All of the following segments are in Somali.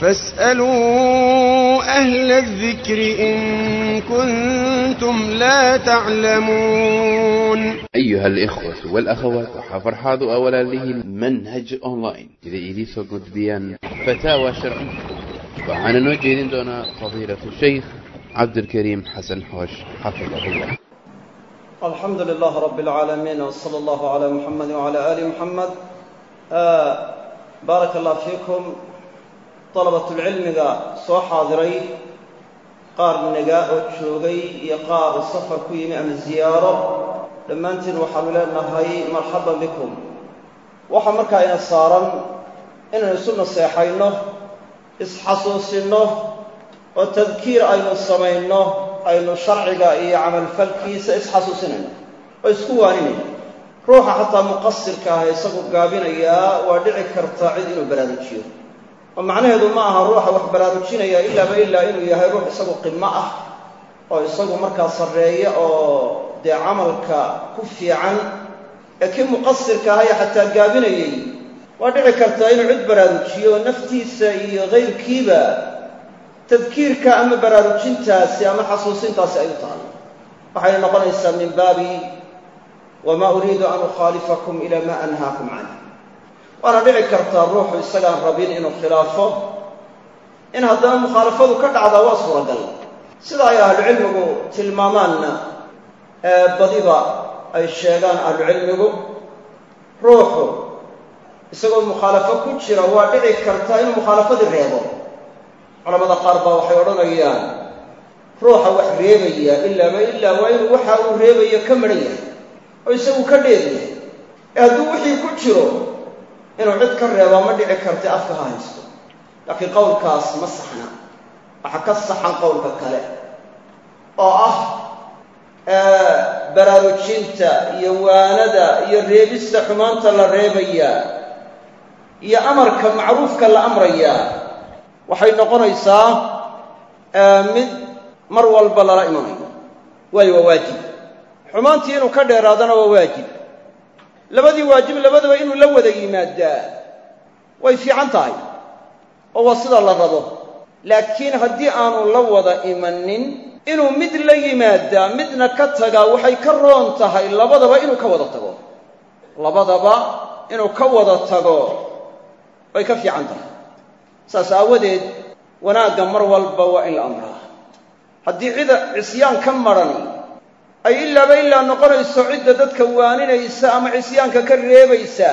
فاسألوا أهل الذكر إن كنتم لا تعلمون أيها الإخوة والأخوات وحفرحاض أولا له منهج أونلاين إذا إليسو قد بيان فتاوى شرعية وعن نوجه دون فضيلة الشيخ عبد الكريم حسن حوش حفظه الله الحمد لله رب العالمين وصلى الله على محمد وعلى آل محمد آه بارك الله فيكم طلبة العلم soo xaadiray qaar naga oo joogay iyo qaar safar ku yimi ama ziyaaro dhammaantiin waxaanu leenahay marxaban bikum waxaa markaa ina saaran inaynu isu naseexayno isxasuusinno oo tadkiir aynu samayno aynu sharciga iyo camalfalkiisa isxasuusinayno oo isku waaninayno ruuxa xataa muqasirka ah isagu gaabinayaa waa dhici karta cid inuu baraarujiyo oo macnaheedu ma aha ruuxa wax baraarujinaya ilaaba ilaa inuu yahay ruux isagu qimo ah oo isagu markaa sarreeya oo dee camalka ku fiican ee kii muqasirka ahaya xataa gaabinayay waa dhici kartaa inuu cid baraarujiyo oo naftiisa iyo kayrkiiba tadkiirka ama baraarujintaasi ama xasuusintaasi ay u tahay waxay noqonaysaa min baabi wamaa uriidu an ukhaalifakum ila ma anhaakum canh waana dhici kartaa ruuxu isagaan rabin inuu khilaafo in haddana mukhaalafadu ka dhacdaa waa suuragal sida ay ahlucilmigu tilmaamaanna ee badiba ay sheegaan ahlucilmigu ruuxu isagoo mukhaalafo ku jira waa dhici kartaa inuu mukhaalafadii reebo culamada qaar baa waxay odhanayaan ruuxa wax reebaya ilaaba ilaa waa inuu waxa uu reebayo ka madhan yahay oo isagu ka dheeryahay ee hadduu wixii ku jiro inuu cid ka reebaa ma dhici karta afka ha haysto laakiin qowlkaas ma saxna waxaa ka saxan qowlka kale oo ah baraarujinta iyo waanada iyo reebista xumaanta la reebayaa iyo amarka macruufka la amrayaa waxay noqonaysaa mid mar walba lala imanayo waayo waa waajib xumaantii inuu ka dheeraadana waa waajib labadii waajib labadaba inuu la wada yimaadaa way fiican tahay oo waa sida la rabo laakiin haddii aanu la wada imanin inuu mid la yimaadaa midna ka tagaa waxay ka roon tahay labadaba inuu ka wada tago labadaba inuu ka wada tago way ka fiican tahay saas aawadeed wanaagga mar walba waa in la amraa haddii cida cisyaan ka marani ay ilaaba ilaa noqonayso cidda dadka waaninaysa ama cisyaanka ka reebaysa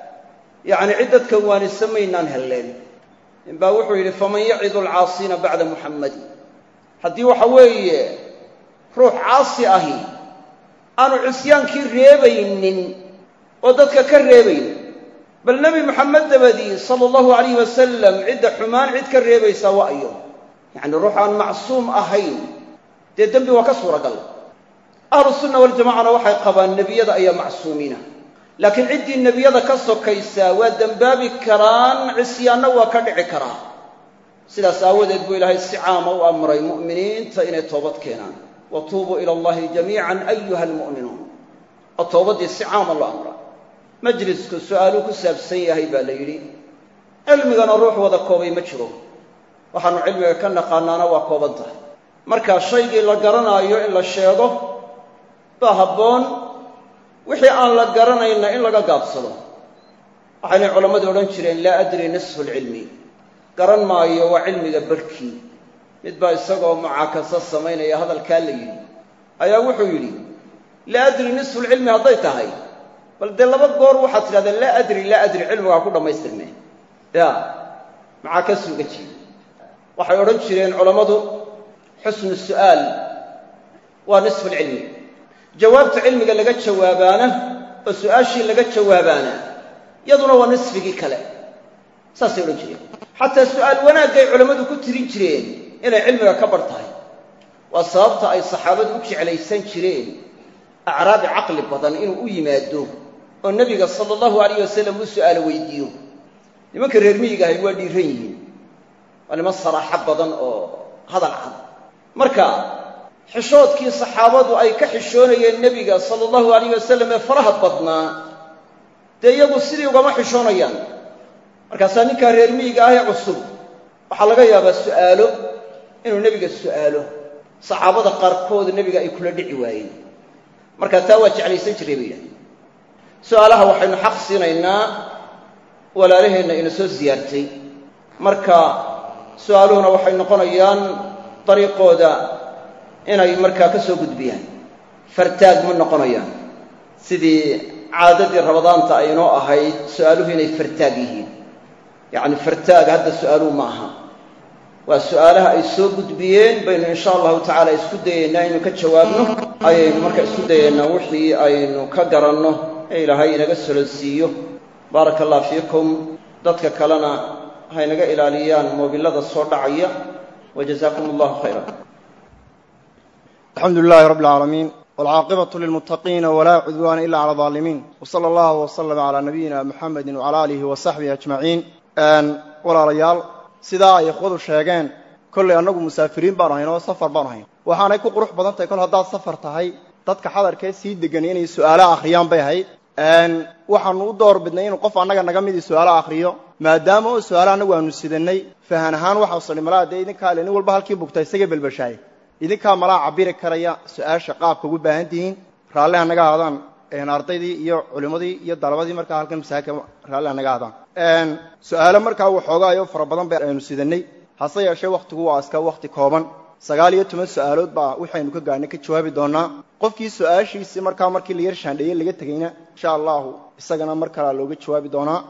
yacni cid dadka waanisa maynaan helleen ninbaa wuxuu yidhi faman yacidu alcaasiina bacda muxammadi haddii waxa weeye ruux caasi ahi aanu cisyaankii reebaynin oo dadka ka reebaynin bal nebi moxamed dabadii sala allahu alayh wasalam cidda xumaan cid ka reebaysaa waa ayo yacni ruux aan macsuum ahayn dee dembi waa ka suuragal ahlu sunna waljamacana waxay qabaan nebiyada ayaa macsuumiina laakiin ciddii nebiyada ka sokaysaa waa dembaabi karaan cisyaanna waa ka dhici karaa sidaas aawadeed buu ilaahay si caama u amray mu'miniinta inay toobad keenaan wa tuubuu ila allahi jamiican ayuha almu'minuun oo toobaddii si caama loo amra majlisku su'aaluu ku saabsan yahay baa la yidhi cilmigana ruux wada koobay ma jiro waxaannu cilmiga ka naqaanaana waa kooban tahay marka shaygii la garanaayo in la sheego baa habboon wixii aan la garanayna in laga gaabsado waxaynay culammadu odhan jireen laa adri nisfu lcilmi garan maayo waa cilmiga barhkii mid baa isagoo mucaakasa samaynaya hadalkaa la yidhi ayaa wuxuu yidhi laa adri nisfu lcilmi hadday tahay bal dee laba goor waxaad tidhahdeen laa adri laa adri cilmigaa ku dhammaystirmeen ya mucaakasuu uga jeeda waxay odhan jireen culammadu xusnu su'aal waa nisfu lcilmi jawaabta cilmiga laga jawaabaana oo su'aashii laga jawaabaana yaduna waa nisfigii kale saasay odhan jireen xataa su'aal wanaagay culammadu ku tirin jireen inay cilmiga ka bar tahay waa sababta ay saxaabadu u jeclaysan jireen acraabi caqli badan inuu u yimaado oo nebiga sala allahu alayh wasalam u su'aalo weydiiyo nimanka reer miyiga ahay waa dhiiran yihiin waa niman saraaxo badan oo hadal cad marka xishoodkii saxaabadu ay ka xishoonayeen nebiga sala allahu alayh wasalam ee faraha badnaa dee iyagu sidii ugama xishoonayaan markaasaa ninkaa reer miyiga ahee cusub waxaa laga yaabaa su'aalo inuu nebiga su'aalo saxaabada qaarkood nebiga ay kula dhici waayeen marka taa waa jeclaysan jiray bay yidhahdeen su'aalaha waxaynu xaq siinaynaa walaalaheenna ina soo siyaartay marka su'aaluhuna waxay noqonayaan dariiqooda inay markaa ka soo gudbiyaan fartaag ma noqonayaan sidii caadadii rabadaanta aynoo ahayd su'aaluhu inay fartaag yihiin yacni fartaag hadda su'aaluhu ma aha waa su'aalaha ay soo gudbiyeen baynu insha allahu tacaala isku dayaynaa inaynu ka jawaabno ayaynu marka isku dayaynaa wixii aynu ka garanno ee ilaahay inaga solonsiiyo baaraka allah fiikum dadka kalena haynaga ilaaliyaan moobillada soo dhacaya wa jazaakum allahu khayra alxamdu lilahi rabbi alcaalamiin walcaaqibatu lilmuttaqiina walaa cudwaana ila cala alظaalimiin wsala allahu waslama calaa nabiyina muxamedi wcala aalihi wa saxbihi ajmaciin walaalayaal sidaa ay ikhwadu sheegeen kollay annagu musaafiriin baanu hayn oo safar baanu hayn waxaanay ku qurux badan tahay kol haddaad safar tahay dadka xadarkee sii degan inay su'aalo akhriyaan bay ahayd waxaanu u door bidnay inuu qof annaga naga midii su'aalo akhriyo maadaama oo su'aalo annagu aanu sidannay fahan ahaan waxau sani malaa dee idinkaa le nin walba halkii bugta isaga belbashaaye idinkaa malaa cabiri karaya su-aasha qaabka ugu baahan tihiin raalli hanaga ahaadaan ardaydii iyo culimmadii iyo dalabadii markaa halkan masaajidka raalli hanaga ahaadaan su-aalo markaa waxoogaayo fara badan bay aynu sidannay hase yeeshee wakhtigu waa iska wakhti kooban sagaal iyo toban su-aalood baa waxaynu ka gaarnay ka jawaabi doonaa qofkii su-aashiisii markaa markii la yar shaandheeyey laga tegayna insha allahu isagana mar kalea looga jawaabi doonaa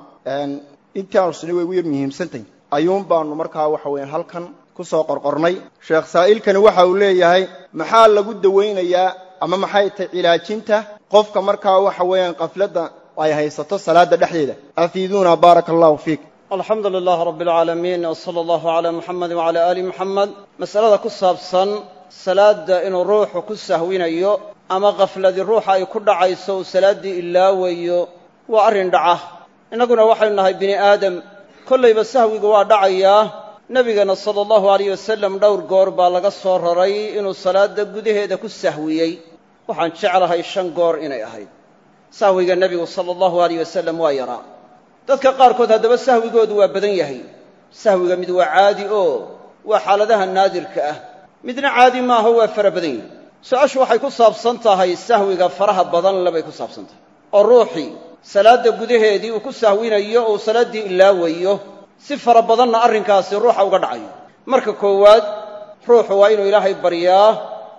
intaanu sini way ugu yar muhiimsantahy ayuun baanu markaa waxa weeyaan halkan kusoo qorqornay sheekh saa'ilkani waxa uu leeyahay maxaa lagu dawaynayaa ama maxay tahay cilaajinta qofka markaa waxa weeyaan qafladda ay haysato salaadda dhexdeeda afiiduuna baaraka allahu fiik alxamdu lilah rabb alcaalamiin wsala allahu calaa muxamed wacala aali muxamed masalada ku saabsan salaadda inuu ruuxu ku sahwinayo ama kafladii ruuxa ay ku dhacayso uu salaaddii ilaawayo waa arrin dhaca innaguna waxaynu nahay bini aadam kollayba sahwigu waa dhacayaa nebigana sala allahu alayh wasalam dhowr goor baa laga soo raray inuu salaadda gudaheeda ku sahwiyey waxaan jeclahay shan goor inay ahayd sahwiga nebigu sala allahu alayh wasalam waa yaraa dadka qaarkood haddaba sahwigoodu waa badan yahay sahwiga mid waa caadi oo waa xaaladaha naadirka ah midna caadi maaho waa fara badan yahay su-aashu waxay ku saabsan tahay sahwiga faraha badan lebay ku saabsan tahay oo ruuxii salaadda gudaheedii uu ku sahwinayo oo uu salaaddii ilaawayo si fara badanna arrinkaasi ruuxa uga dhacayo marka koowaad ruuxu waa inuu ilaahay baryaa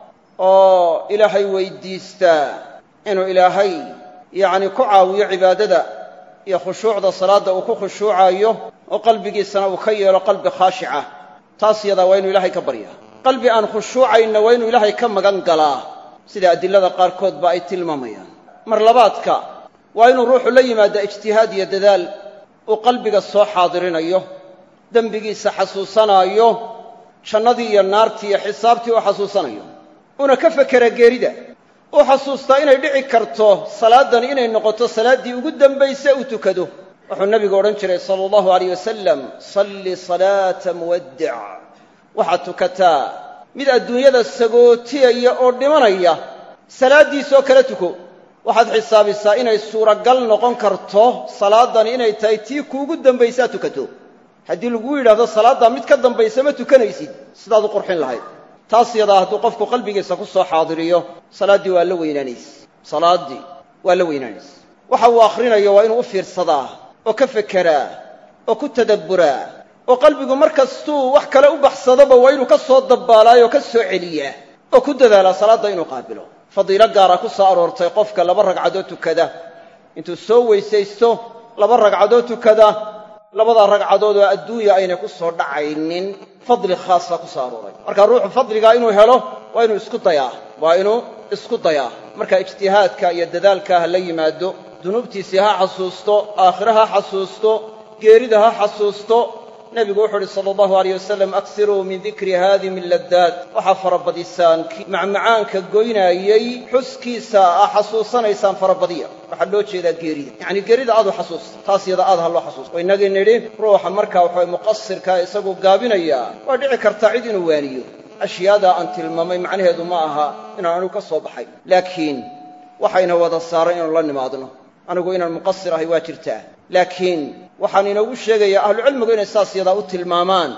oo ilaahay weyddiistaa inuu ilaahay yacni ku caawiyo cibaadada iyo khushuucda salaadda uu ku khushuucayo oo qalbigiisana uu ka yeelo qalbi khaashicah taas yadaa waa inuu ilaahay ka baryaa qalbi aan khushuucaynna waa inuu ilaahay ka magan galaa sida adilada qaarkood ba ay tilmaamayaan mar labaadka waa inuu ruuxu la yimaada ijtihaad iyo dadaal uu qalbiga soo xaadirinayo dembigiisa xasuusanaayo jannadii iyo naartii iyo xisaabtii uu xasuusanayo una ka fekera geerida uu xasuustaa inay dhici karto salaaddani inay noqoto salaaddii ugu dambayse uu tukado wuxuu nebigu odhan jiray sala allahu alayh wasalam salli salaata muwaddic waxaad tukataa mid adduunyada sagootiyaya oo dhimanaya salaaddiisoo kala tuko waxaad xisaabisaa inay suuragal noqon karto salaaddani inay tahay tii kuugu dambaysaa tukato haddii laguu yidhahdo salaaddaa mid ka dambaysa ma tukanaysid sidaad u qurxin lahayd taas yadaa hadduu qofku qalbigiisa ku soo xaadiriyo salaaddii waa la weynaanayse salaaddii waa la weynaanayse waxa uu akhrinayo waa inuu u fiirsadaa oo ka fekeraa oo ku tadabburaa oo qalbigu mar kastuu wax kale u baxsadaba waa inuu ka soo dabbaalaayo oo ka soo celiyaa oo ku dadaalaa salaadda inuu qaabilo fadiilo gaara ku soo aroortay qofka laba ragcadood tukada intuu soo weysaysto laba ragcadood tukada labadaa ragcadood oo adduunya aynay ku soo dhacaynin fadli khaasa ku soo arooray marka ruuxu fadligaa inuu helo waa inuu isku dayaa waa inuu isku dayaa marka ijtihaadka iyo dadaalka ha la yimaado dunuubtiisii ha xasuusto aakhire ha xasuusto geerida ha xasuusto nebigu wuxuu uhi sala allahu alayh wasalam aksiruu min dikri haadimi laddaad waxaa farabadisaan macmacaanka goynaayey xuskiisa aa xasuusanaysaan farabadiya waxaa loo jeedaa geerida yacni geerida aad u xasuusta taas yada aad ha loo xasuusto oo innagii nidhi ruuxa markaa waxaway muqasirkaa isagu gaabinayaa waa dhici kartaa cid inuu waaniyo ashyaadaa aan tilmaamay macnaheedu ma aha inaan anigu ka soo baxay laakiin waxayna wada saaran inuu la nimaadno anigu inaan muqasir ahay waa jirtaa laakiin waxaan inoogu sheegayaa ahlucilmigu inay saas yadaa u tilmaamaan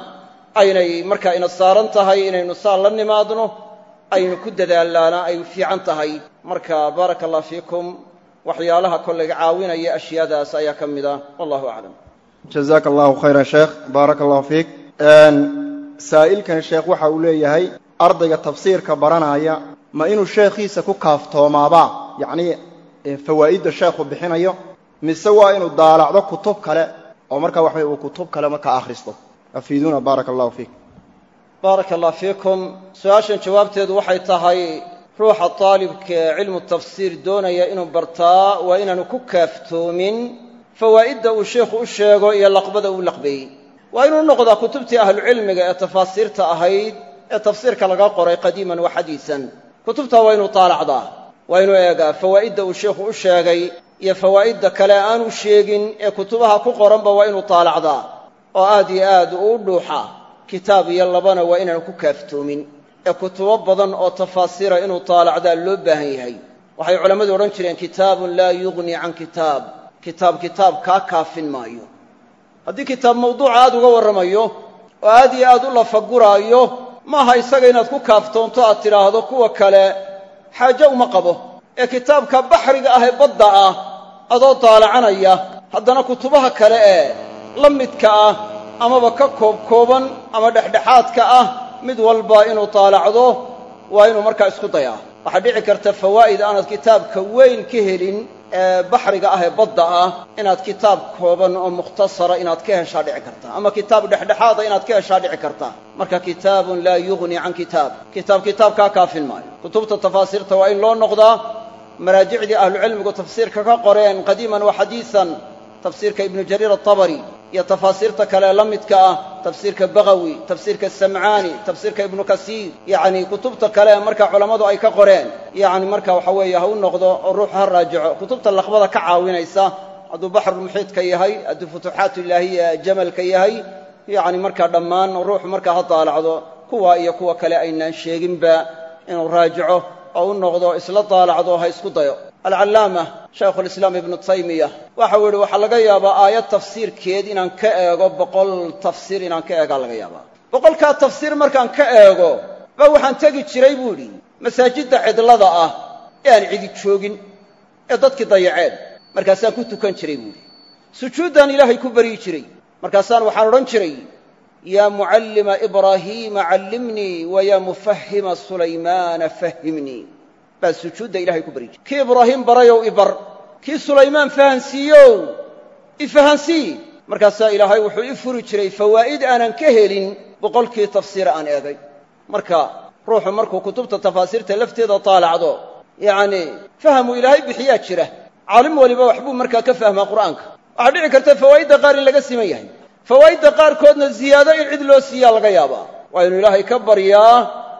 aynay markaa ina saaran tahay inaynu saa la nimaadno aynu ku dadaalaana ay fiican tahay marka baaraka allah fiikum waxyaalaha kollayga caawinaya ashyaadaas ayaa ka mid ah wallahu aclam jazaaka allahu khayran sheekh baaraka allahu fiik saa'ilkan sheekh waxa uu leeyahay ardayga tafsiirka baranaya ma inuu sheekhiisa ku kaaftoomaabaa yacnii fawaa'idda sheekhu bixinayo mise waa inuu daalacdo kutub kale oo markaa waxaway uu kutub kale markaa akhristo afiiduuna baaraka allahu fiik baaraka allah fiikum su-aashan jawaabteedu waxay tahay ruuxa daalibka ee cilmu tafsiir doonaya inuu bartaa waa inaanu ku kaaftoomin fawaa'idda uu sheikhu u sheego iyo laqbada uu laqbeeyey waa inuu noqdaa kutubtii ahlucilmiga ee tafaasiirta ahayd ee tafsiirka laga qoray qadiiman wa xadiisan kutubtaa waa inuu taalacdaa waa inuu eegaa fawaa'idda uu sheikhu u sheegay iyo fawaa'idda kale aanu sheegin ee kutubaha ku qoranba waa inuu taalacdaa oo aad iyo aad uu u dhuuxa kitaab iyo labana waa inaanu ku kaaftoomin ee kutubo badan oo tafaasiira inuu taalacdaa loo baahan yahay waxay culammadu odhan jireen kitaabun laa yughni can kitaab kitaab kitaab kaa kaafin maayo haddii kitaab mawduuca aad uga warramayo oo aad iyo aad u lafaguraayo maaha isaga inaad ku kaaftoonto aad tidhaahdo kuwa kale xaajo uma qabo ee kitaabka baxriga ah ee badda ah adoo daalacanaya haddana kutubaha kale ee la midka ah amaba ka koobkooban ama dhexdhexaadka ah mid walba inuu taalacdo waa inuu markaa isku dayaa waxaa dhici karta fawaa'id aanad kitaabka weyn ka helin ee baxriga ah ee badda ah inaad kitaab kooban oo mukhtasara inaad ka heshaa dhici karta ama kitaab dhexdhexaada inaad ka heshaa dhici karta marka kitaabun laa yughni can kitaab kitaab kitaab kaa kaafin maayo kutubta tafaasiirta waa in loo noqdaa maraajicdii ahlucilmigu tafsiirka ka qoreen qadiiman wa xadiisan tafsiirka ibnu jariir atabari iyo tafaasiirta kale la midka ah tafsiirka bagawi tafsiirka samcaani tafsiirka ibnu kasiir yacni kutubta kale marka culammadu ay ka qoreen yacni marka waxa weeye ha u noqdo oo ruuxu ha raajico kutubta laqbada ka caawinaysa hadduu baxrulmuxiidka yahay hadduu futuuxaat ilaahiya jamalka yahay yacni markaa dhammaan ruuxu markaa ha daalacdo kuwa iyo kuwa kale aynaan sheeginba inuu raajico oo u noqdo isla daalacdo ha isku dayo alcallaama shaykhulislaam ibnu taymiya waxau yidhi waxaa laga yaabaa aayad tafsiirkeed inaan ka eego boqol tafsiir inaan ka eegaa laga yaabaa boqolkaa tafsiir markaan ka eego ba waxaan tegi jiray buu idhi masaajidda cidlada ah ee aan cidi joogin ee dadkii dayaceen markaasaan ku tukan jiray buu idhi sujuuddaan ilaahay ku baryi jiray markaasaan waxaan odhan jiray yaa mucallima ibraahiima callimnii wa yaa mufahima sulaymaana fahimnii baa sujuudda ilahay ku baryi jiray kii ibraahiim barayow ibar kii sulaymaan fahansiiyow ifahansii markaasaa ilaahay wuxuu i furi jiray fawaa'id aanan ka helin boqolkii tafsiira aan eegay marka ruuxu markuu kutubta tafaasiirta lafteeda taalacdo yacnii fahamuu ilaahay bixiyaa jira caalim waliba waxbuu markaa ka fahmaa qur'aanka waxaa dhici karta fawaa'idda qaar in laga siman yahay fawaa'idda qaarkoodna ziyaado in cid loo siiyaa laga yaabaa waa inuu ilaahay ka baryaa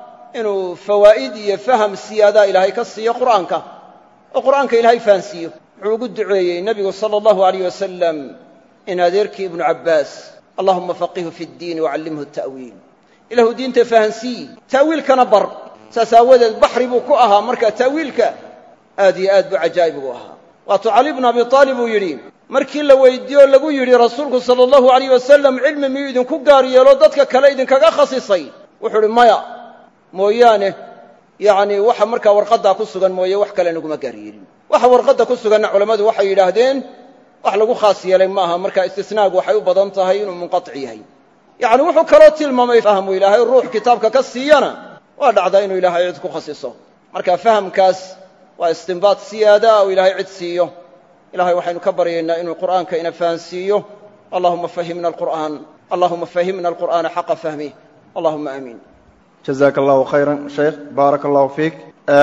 inuu fawaa'id iyo faham siyaadaa ilaahay ka siiyo qur'aanka oo qur'aanka ilaahay fahansiiyo wuxuu ugu duceeyey nebigu sala allahu alayh wasalam in adeerkii ibnu cabbaas allahuma faqihu fi ddiini wacallimhu ta'wiil ilahu diinta fahansiiyi ta'wiilkana bar saas aawadeed baxri buu ku ahaa marka ta'wiilka aad iyo aad buu cajaa'ib ugu ahaa waatuu cali bnu abi aalib uu yidhi markii la weydiiyo lagu yidhi rasuulku sala allahu alayh wasalam cilmi miyuu idinku gaar yeelo dadka kale idinkaga khasisay wuxuu uhi maya mooyaane yacnii waxa markaa warqaddaa ku sugan mooye wax kale naguma gaar yeelin waxa warqadda ku suganna culammadu waxay yidhaahdeen wax lagu khaas yeelay maaha marka istisnaagu waxay u badan tahay inuu munqatic yahay yacni wuxuu kaloo tilmaamay fahmu ilaahay ruux kitaabka ka siiyana waa dhacdaa inuu ilaahay cid ku khasiso marka fahamkaas waa istinbaad siyaada oo ilaahay cid siiyo ilahay waxaynu ka baryaynaa inuu qur'aanka ina fahansiiyo allahuma fahimna alqur'aan allahuma fahimna alqur'aana xaqa fahmih allahuma aamiin jazaaka allahu khayran sheekh baaraka allahu fiik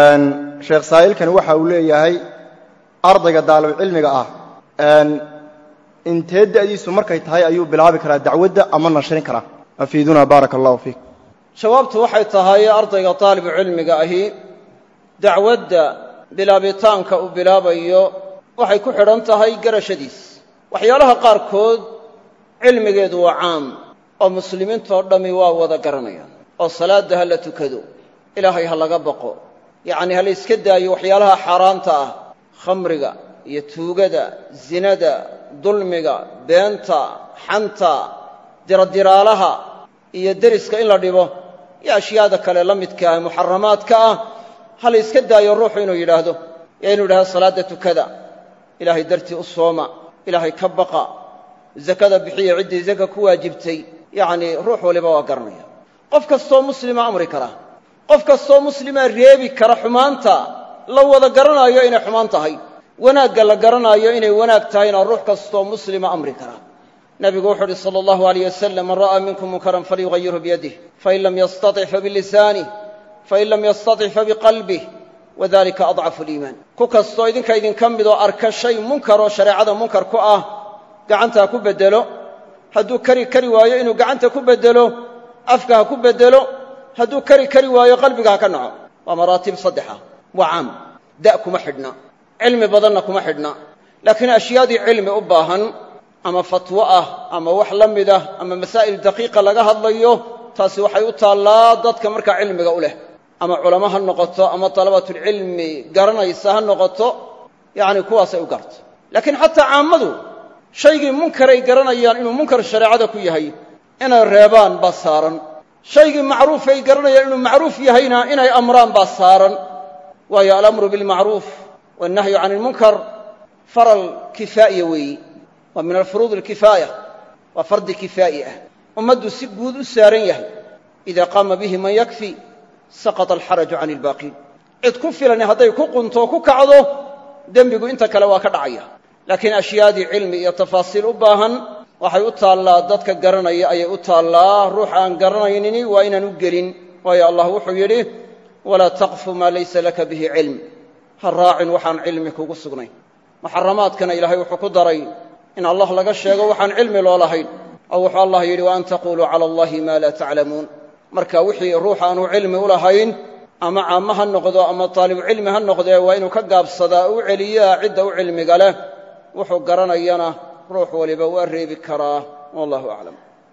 sheekh saa'ilkani waxa uu leeyahay ardayga daalibcilmiga ah intee da'diisu markay tahay ayuu bilaabi karaa dacwadda ama nashrin karaa afiiduna baaraka allahu fiik jawaabtu waxay tahay ardayga daalibu cilmiga ahi dacwadda bilaabitaanka uu bilaabayo waxay ku xidhan tahay garashadiis waxyaalaha qaarkood cilmigeedu waa caam oo muslimiintoo dhammi waa wada garanayaan oo salaadda ha la tukado ilaahay ha laga baqo yacnii ha la yska daayo waxyaalaha xaaraanta ah khamriga iyo tuugada zinada dulmiga beenta xanta diradiraalaha iyo deriska in la dhibo iyo ashyaada kale la midka ah muxaramaadka ah ha la iska daayo ruuxu inuu yidhaahdo iyo inuu yidhahdo salaadda tukada ilaahay dartii u sooma ilaahay ka baqa zakada bixiya ciddii zaka ku waajibtay yacnii ruux waliba waa garanaya qof kastoo muslima amri kara qof kastoo muslima reebi kara xumaanta la wada garanaayo inay xumaan tahay wanaagga la garanaayo inay wanaag tahayna ruux kastoo muslima amri kara nabigu wuxuu uhi sala allahu alayh wasalam man ra'aa minkum munkaran falyugayirhu biyadih fain lam yastatic fabilisanih fain lam yastatic fabiqalbih wadalika adcafu liimaan ku kastoo idinka idinka midoo arka shay munkaroo shareecada munkar ku ah gacantaa ku beddelo hadduu kari kari waayo inuu gacanta ku beddelo afka ha ku beddelo hadduu kari kari waayo qalbiga ha ka naco waa maraatib saddexa waa caam da' kuma xidhna cilmi badanna kuma xidhna laakiin ashyaadii cilmi u baahan ama fatwo ah ama wax la mid ah ama masaa'il daqiiqa laga hadlayo taasi waxay u taallaa dadka markaa cilmiga u leh ama culamo ha noqoto ama dalabatulcilmi garanaysa ha noqoto yacni kuwaasay u gaarto laakiin xataa caammadu shaygii munkaray garanayaan inuu munkar shareecada ku yahay inay reebaan baa saaran shaygii macruufay garanayaan inuu macruuf yahayna inay amraan baa saaran waayo alamru bilmacruuf wannahyu can ilmunkar faral kifaa'iya weeyi waa min alfuruud alkifaaya waa fardi kifaa'i ah ummaddu si guud u saaran yahay idaa qaama bihi man yakfi saqata alxaraju can ilbaaqiin cid ku filani hadday ku qunto ku kacdo dembigu inta kale waa ka dhacaya laakiin ashyaadii cilmi iyo tafaasiil u baahan waxay u taallaa dadka garanaya ayay u taallaa ruux aan garanaynini waa inaan u gelin waayo allah wuxuu yidhi walaa taqfu maa laysa laka bihi cilm ha raacin waxaan cilmi kugu sugnayn muxaramaadkana ilaahay wuxuu ku daray in allah laga sheego waxaan cilmi loo lahayn oo wuxuu allah yidhi wa an taquluu cala allahi maa laa taclamuun marka wixii ruux aanu cilmi u lahayn ama caamo ha noqdo ama taalibucilmi ha noqdee waa inuu ka gaabsadaa u celiyaa cidda u cilmiga leh wuxuu garanayana ruux waliba waa reebi karaa wallahu aclam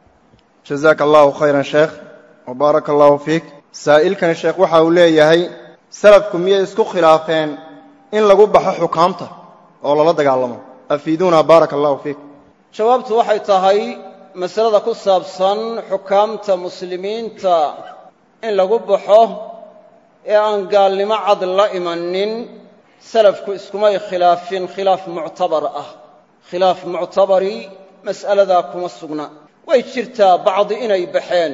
jazaaka allahu khayran sheekh wa baaraka allahu fiik saa'ilkani sheekh waxa uu leeyahay salafku miyay isku khilaafeen in lagu baxo xukaamta oo lala dagaalamo afiiduuna baaraka allahu fiik jawaabtu waxay tahay masalada ku saabsan xukaamta muslimiinta in lagu baxo ee aan gaalnimo cad la imanin salafku iskumay khilaafin khilaaf muctabar ah khilaaf muctabari mas'aladaa kuma sugna way jirtaa bacdi inay baxeen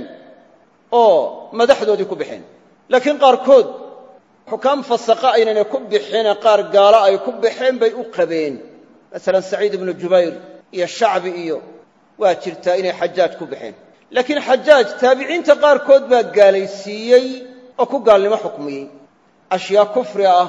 oo madaxdoodii ku baxeen laakiin qaarkood xukaam fasaqa aynayna ku bixine qaar gaalo ay ku baxeen bay u qabeen masalan saciid ibnu jubayr iyo shacbi iyo waa jirtaa inay xajaaj ku baxeen laakiin xajaaj taabiciinta qaarkood baa gaalaysiiyey oo ku gaalnimo xukmiyey ashyaa kufri ah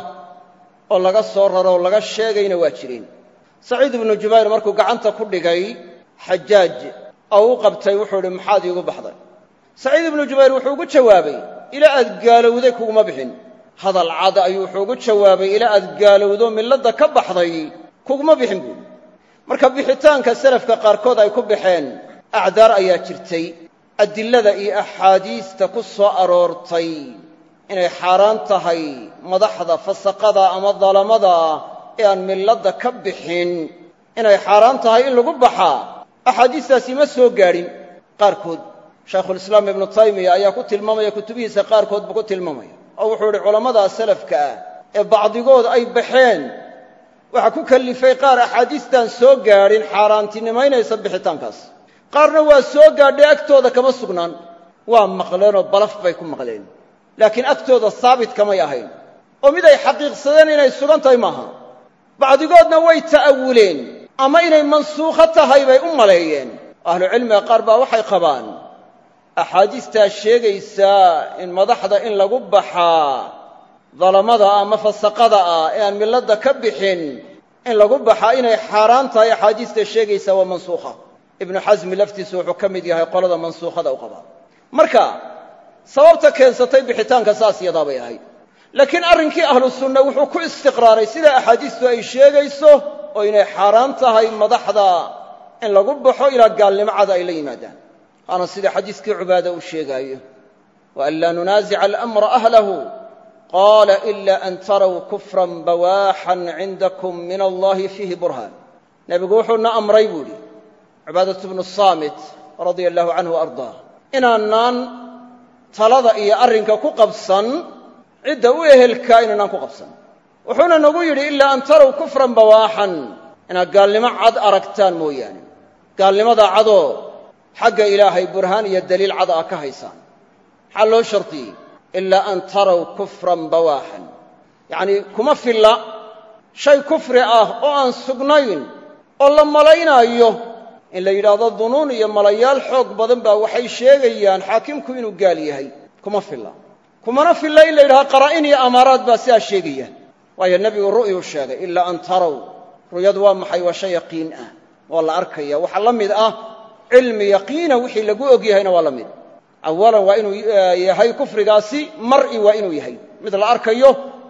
oo laga soo raro oo laga sheegayna waa jireen saciid ibnu jubayr markuu gacanta ku dhigay xajaaj oo u qabtay wuxuu idhi maxaad iigu baxday saciid ibnu jubayr wuxuu ugu jawaabay ilaa aad gaalowday kuguma bixin hadal cad ayuu wuxuu ugu jawaabay ilaa aad gaalowdo milladda ka baxday kuguma bixin buuli marka bixitaanka salafka qaarkood ay ku baxeen acdaar ayaa jirtay adilada iyo axaadiista ku soo aroortay inay xaaraan tahay madaxda fasaqada ama dalamada ee aan milladda ka bixin inay xaaraan tahay in lagu baxaa axaadiistaasi ma soo gaadhin qaarkood shaykhulislaam ibnu taymiya ayaa ku tilmaamaya kutubihiisa qaarkood buu ku tilmaamaya oo wuxuu idhi culammada salafka ah ee bacdigood ay baxeen waxaa ku kallifay qaar axaadiistaan soo gaadhin xaaraantinimaynaysa bixitaankaas qaarna waa soo gaadhay agtooda kama sugnaan waa maqleenoo balaf bay ku maqleen laakiin agtooda saabit kamay ahayn oo mid ay xaqiiqsadeen inay sugan tahay maaha bacdigoodna way ta'awuleen ama inay mansuukho tahay bay u maleeyeen ahlucilmiga qaar baa waxay qabaan axaadiistaa sheegaysaa in madaxda in lagu baxaa dalamada ama fasaqada ah ee aan milladda ka bixin in lagu baxaa inay xaaraan tahay axaadiista sheegaysaa waa mansuukha ibnu xasmi laftiisu wuxuu ka mid yahay qolada mansuukhada u qabaa marka sababta keensatay bixitaanka saas yadaa bay ahayd laakiin arrinkii ahlu sunna wuxuu ku istiqraaray sida axaadiistu ay sheegayso oo inay xaaraan tahay madaxda in lagu baxo ilaa gaalnimo cada ay la yimaadaan waana sida xadiiskii cubaada uu sheegaayo waan laa nunaasica alamra ahlahu qaala ila an taraw kufran bawaaxan cindakum min allahi fiihi burhaan nebigu wuxuuna amray buu idhi cibaadatu bnu saamit radia allahu canhu ardaa inaanaan talada iyo arrinka ku qabsan cidda u ehelkaa inaanaan ku qabsan wuxuuna nagu yidhi ilaa an taraw kufran bawaaxan inaad gaalnimo cad aragtaan mooyaane gaalnimadaa cadoo xagga ilaahay burhaan iyo daliil cad aa ka haysaan maxaa loo shardiyey ilaa an taraw kufran bawaaxan yacnii kuma filla shay kufri ah oo aan sugnayn oo la malaynaayo in la yidhaahdo dunuun iyo malayaal xoog badan baa waxay sheegayaan xaakimku inuu gaal yahay kuma filla kumana filla in la yidhahdo qaraa'in iyo amaaraad baa sidaa sheegaya waayo nebigu ru'yuu sheegay ilaa an taraw ru'yadu waa maxay waa shay yaqiin ah waa la arkaya waxaa la mid ah cilmi yaqiina wixii lagu og yahayna waa la mid awalan waa inuu yahay kufrigaasi mar'i waa inuu yahay mid la arkayo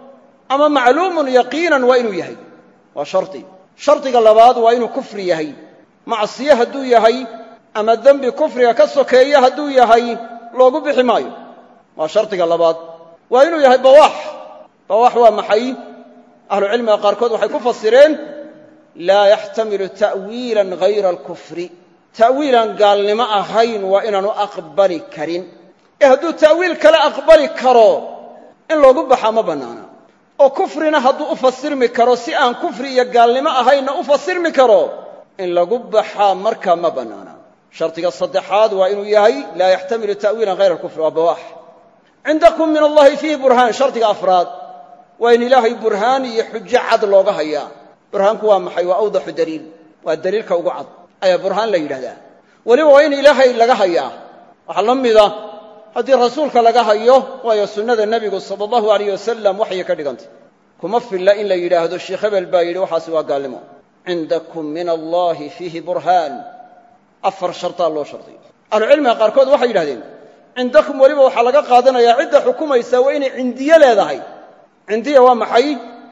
ama macluumun yaqiinan waa inuu yahay waa shardi shardiga labaad waa inuu kufri yahay macsiye hadduu yahay ama dembi kufriga ka sokeeya hadduu yahay loogu bixi maayo waa shardiga labaad waa inuu yahay bawaax bawaax waa maxay ahlucilmiga qaarkood waxay ku fasireen laa yaxtamilu ta'wiilan hayra alkufri ta'wiilaan gaalnimo ahayn waa inaanu aqbali karin ee hadduu ta'wiil kale aqbali karo in loogu baxaa ma bannaana oo kufrina hadduu u fasirmi karo si aan kufri iyo gaalnimo ahaynna u fasirmi karo in lagu baxaa markaa ma bannaana shardiga saddexaad waa inuu yahay laa yaxtamilu ta'wiilan hayra alkufri waa bawaax cindakum min allahi fiihi burhaan shardiga afraad waa in ilaahay burhaan iyo xujo cad looga hayaa burhaanku waa maxay waa awdaxu daliil waa daliilka ugu cad ayaa burhaan la yidhahdaa weliba waa in ilaahay laga hayaa waxaa la mida haddii rasuulka laga hayo waayo sunnada nebigu sala allahu alayh wasalam waxay ka dhigantay kuma filla in la yidhaahdo sheekh hebel baa yidhi waxaasi waa gaalnimo cindakum min allahi fiihi burhaan afar shartaa loo shardiy ahlucilmiga qaarkood waxay yidhahdeen cindakum weliba waxaa laga qaadanayaa cidda xukumaysaa waa inay cindiye leedahay cindiya waa maxay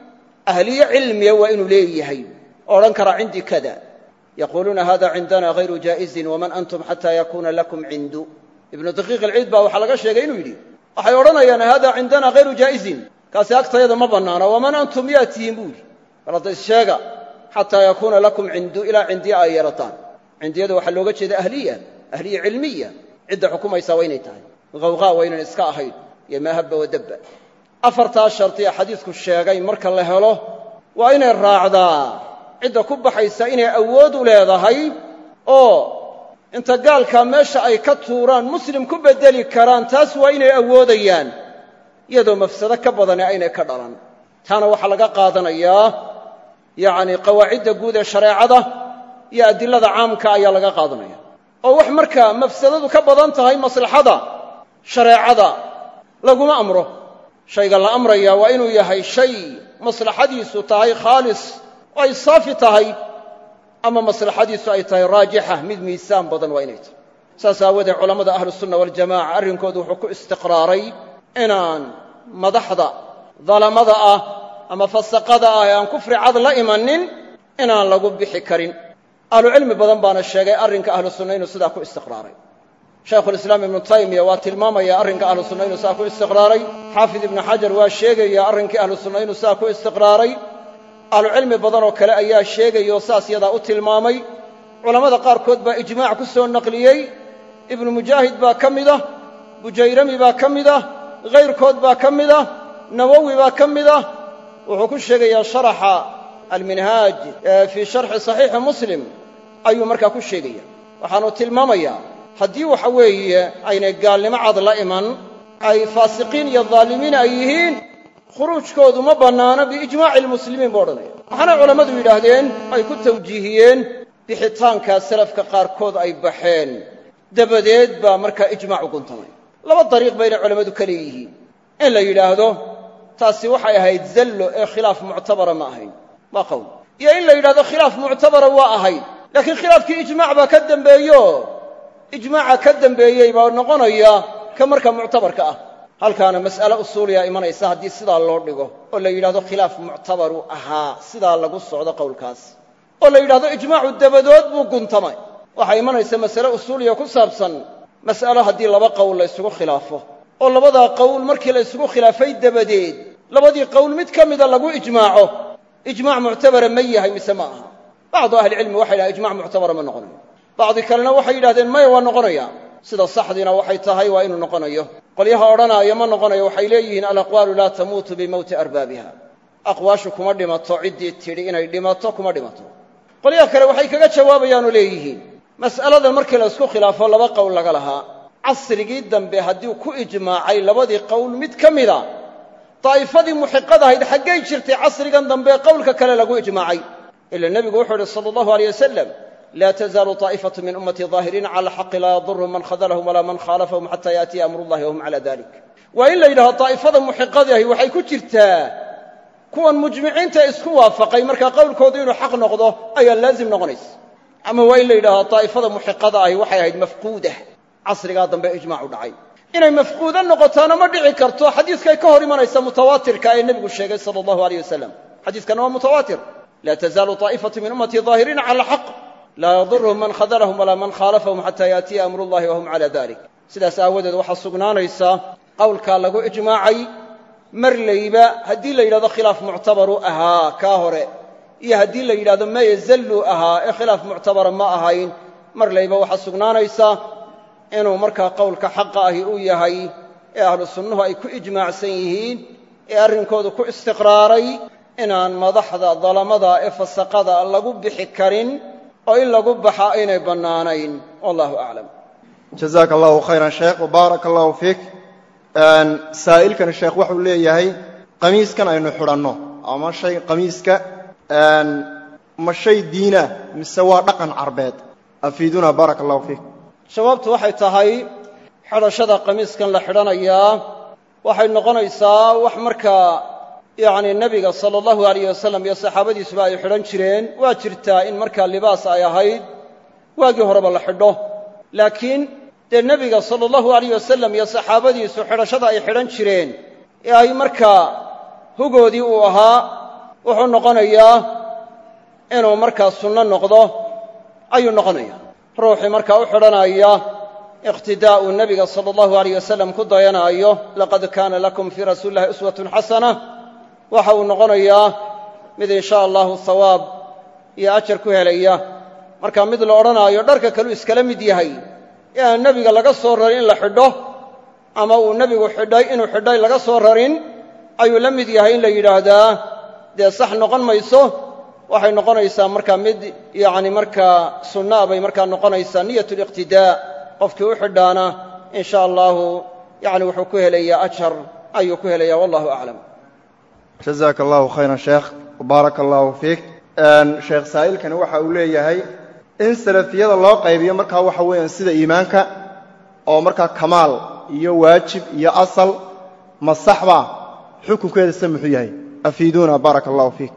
ahliye cilmiya waa inuu leeyahay oo odhan karaa cindii kada yaquuluuna hada cindana hayru jaa'izin waman antum xataa yakuuna lakum cindu ibnu daqiiq alciid baa waxaa laga sheegay inuu yidhi waxay odhanayaan hada cindana hayru jaa'izin kaasi agtayada ma bannaana waman antum yaa tihiin buu yidhi bal hadda issheega xataa yakuuna lakum cindu ilaa cindiya ay yeelataan cindiyada waxaa looga jeeda ahliya ahliya cilmiya cidda xukumaysaa waa inay tahay hawqaa waa ynan iska ahayn iyo maahaba wadabba afartaa shardi ee xadiidku sheegay marka la helo waa inay raacdaa cidda ku baxaysa inay awood u leedahay oo inta gaalkaa meesha ay ka tuuraan muslim ku beddeli karaan taas waa inay awoodayaan iyadoo mafsado ka badane aynay ka dhalan taana waxaa laga qaadanayaa yacnii qawaacidda guud ee shareecada iyo adilada caamka ayaa laga qaadanaya oo wax markaa mafsadadu ka badan tahay maslaxada shareecada laguma amro shayga la amraya waa inuu yahay shay maslaxadiisu tahay khaalis oo ay saafi tahay ama maslaxadiisu ay tahay raajixa mid miisaan badan waa inay tahay saas aawoodee culammada ahlusunna waljamaca arrinkoodu wuxuu ku istiqraaray inaan madaxda dalamada ah ama fasaqada ah ee aan kufri cad la imanin inaan lagu bixi karin ahlucilmi badan baana sheegay arrinka ahlu sunna inuu sidaa ku istiqraaray shaykhulislaam ibnu taymiya waa tilmaamaya arrinka ahlu sunna inuu sidaa ku istiqraaray xaafid ibnu xajar waa sheegaya arrinkii ahlu sunna inuu sidaa ku istiqraaray ahlucilmi badanoo kale ayaa sheegaya oo saas yadaa u tilmaamay culammada qaarkood baa ijmaac ku soo naqliyey ibnu mujaahid baa ka mid ah bujayrami baa ka mid ah hayrkood baa ka mid ah nawowi baa ka mid ah wuxuu ku sheegayaa sharaxa alminhaaj fii sharxi saxiixi muslim ayuu markaa ku sheegaya waxaanu tilmaamayaa haddii waxa weeye aynay gaalnimo cad la iman ay faasiqiin iyo daalimiin ay yihiin khuruujkoodu ma bannaano biijmaaci almuslimiin buu odhanaya waxaana culammadu yidhaahdeen ay ku tawjiihiyeen bixitaankaa salafka qaarkood ay baxeen dabadeed baa markaa ijmaac u guntamay laba dariiq bayna culammadu ka leeyihiin in la yidhaahdo taasi waxay ahayd zallo ee khilaaf muctabara ma ahayn waa qowl iyo in la yidhahdo khilaaf muctabara waa ahayd laakiin khilaafkii ijmaac baa ka dembeeyo ijmaaca ka dembeeyey baa noqonaya ka markaa muctabarka ah halkaana mas'ale usuuliya imanaysa haddii sidaa loo dhigo oo la yidhahdo khilaaf muctabaru ahaa sidaa lagu socdo qowlkaas oo la yidhahdo ijmaacu dabadood buu guntamay waxaa imanaysa masale usuuliya ku saabsan mas'alo haddii laba qowl la ysugu khilaafo oo labadaa qowl markii la ysugu khilaafay dabadeed labadii qowl mid ka mida lagu ijmaaco ijmaac muctabara ma yahay mise ma aha bacdu ahlicilmi waxay yidhahdeen ijmac muctabara ma noqonayo bacdi kalena waxay yidhahdeen maya waa noqonaya sida saxdiina waxay tahay waa inuu noqonayo qolyaha odhanaayo ma noqonayo waxay leeyihiin alaqwaalu laa tamuutu bimowti arbaabiha aqwaashu kuma dhimato ciddii tidhi inay dhimato kuma dhimato qolyaha kale waxay kaga jawaabayaanoo leeyihiin mas'aladan markii la isku khilaafo laba qowl laga lahaa casrigii dambe haddii ku ijmaacay labadii qowl mid ka mida daa'ifadii muxiqadahayd xaggay jirtay casrigan dambe qowlka kale lagu ijmaacay ila nebigu wuxuu idhi sala allahu aleyh wasalam laa tazaalu taa'ifatu min ummatii daahiriina cala alxaqi laa yadurhum man khadalahum walaa man khaalafahum xataa yaatiya amrullahi wahum cala dalik waa in la yidhahdo daa'ifada muxiqadahi waxay ku jirtaa kuwan mujmiciinta isku waafaqay markaa qowlkoodu inuu xaq noqdo ayaa laazim noqonaysa ama waa in la yidhahdo daa'ifada muxiqada ahi waxay ahayd mafquudah casrigaa dambe ijmaacu dhacay inay mafquudo noqotaana ma dhici karto xadiiskay ka hor imanaysa mutawaatirka ee nebigu sheegay sala allahu aleyh wasalam xadiiskana waa mutawaatir laa tazaalu taa'ifatu min ummatii daahiriina cala alxaq laa yadurhum man khadalahum walaa man khaalafahum xataa yaatiya amrullahi wahum cala dalik sidaas aawadeed waxaa sugnaanaysa qowlkaa lagu ijmaacay marlayba haddii la yidhahdo khilaaf muctabaru ahaa kaa hore iyo haddii la yidhahdo maya zalluu ahaa ee khilaaf muctabara ma ahayn marlayba waxaa sugnaanaysa inuu markaa qowlka xaqa ahi uu yahay ee ahlu sunnuhu ay ku ijmaacsan yihiin ee arrinkoodu ku istiqraaray inaan madaxda dalamada ee fasaqada lagu bixi karin oo in lagu baxa aynay bannaanayn wallahu aclam jazaaka allahu khayran sheekh wbaaraka allahu fiik saa'ilkani sheekh wuxuu leeyahay qamiiskan aynu xidhanno ama shay qamiiska ma shay diina mise waa dhaqan carbeed afiiduna baaraka allahu fiik jawaabtu waxay tahay xidhashada qamiiskan la xidhanayaa waxay noqonaysaa wax markaa yacni nebiga sala allahu alayh wasalam iyo saxaabadiisuba ay xidhan jireen waa jirtaa in markaa libaas ay ahayd waagii horeba la xidho laakiin dee nebiga sala allahu alayh wasalam iyo saxaabadiisu xidhashada ay xidhan jireen ee ay markaa hugoodii uu ahaa wuxuu noqonayaa inuu markaa sunno noqdo ayuu noqonaya ruuxii markaa u xidhanaya iqtidaa'u nebiga sala allahu alayh wasalam ku dayanaayo laqad kaana lakum fii rasuuli illahi uswatun xasana waxa uu noqonayaa mid in sha allahu hawaab iyo ajar ku helaya markaa mid la odhanaayo dharka kaluu iskala mid yahay ee aan nebiga laga soo rarin in la xidho ama uu nebigu xidhay inuu xidhay laga soo rarin ayuu la mid yahay in la yidhaahdaa dee sax noqon mayso waxay noqonaysaa markaa mid yacni markaa sunnaa bay markaa noqonaysaa niyat liqtidaa qofkii u xidhaana in sha allahu yacni wuxuu ku helayaa ajar ayuu ku helayaa wallahu aclam jazaaka allahu khayran sheekh wbaaraka allahu fiik sheekh saa'ilkani waxa uu leeyahay in salafiyada loo qaybiyo markaa waxa weeyaan sida iimaanka oo markaa kamaal iyo waajib iyo asal ma saxba xukunkeeda se muxuu yahay afiiduuna baaraka allahu fiik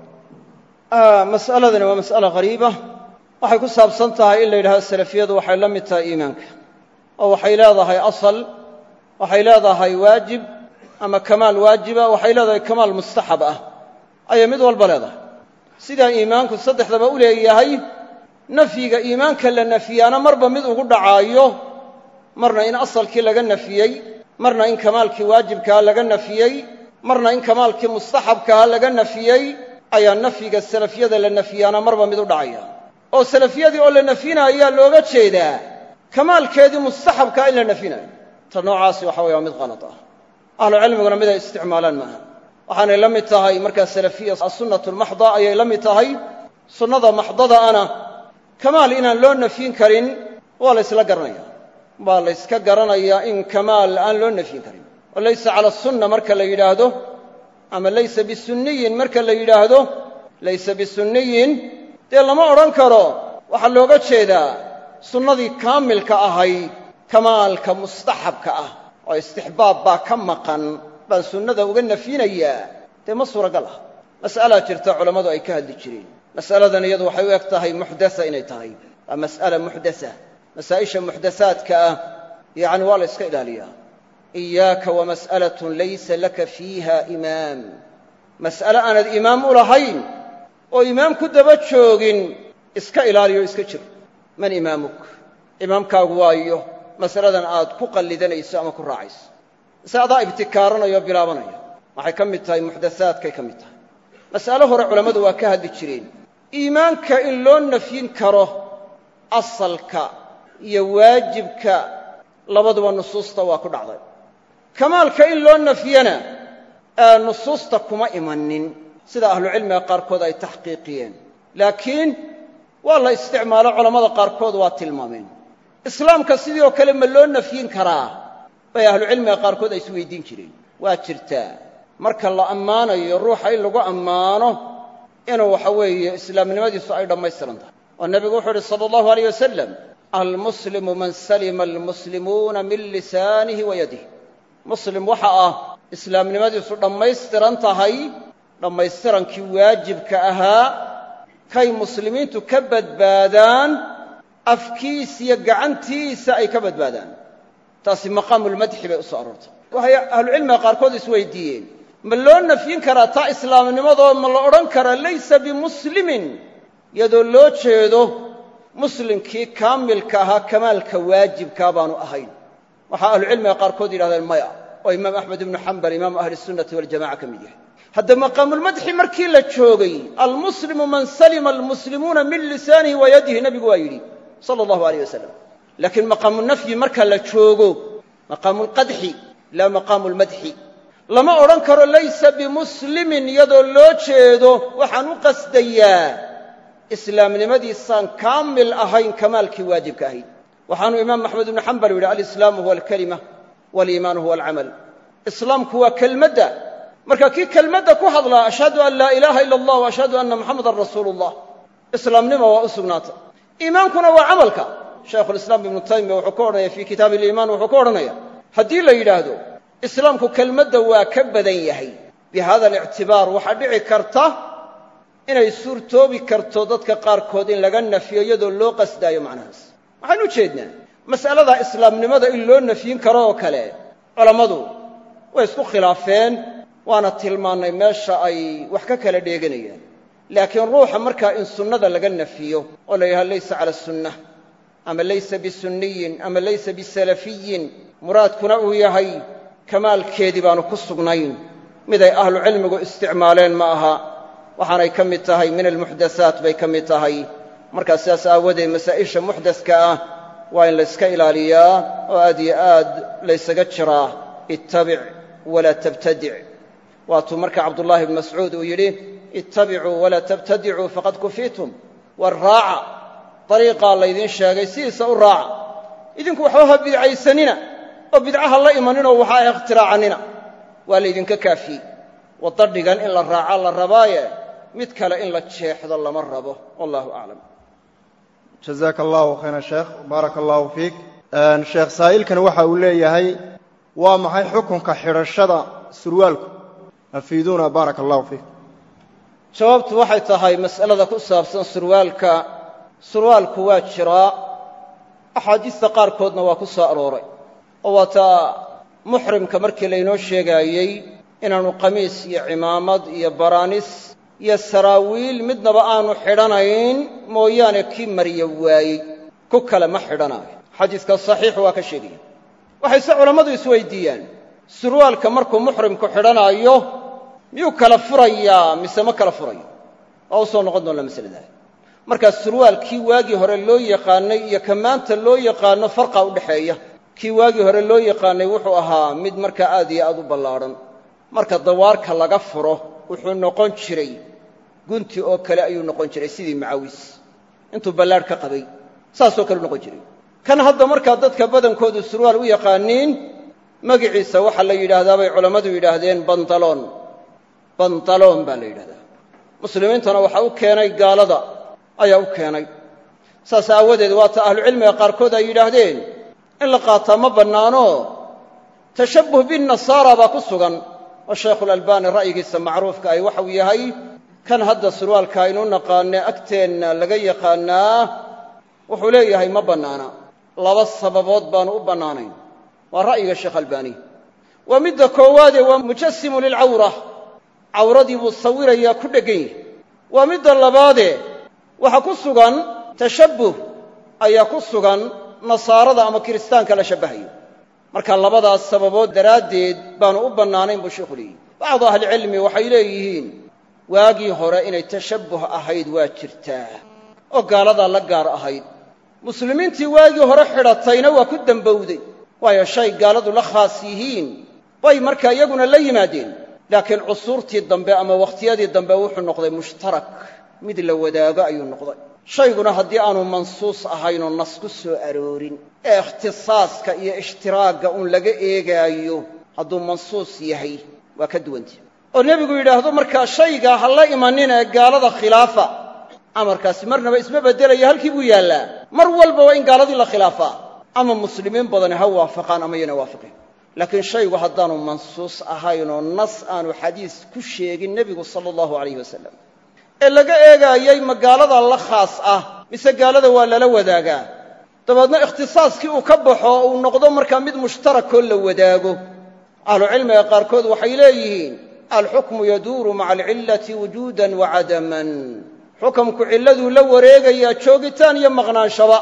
mas'aladani waa mas'ala qariiba waxay ku saabsan tahay in la yidhahdo salafiyadu waxay la mid tahay iimaanka oo waxay leedahay asal waxay leedahay waajib ama kamaal waajiba waxay leedahay kamaal mustaxab ah ayay mid walba leedahay sidaa iimaanku saddexdaba u leeyahay nafyiga iimaanka la nafiyaana marba mid ugu dhacaayo marna in asalkii laga nafiyey marna in kamaalkii waajibkaha laga nafiyey marna in kamaalkii mustaxabkaha laga nafiyey ayaa nafyiga salafiyada la nafiyaana marba mid u dhacaya oo salafiyadii oo la nafyinayo ayaa looga jeedaa kamaalkeedii mustaxabkaa in la nafinayo ta noocaasi waxa waya waa mid qalad ah ahlucilmiguna mid ay isticmaalaan maaha waxaanay la mid tahay markaa salafiya asunnatu lmaxda ayay la mid tahay sunnada maxdada ana kamaal inaan loo nafyin karin waa la ysla garanaya waa la yska garanayaa in kamaal aan loo nafyin karin oo laysa cala sunna marka la yidhaahdo ama laysa bisunniyin marka la yidhaahdo laysa bisunniyin dee lama odhan karo waxaa looga jeedaa sunnadii kaamilka ahayd kamaalka mustaxabka ah oo istixbaab baa ka maqan baan sunnada uga nafyinayaa dee ma suuragal ah mas'alaa jirta culammadu ay ka hadli jireen mas'aladan iyadu waxay u eg tahay muxdasa inay tahay waa mas'ala muxdasa masaa'isha muxdasaadka ah yacni waa la yska ilaaliyaa iyaaka wamas'alatun laysa laka fiiha imaam mas'ale aanad imaam u lahayn oo imaam ku daba joogin iska ilaaliyo iska jir man imaamuk imaamkaagu waayo masaladan aad ku qallidanayso ama ku raacayso mise adaa ibtikaaranaya oo bilaabanaya waxay ka mid tahay muxdasaadkay ka mid tahay mas'alo hore culammadu waa ka hadli jireen iimaanka in loo nafyin karo asalka iyo waajibka labaduba nusuusta waa ku dhacday kamaalka in loo nafyana nusuusta kuma imanin sida ahlucilmiga qaarkood ay taxqiiqiyeen laakiin waa la isticmaalo culammada qaarkood waa tilmaameen islaamka sidii oo kale ma loo nafyin karaa bay ahlucilmiga qaarkood ay isweydiin jireen waa jirtaa marka la ammaanayo ruuxa in lagu ammaano inuu waxa weeye islaamnimadiisu ay dhammaystiran tahay oo nebigu wuxuu uhi sala allahu alayh wasalam almuslimu man salima almuslimuuna min lisaanihi wa yadih muslim waxa ah islaamnimadiisu dhammaystiran tahay dhammaystirankii waajibka ahaa kay muslimiintu ka badbaadaan afkiisa iyo gacantiisa ay ka badbaadaan taasi maqaamulmadxi bay u soo aroortay waxay ahlucilmiga qaarkood isweydiiyeen ma loo nafyin karaa taa islaamnimadoo ma la odhan karaa laysa bimuslimin iyadoo loo jeedo muslimkii kaamilka ahaa kamaalka waajibkaa baanu ahayn waxaa ahlucilmiga qaarkood yidhahdeen maya oo imaam axmed ibnu xambal imaamu ahli sunnati waljamaca ka mid yahay hadda maqaamulmadxi markii la joogay almuslimu man salima almuslimuuna min lisaanihi wa yadihi nebigu waa yidhi sala allahu alayh wasalam laakiin maqaamunafyi marka la joogo maqaamulqadxi laa maqaamu lmadxi lama odhan karo laysa bimuslimin iyadoo loo jeedo waxaan u qasdayaa islaamnimadiisaan kaamil ahayn kamaalkii waajibka ahayd waxaanu imaam axmed ibnu xambal yidhi alislaamu huwa alkalima waliimaanu huwa alcamal islaamku waa kelmadda marka kii kelmadda ku hadlaa ashhadu an laa ilaaha ila allah wa ashhadu anna muxamadan rasuulu llah islaamnima waa u sugnaata iimaankuna waa camalka shaykhulislaam ibnu taymiya wuxuu ka odhanaya fii kitaabi aliimaan wuxuu ka odhanaya haddii la yidhaahdo islaamku kelmadda waa ka badan yahay bi hada alictibaar waxaa dhici karta inay suurtoobi karto dadka qaarkood in laga nafiyo iyadoo loo qasdaayo macnahaas waxaan u jeednaa mas'alada islaamnimada in loo nafyin karo oo kale culammadu way isku khilaafeen waana tilmaannay meesha ay wax ka kala dheeganayaan laakiin ruuxa markaa in sunnada laga nafiyo oo la yidhaha laysa cala sunnah ama laysa bisunniyin ama laysa bisalafiyin muraadkuna uu yahay kamaalkeedii baanu ku sugnayn miday ahlucilmigu isticmaaleen ma aha waxaanay ka mid tahay min almuxdasaat bay ka mid tahay markaa sidaas aawadeed masaa'isha muxdaska ah waa in layska ilaaliyaa oo aad iyo aad laysaga jiraa ittabic walaa tabtadic waatuu marka cabdullaahi ibnu mascuud uu yidhi ittabicuu walaa tabtadicuu faqad kufiitum war raaca dariiqaa laydiin sheegay sidiisa u raaca idinku waxba ha bidcaysanina oo bidcaha la imaninoo waxa ah ikhtiraacannina waa laydinka kaafiyey wadda dhigan in la raaca la rabaaye mid kale in la jeexdo lama rabo wallahu aclam jazaaka allahu khayran sheekh baaraka allahu fiik sheekh saa'ilkan waxa uu leeyahay waa maxay xukunka xidhashada surwaalku afiiduuna baaraka allahu fiik jawaabtu waxay tahay mas'alada ku saabsan surwaalka surwaalku waa jiraa axaadiista qaarkoodna waa ku soo arooray oo waa taa muxrimka markii laynoo sheegaayey inaanu qamiis iyo cimaamad iyo baraanis iyo saraawiil midnaba aanu xidhanayn mooyaane kii marya waayey ku kale ma xidhanaayo xadiiska saxiixu waa ka sheegaya waxayse culammadu isweydiiyaan surwaalka markuu muxrimku xidhanaayo miyuu kala furayaa mise ma kala furayo waa u soo noqon doonnaa masaladaas markaa surwaal kii waagii hore loo yaqaannay iyo ka maanta loo yaqaanno farqa u dhexeeya kii waagii hore loo yaqaannay wuxuu ahaa mid markaa aad iyo aad u ballaadhan marka dawaarka laga furo wuxuu noqon jiray gunti oo kale ayuu noqon jiray sidii macawis intuu ballaadh ka qabay saasoo kale u noqon jiray kan hadda markaa dadka badankoodu surwaal u yaqaaniin magiciisa waxaa la yidhaahdaa bay culammadu yidhaahdeen bandaloon bandaloon baa la yidhahdaa muslimiintana waxaa u keenay gaalada ayaa u keenay saas aawadeed waata ahlucilmiga qaarkood ay yidhaahdeen in la qaataa ma bannaano tashabbuh binnasaara baa ku sugan oo shaykhulalbaani ra'yigiisa macruufka ay waxau yahay kan hadda surwaalka aynu naqaanee agteenna laga yaqaannaa wuxuu leeyahay ma bannaana laba sababood baanu u bannaanayn waa ra'yiga sheekh albaani waa midda koowaadee waa mujasimu lilcawra cawradii buu sawirayaa ku dheggan yahi waa midda labaadee waxa ku sugan tashabbuh ayaa ku sugan nasaarada ama kiristaanka la shabbahayo marka labadaas sababood daraaddeed baanu u bannaanayn buu sheikhu leeyihi bacdu ahlicilmi waxay leeyihiin waagii hore inay tashabbuh ahayd waa jirtaa oo gaaladaa la gaar ahayd muslimiintii waagii hore xidhatayna waa ku dembowday waayo shay gaaladu la khaas yihiin bay markaa iyaguna la yimaadeen laakiin cusuurtii dambe ama wakhtiyadii dambe wuxuu noqday mushtarak mid la wadaago ayuu noqday shayguna haddii aanu mansuus ahaynoo nas ku soo aroorin ee ikhtisaaska iyo ishtiraagga uun laga eegaayo hadduu mansuus yahay waa ka duwantah oo nebigu yidhaahdo markaa shaygaa ha la imanin ee gaalada khilaafa amarkaasi marnaba isma beddelaya halkii buu yaallaa mar walba waa in gaaladii la khilaafaa ama muslimiin badani ha waafaqaan ama yana waafiqin laakiin shaygu haddaanu mansuus ahaynoo nas aanu xadiis ku sheegin nebigu sala allahu alayh wasalam ee laga eegaayay ma gaalada la khaas ah mise gaalada waa lala wadaagaa dabeedna ikhtisaaskii uu ka baxo uu noqdo markaa mid mushtarakoo la wadaago ahlucilmiga qaarkood waxay leeyihiin alxukmu yaduuru maca alcillati wujuudan wa cadaman xukamku cilladuu la wareegayaa joogitaan iyo maqnaanshaba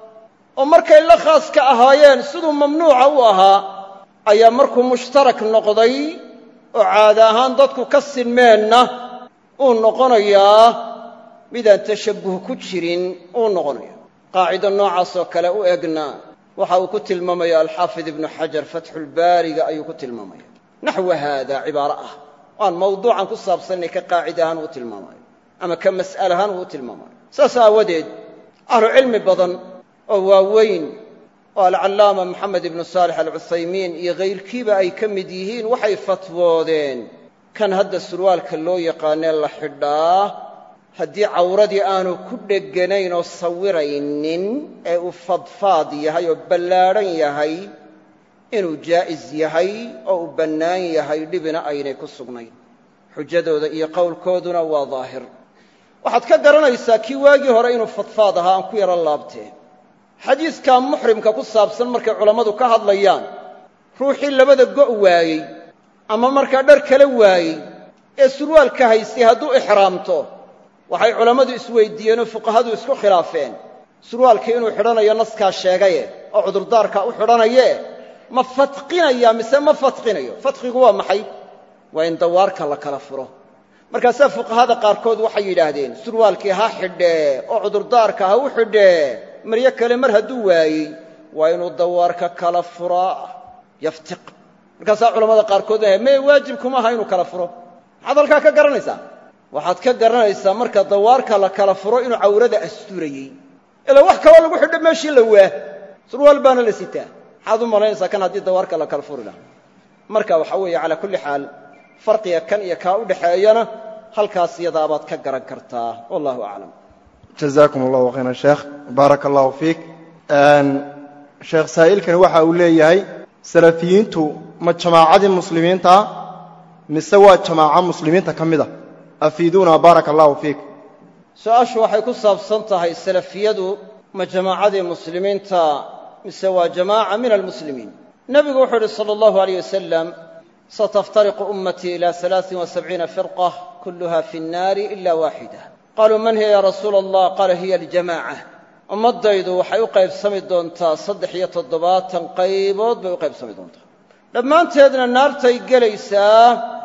oo markay la khaaska ahaayeen siduu mamnuuca u ahaa ayaa markuu mushtarak noqday oo caada ahaan dadku ka sinmeenna uu noqonayaa midaan tashabbuh ku jirin uu noqonaya qaacido noocaasoo kale u egna waxa uu ku tilmaamaya alxaafid ibnu xajar fatxulbaariga ayuu ku tilmaamaya naxwa haada cibaaro ah aan mawduucan ku saabsannay ka qaacid ahaan uu tilmaamayo ama ka mas'al ahaan uu u tilmaamayo saas aawadeed ahlucilmi badan oo waaweyn oo alcallaama moxamed ibnu saalix alcuthaymiin iyo kayrkiiba ay ka mid yihiin waxay fatwoodeen kan hadda surwaalka loo yaqaanee la xidhaa haddii cawradii aanu ku dheganayn oo sawiraynin ee uu fadfaad yahay oo ballaadhan yahay inuu jaa'is yahay oo uu bannaan yahay dhibina aynay ku sugnayn xujadooda iyo qowlkooduna waa daahir waxaad ka garanaysaa kii waagii hore inuu fadfaad ahaa aan ku yaro laabtee xadiiskaa muxrimka ku saabsan markay culammadu ka hadlayaan ruuxii labada go' waayey ama markaa dhar kala waayey ee surwaalka haystay hadduu ixraamto waxay culammadu isweyddiiyeenoo fuqahadu isku khilaafeen surwaalkii inuu xidhanayo naskaa sheegaye oo cudurdaarkaa u xidhanaye ma fadqinaya mise ma fadqinayo fadqigu waa maxay waa in dawaarka la kala furo markaasaa fuqahada qaarkood waxay yidhaahdeen surwaalkii ha xidhee oo cudurdaarka ha u xidhee maryo kale mar hadduu waayey waa inuu dawaarka kala furaa yaftiq markaasaa culamada qaarkood leeyahay mee waajib kuma aha inuu kala furo maxaad halkaa ka garanaysaa waxaad ka garanaysaa marka dawaarka la kala furo inuu cawrada asturayey ilaa wax kaloo lagu xidho meeshii la waa surwaal baana la sitaa maxaad u malaynaysaa kan haddii dawaarka la kala furi lahaa marka waxaa weeye calaa kulli xaal farqiga kan iyo kaa u dhexeeyana halkaas iyadaabaad ka garan kartaa wallahu aclam jazaakum allahu khayran sheekh baaraka allahu fiik sheekh saa'ilkani waxa uu leeyahay salafiyiintu ma jamaacadii muslimiintaa mise waa jamaaco muslimiinta ka mid a afiiduuna baaraka allahu fiik su-aashu waxay ku saabsan tahay salafiyadu ma jamaacadii muslimiinta mise waa jamaaca min almuslimiin nebigu wuxuu uhi sala allahu alayh wasalam sataftariqu ummatii ila alaain wasabciina firqa kulluha fi nnaari ila waaxida qaluu man hiya ya rasuula allah qaala hiya aljamaaca ummaddaydu waxay u qaybsami doontaa saddex iyo toddobaatan qaybood bay u qaybsami doontaa dhammaanteedna naartay gelaysaa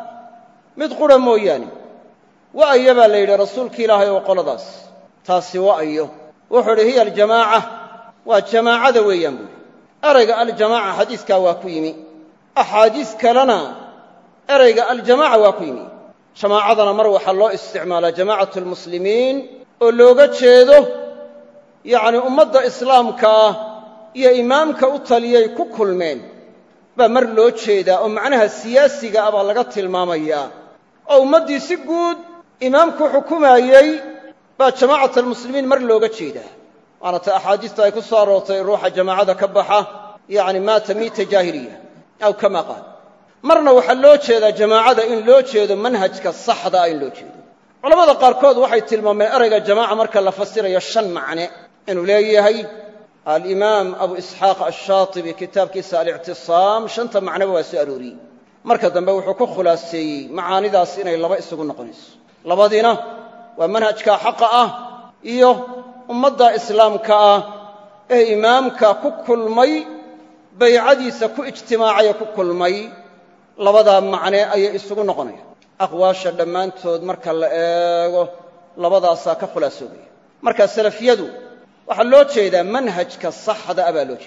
mid qura mooyaane wa'aya baa la yidhi rasuulki ilaahay oo qoladaas taasi wa'ayo wuxuu idhi hiya aljamaaca waa jamaacada weeyaan buuhi erayga aljamaaca xadiiskaa waa ku yimi axaadiis kalena erayga aljamaaca waa ku yimi jamaacadana mar waxaa loo isticmaalaa jamaacatu almuslimiin oo looga jeedo yacni ummadda islaamka ah iyo imaamka u taliyay ku kulmeen baa mar loo jeedaa oo macnaha siyaasiga ah baa laga tilmaamayaa oo ummaddii si guud imaamku xukumaayey baa jamaacat almuslimiin mar looga jeedaa waana ta axaadiista ay ku soo aroortay ruuxa jamaacada ka baxa yacni maata miita jaahiliya aw kama qaal marna waxaa loo jeedaa jamaacada in loo jeedo manhajka saxda ah in loo jeedo culamada qaarkood waxay tilmaameen erayga jamaaca marka la fasirayo shan macne inuu leeyahay alimaam abu isxaaq ashaatibi kitaabkiisa alictisaam shanta macneba waa soo arooriyey marka dambe wuxuu ku khulaaseeyey macaanidaas inay laba isugu noqonayso labadiina waa manhajka xaqa ah iyo ummadda islaamka ah ee imaamka ku kulmay baycadiisa ku ijtimaacaya ku kulmay labadaa macne ayay isugu noqonayaan aqwaasha dhammaantood marka la eego labadaasaa ka khulaasoobaya marka salafiyadu waxaa loo jeedaa manhajka saxda ah baa loo jeedaa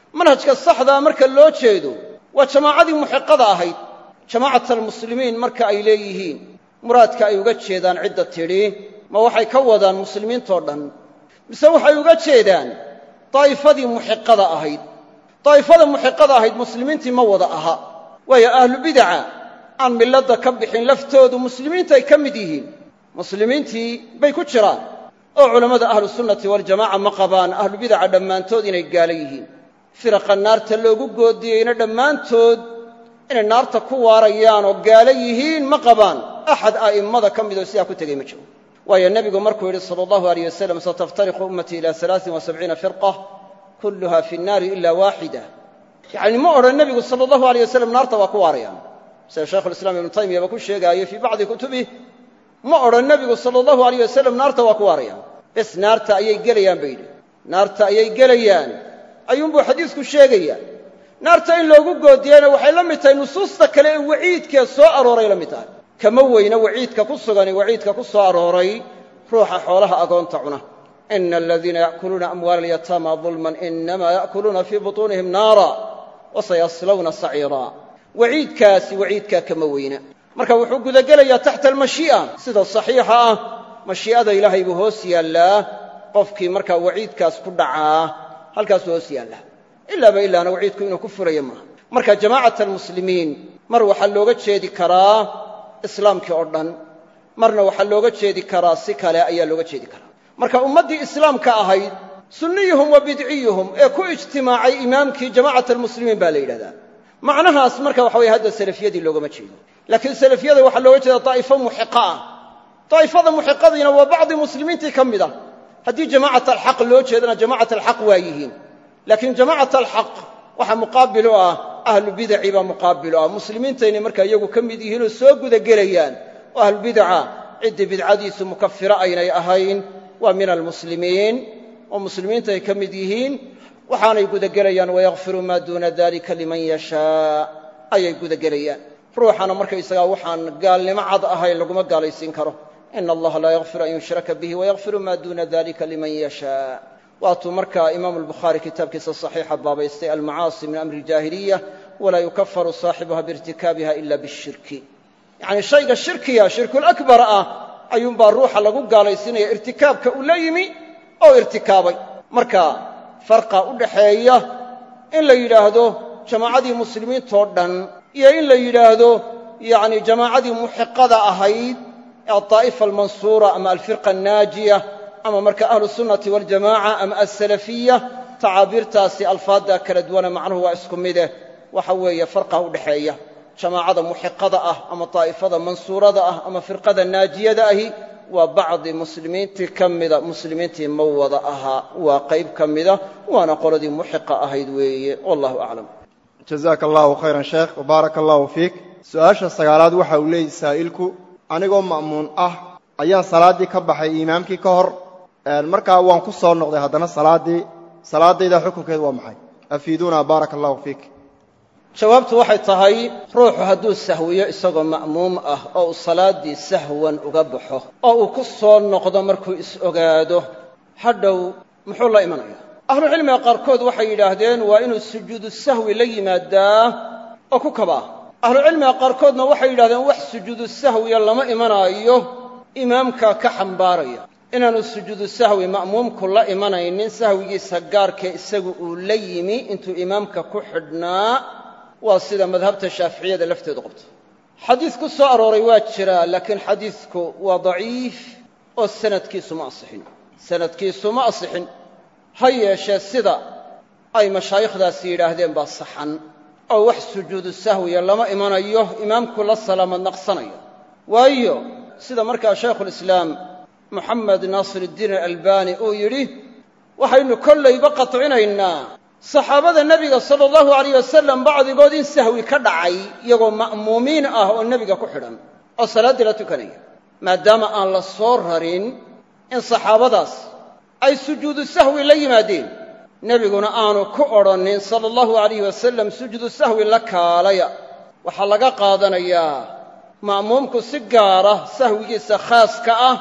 manhajka saxdaa marka loo jeedo waa jamaacadii muxiqada ahayd jamaacat almuslimiin marka ay leeyihiin muraadka ay uga jeedaan cidda tidhi ma waxay ka wadaan muslimiintoo dhan mise waxay uga jeedaan daa'ifadii muxiqada ahayd daa'ifada muxiqada ahayd muslimiintii ma wada aha waayo ahlu bidaca aan milladda ka bixin laftoodu muslimiintay ka mid yihiin muslimiintii bay ku jiraan oo culammada ahlusunnati waljamaca ma qabaan ahlu bidaca dhammaantood inay gaalo yihiin firaqa naarta loogu goodiyeyna dhammaantood inay naarta ku waarayaan oo gaalo yihiin ma qabaan axad a'immada ka midoo sidaa ku tegey ma jiro waayo nebigu markuu yidhi sala allahu aleyh wasalam sataftariqu ummatii ila alaain wa sabciina firqa kulluha fi nnaari ila waaxida yacni ma odhan nebigu sala allahu aleyh wasalam naarta waa ku waarayaan sida shaykhulislaam ibnu taymiyaba ku sheegaayo fii bacdi kutubih ma odhan nebigu sala allahu aleyh wasalam naarta waa ku waarayaan bes naarta ayay gelayaan bay yidhi naarta ayay gelayaan ayuunbuu xadiisku sheegaya naarta in loogu goodiyeyna waxay la mid tahay nusuusta kale ee waciidkee soo arooray la mid tahay kama weyna waciidka ku sugani waciidka ku soo arooray ruuxa xoolaha agoonta cuna ina aladiina ya'kuluuna amwaala alyataama dulman inamaa ya'kuluuna fii butuunihim naara wasayaslawna saciira waciidkaasi waciidkaa kama weyna marka wuxuu gudagelayaa taxta almashii'a sida saxiixa ah mashii'ada ilaahay buu hoos yaallaa qofkii markaa waciidkaas ku dhacaa halkaasuu hoos yaallaa ilaaba ilaana waciidku inuu ku furayo maaha marka jamaacat almuslimiin mar waxaa looga jeedi karaa islaamkii oo dhan marna waxaa looga jeedi karaa si kale ayaa looga jeedi karaa marka ummaddii islaamka ahayd sunniyuhum wa bidciyuhum ee ku ijtimaacay imaamkii jamaacat almuslimiin baa la yidhahdaa macnahaas marka waxa weye hadda salafiyadii loogama jeedo laakiin salafiyada waxaa looga jeeda daa'ifo muxiqa ah daa'ifada muxiqadiina waa bacdi muslimiintii ka mid ah haddii jamaacat alxaq loo jeedana jamaacat alxaq waa yihiin laakiin jamaacat alxaq waxaa muqaabil u ah ahlu bidaci baa muqaabil u ah muslimiintaynay markaa iyagu ka mid yihiinoo soo gudagelayaan oo ahlubidaca ciddii bidcadiisu mukafiro aynay ahayn waa min almuslimiin oo muslimiinta ay ka mid yihiin waxaanay gudagelayaan wayakfiru maa duuna dalika liman yashaa ayay gudagelayaan ruuxana markaysagaa waxaan gaalnimo cad ahayn laguma gaalaysiin karo ina allaha laa yakfiru an yushraka bihi wayakfiru maa duuna dalika liman yashaa waatuu markaa imaamu albukhaari kitaabkiisa saxiixa baabaystay almacaasi min amri aljaahiliya walaa yukafaru saaxibuha biirtikaabiha ila bishirki yacnii shayga shirkiya shirkulakbar ah ayuunbaa ruuxa lagu gaalaysiinaya irtikaabka uu la yimi oo irtikaabay marka farqa u dhaxeeya in la yidhaahdo jamaacadii muslimiintoo dhan iyo in la yidhaahdo yacni jamaacadii muxiqada ahayd ee aldaa'ifa almansuura ama alfirqa annaajiya ama marka ahlu sunnati waljamaca ama alsalafiya tacaabiirtaasi alfaadda kala duwana macnuhu waa isku mideh waxa weeye farqa u dhaxeeya jamaacada muxiqada ah ama daa'ifada mansuurada ah ama firqada naajiyada ahi waa bacdi muslimiintii ka mida muslimiintii ma wada ahaa waa qayb ka mida waana qoladii muxiqa ahayd weeye wallahu aclam jazaaka allahu khayran sheekh wabaaraka allahu fiik su-aasha sagaalaad waxa uu leeyahy saa'ilku anigoo ma'muun ah ayaan salaaddii ka baxay imaamkii ka hor markaa waan ku soo noqday haddana salaaddii salaadayda xukunkeedu waa maxay afiiduuna baaraka allahu fiik jawaabtu waxay tahay ruuxu hadduu sahwiyo isagoo ma'muum ah oo uu salaaddii sahwan uga baxo oo uu ku soo noqdo markuu is-ogaado hadhow muxuu la imanaya ahlucilmiga qaarkood waxay yidhaahdeen waa inuu sujuudu sahwi la yimaadaa oo ku kabaa ahlucilmiga qaarkoodna waxay yidhahdeen wax sujuudu sahwiya lama imanaayo imaamka ka xambaaraya inaanu sujuudu sahwi ma'muumku la imanaynin sahwigiisa gaarkee isagu uu la yimi intuu imaamka ku xidhnaa waa sida madhabta shaaficiyada lafteedu qabto xadiis ku soo arooray waa jiraa laakiin xadiidku waa daciif oo sanadkiisu ma asixin sanadkiisu ma asixin ha yeeshee sida ay mashaayikhdaasi yidhaahdeen baa saxan oo wax sujuudu sahwiya lama imanayo imaamku la salaamad naqsanaya waayo sida markaa shaykhulislaam moxamed naasiruddiin alalbani uu yidhi waxaynu kollayba qatcinaynaa saxaabada nebiga sala allahu alayh wasalam bacdigood in sahwi ka dhacay iyagoo ma'muumiin ah oo nebiga ku xidhan oo salaaddii la tukanaya maadaama aan la soo rarin in saxaabadaas ay sujuudu sahwi la yimaadeen nebiguna aanu ku odhannin sala allahu alayh wasalam sujuudu sahwi la kaalaya waxaa laga qaadanayaa ma'muumku si gaara sahwigiisa khaaska ah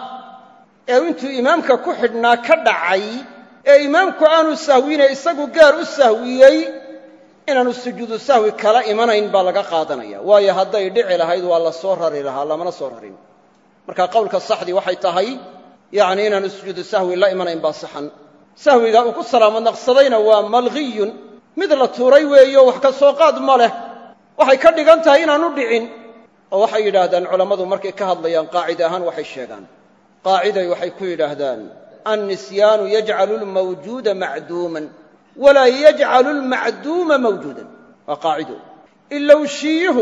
ee intuu imaamka ku xidhnaa ka dhacay ee imaamku aanu sahwine isagu gaar u sahwiyey inaanu sujuudu sahwi kala imanayn baa laga qaadanaya waayo hadday dhici lahayd waa la soo rari lahaa lamana soo rarin marka qowlka saxdii waxay tahay yacni inaanu sujuudu sahwi la imanayn baa saxan sahwiga uu ku salaamo naqsadayna waa malghiyun mid la tuuray weeyo wax ka soo qaad ma leh waxay ka dhigan tahay inaanu dhicin oo waxay yidhaahdaan culammadu markay ka hadlayaan qaacida ahaan waxay sheegaan qaaciday waxay ku yidhaahdaan annisyaanu yajcalu lmawjuuda macduuman walaa yajcalu lmacduuma mawjuudan waa qaacido ilowshiyuhu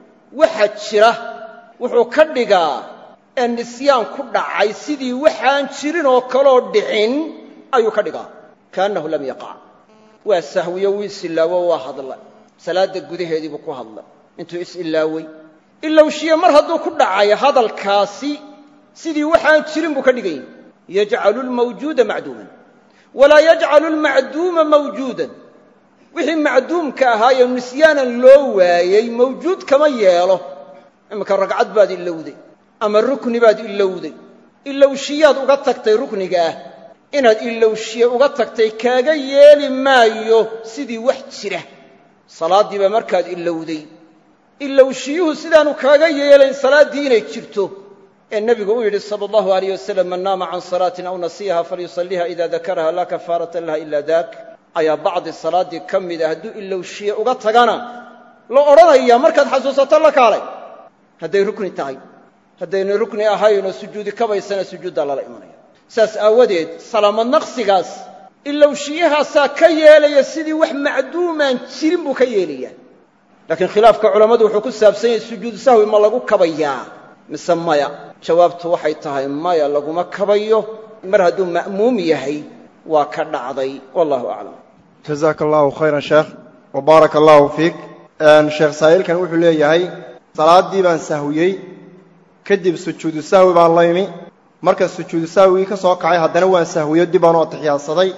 waxa jira wuxuu ka dhigaa ee nisyaan ku dhacay sidii waxaan jirin oo kaloo dhicin ayuu ka dhigaa kaannahu lam yaqac waa sahwiyo wuu is-ilaawo waa hadla salaadda gudaheedii buu ku hadlay intuu is-ilaawey ilowshiye mar hadduu ku dhacay hadalkaasi sidii waxaan jirin buu ka dhigan yahy yajcalu lmawjuuda macduuman walaa yajcalu lmacduuma mawjuudan wixii macduumka ahaaye nisyaanan loo waayey mawjuud kama yeelo iminka ragcad baad ilowday ama rukni baad ilowday ilowshiyaad uga tagtay rukniga ah inaad ilowshiye uga tagtay kaaga yeeli maayo sidii wax jira salaaddii baa markaad ilowday ilowshiyuhu sidaanu kaaga yeelayn salaaddii inay jirto ee nebigu uu yidhi sala allahu alayh wasalam man naama can salaatin aw nasiyaha falyusalliha ida dakaraha laa kafaarata laha ila dak ayaa bacdi salaaddii ka mida hadduu ilowshiye uga tagana la odhanaya markaad xasuusato la kaalay hadday rukni tahay haddayna rukni ahaynoo sujuudi kabaysana sujuuddaa lala imanaya saas aawadeed salaamad naqsigaas ilowshiyahaasaa ka yeelaya sidii wax macduumaan jirin buu ka yeelaya laakiin khilaafka culammadu wuxuu ku saabsan yahay sujuudu sahwi ma lagu kabayaa mise maya jawaabtu waxay tahay maya laguma kabayo mar hadduu ma'muum yahay waa ka dhacday wallahu aclam jazaaka allahu khayran sheekh wa baaraka allahu fiik sheekh saa'ilkan wuxuu leeyahay salaaddii baan sahwiyey kadib sujuudu sahwi baan la imi marka sujuudu sahwigii ka soo kacay haddana waan sahwiyo dib baan u atixiyaadsaday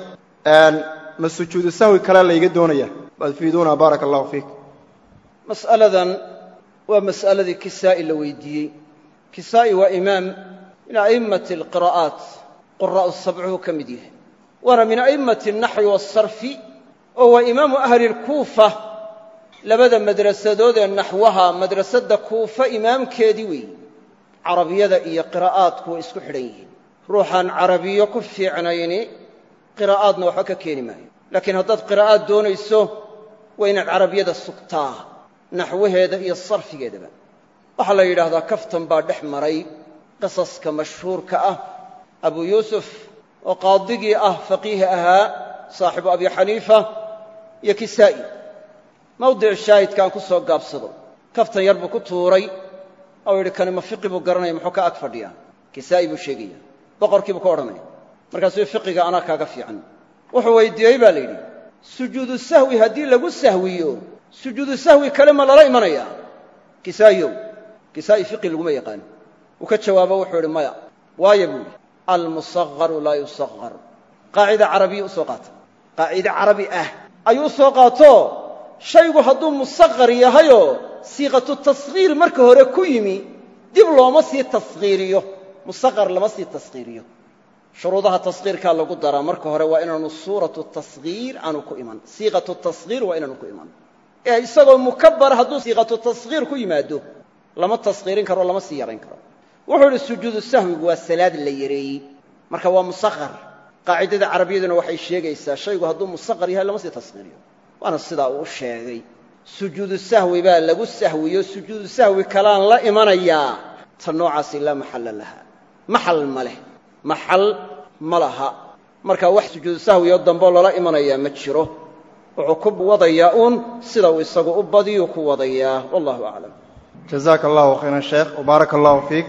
ma sujuudu sahwi kale layga doonaya waadfiiduuna baaraka allahu fiik mas'aladan waa mas'aladii kisaa'i la weydiiyey kisaa'i waa imaam min a'immati alqiraa'aat quraa'u sabcuhu ka mid yahay waana min a'immati alnaxwi waasarfi oo waa imaamu ahli lkuufa labada madrasadood ee naxwaha madrasadda kuufa imaamkeedii weeye carabiyada iyo qiraa'aadku way isku xidhan yihiin ruuxaan carabiyo ku fiicnayni qiraa'aadna waxba ka keeni maayo laakiin haddaad qiraa'aad doonayso waa inaad carabiyada sugtaa naxwaheeda iyo sarfigeedaba waxaa la yidhaahdaa kaftan baa dhex maray qisaska mashhuurka ah abu yuusuf oo qaadigii ah faqiih ahaa saaxibu abi xaniifa iyo kisaa'i mawdic shaahidka aan ku soo gaabsado kaftan yar buu ku tuuray oo yidhi kani ma fiqi buu garanaya muxuu ka ag fadhiyaa kisaa'i buu sheegaya boqorkii buu ka odhanaya markaasuu fiqiga anaa kaaga fiican wuxuu weydiiyey baa la yidhi sujuudu sahwi haddii lagu sahwiyo sujuudu sahwi kale ma lala imanaya kisaa'iyow kisaa'i fiqi laguma yaqaano uu ka jawaabo wuxuu yidhi maya waayo buu yidhi almusagaru laa yusaqar qaacida carabiya u soo qaata qaacide carabi ah ayuu u soo qaato shaygu hadduu musaqar yahayoo siiqatu tasghiir marka hore ku yimi dib looma sii tasghiiriyo musaqar lama sii tasghiiriyo shuruudaha tasghiirkaa lagu daraa marka hore waa inaanu suuratu tasghiir aanu ku iman siiqatu tasghiir waa inaanu ku iman ee isagoo mukabar hadduu siiqatu tasghiir ku yimaado lama tasghiirin karo lama sii yarayn karo wuxuu idhi sujuudu sahwigu waa salaad la yareeyey marka waa musaqar qaacidada carabiyaduna waxay sheegaysaa shaygu hadduu musaqar yahay lama sii tasghiiriyo waana sidaa uu sheegay sujuudu sahwi baa lagu sahwiyo sujuudu sahwi kalaan la imanayaa ta noocaasi laa maxalla laha maxal ma leh maxal ma laha marka wax sujuudu sahwiyoo dambeo lala imanayaa ma jiro wuxuu ku wadayaa uun sida uu isagu u badiyuu ku wadayaa wallahu aclam jazaaka allahu khayran sheekh wabaaraka allahu fiik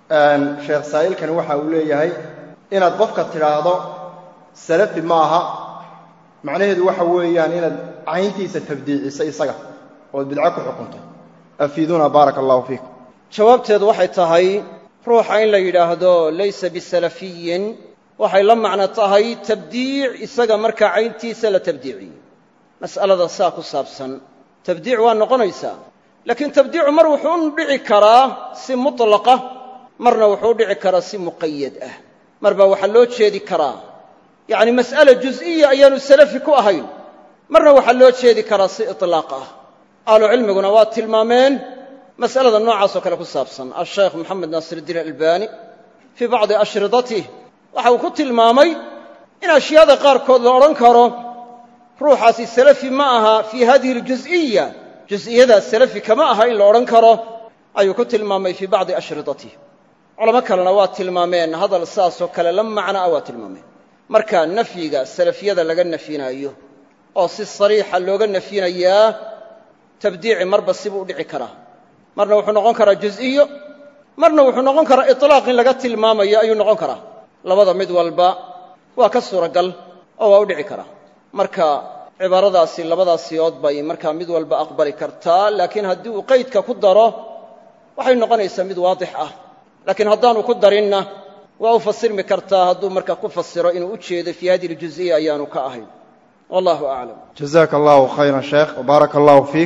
sheekh saa'ilkani waxa uu leeyahay inaad qofka tidhaahdo salafi ma aha macnaheedu waxa weeyaan inaad cayntiisa tabdiiciso isaga ood bidco ku xukunto afiiduuna baaraka allahu fiikum jawaabteedu waxay tahay ruuxa in la yidhaahdo laysa bisalafiyin waxay la macno tahay tabdiic isaga markaa cayntiisa la tabdiiciyo mas'alada saa ku saabsan tabdiic waa noqonaysaa laakiin tabdiicu mar wuxuu u dhici karaa si mutlaqa marna wuxuu u dhici karaa si muqayad ah mar baa waxaa loo jeedi karaa yacni mas'ala jus'iya ayaanu salafi ku ahayn marna waxaa loo jeedi karaa si itlaaq ah ahlucilmiguna waa tilmaameen mas'alada noocaas oo kale ku saabsan asheekh moxamed naasiruddiin albani fii bacdi ashridatih waxa uu ku tilmaamay in ashyaada qaarkood la odhan karo ruuxaasi salafi ma aha fii hadihi aljus'iya jus'iyadaas salafi kama aha in la odhan karo ayuu ku tilmaamay fii bacdi ashridatih culamo kalena waa tilmaameen hadal saasoo kale la macno ah waa tilmaameen marka nafyiga salafiyada laga nafyinaayo oo si sariixa looga nafyinayaa tabdiici marba sibuu u dhici karaa marna wuxuu noqon karaa jus'iyo marna wuxuu noqon karaa itlaaq in laga tilmaamayo ayuu noqon karaa labada mid walba waa ka suuragal oo waa u dhici karaa marka cibaaradaasi labadaas siyood bay markaa mid walba aqbali kartaa laakiin haddii uu qaydka ku daro waxay noqonaysaa mid waadix ah laakiin haddaanu ku darinna waa u fasirmi kartaa hadduu marka ku fasiro inuu u jeedo fii hadihi aljuziya ayaanu ka ahayn wallahu aclam jazaaka allahu khayran sheekh wbaaraka allahu fiik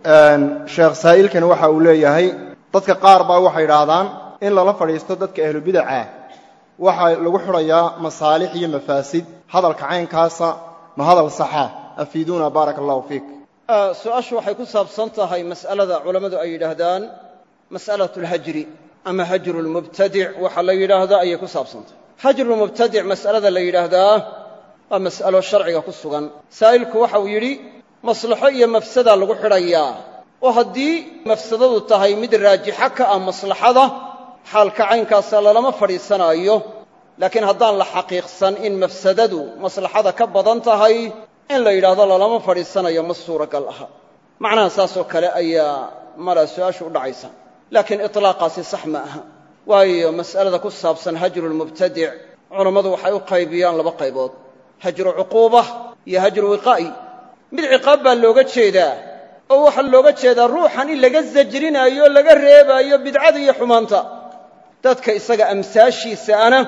sheekh saa'ilkani waxa uu leeyahay dadka qaar baa waxay idhaahdaan in lala fadhiisto dadka ahlubidaca waxaa lagu xidhayaa masaalix iyo mafaasid hadalka caynkaasa ma hadal saxa afiiduuna baaraka allahu fiik su-aashu waxay ku saabsan tahay mas'alada culammadu ay yidhaahdaan mas'alatu alhajri ama hajru lmubtadic waxa la yidhaahda ayay ku saabsantahay hajrulmubtadic mas'alada la yidhaahdaa waa mas'alo sharciga ku sugan saa'ilku waxa uu yidhi maslaxo iyo mafsadaa lagu xidhayaa oo haddii mafsadadu tahay mid raajixa ka ah maslaxada xaalka caynkaasa lalama fadhiisanaayo laakiin haddaan la xaqiiqsan in mafsadadu maslaxada ka badan tahay in la yidhaahdo lalama fadhiisanayo ma suuragal aha macnaha saasoo kale ayaa mala su-aashu u dhacaysa laakiin itlaaqaasi sax ma aha waayo mas'alada ku saabsan hajrulmubtadic culammadu waxay u qaybiyaan laba qaybood hajru cuquuba iyo hajru wiqaa'i mid ciqaab baa looga jeedaa oo waxaa looga jeedaa ruuxan in laga sajrinaayo laga reebaayo bidcada iyo xumaanta dadka isaga amsaashiisa ana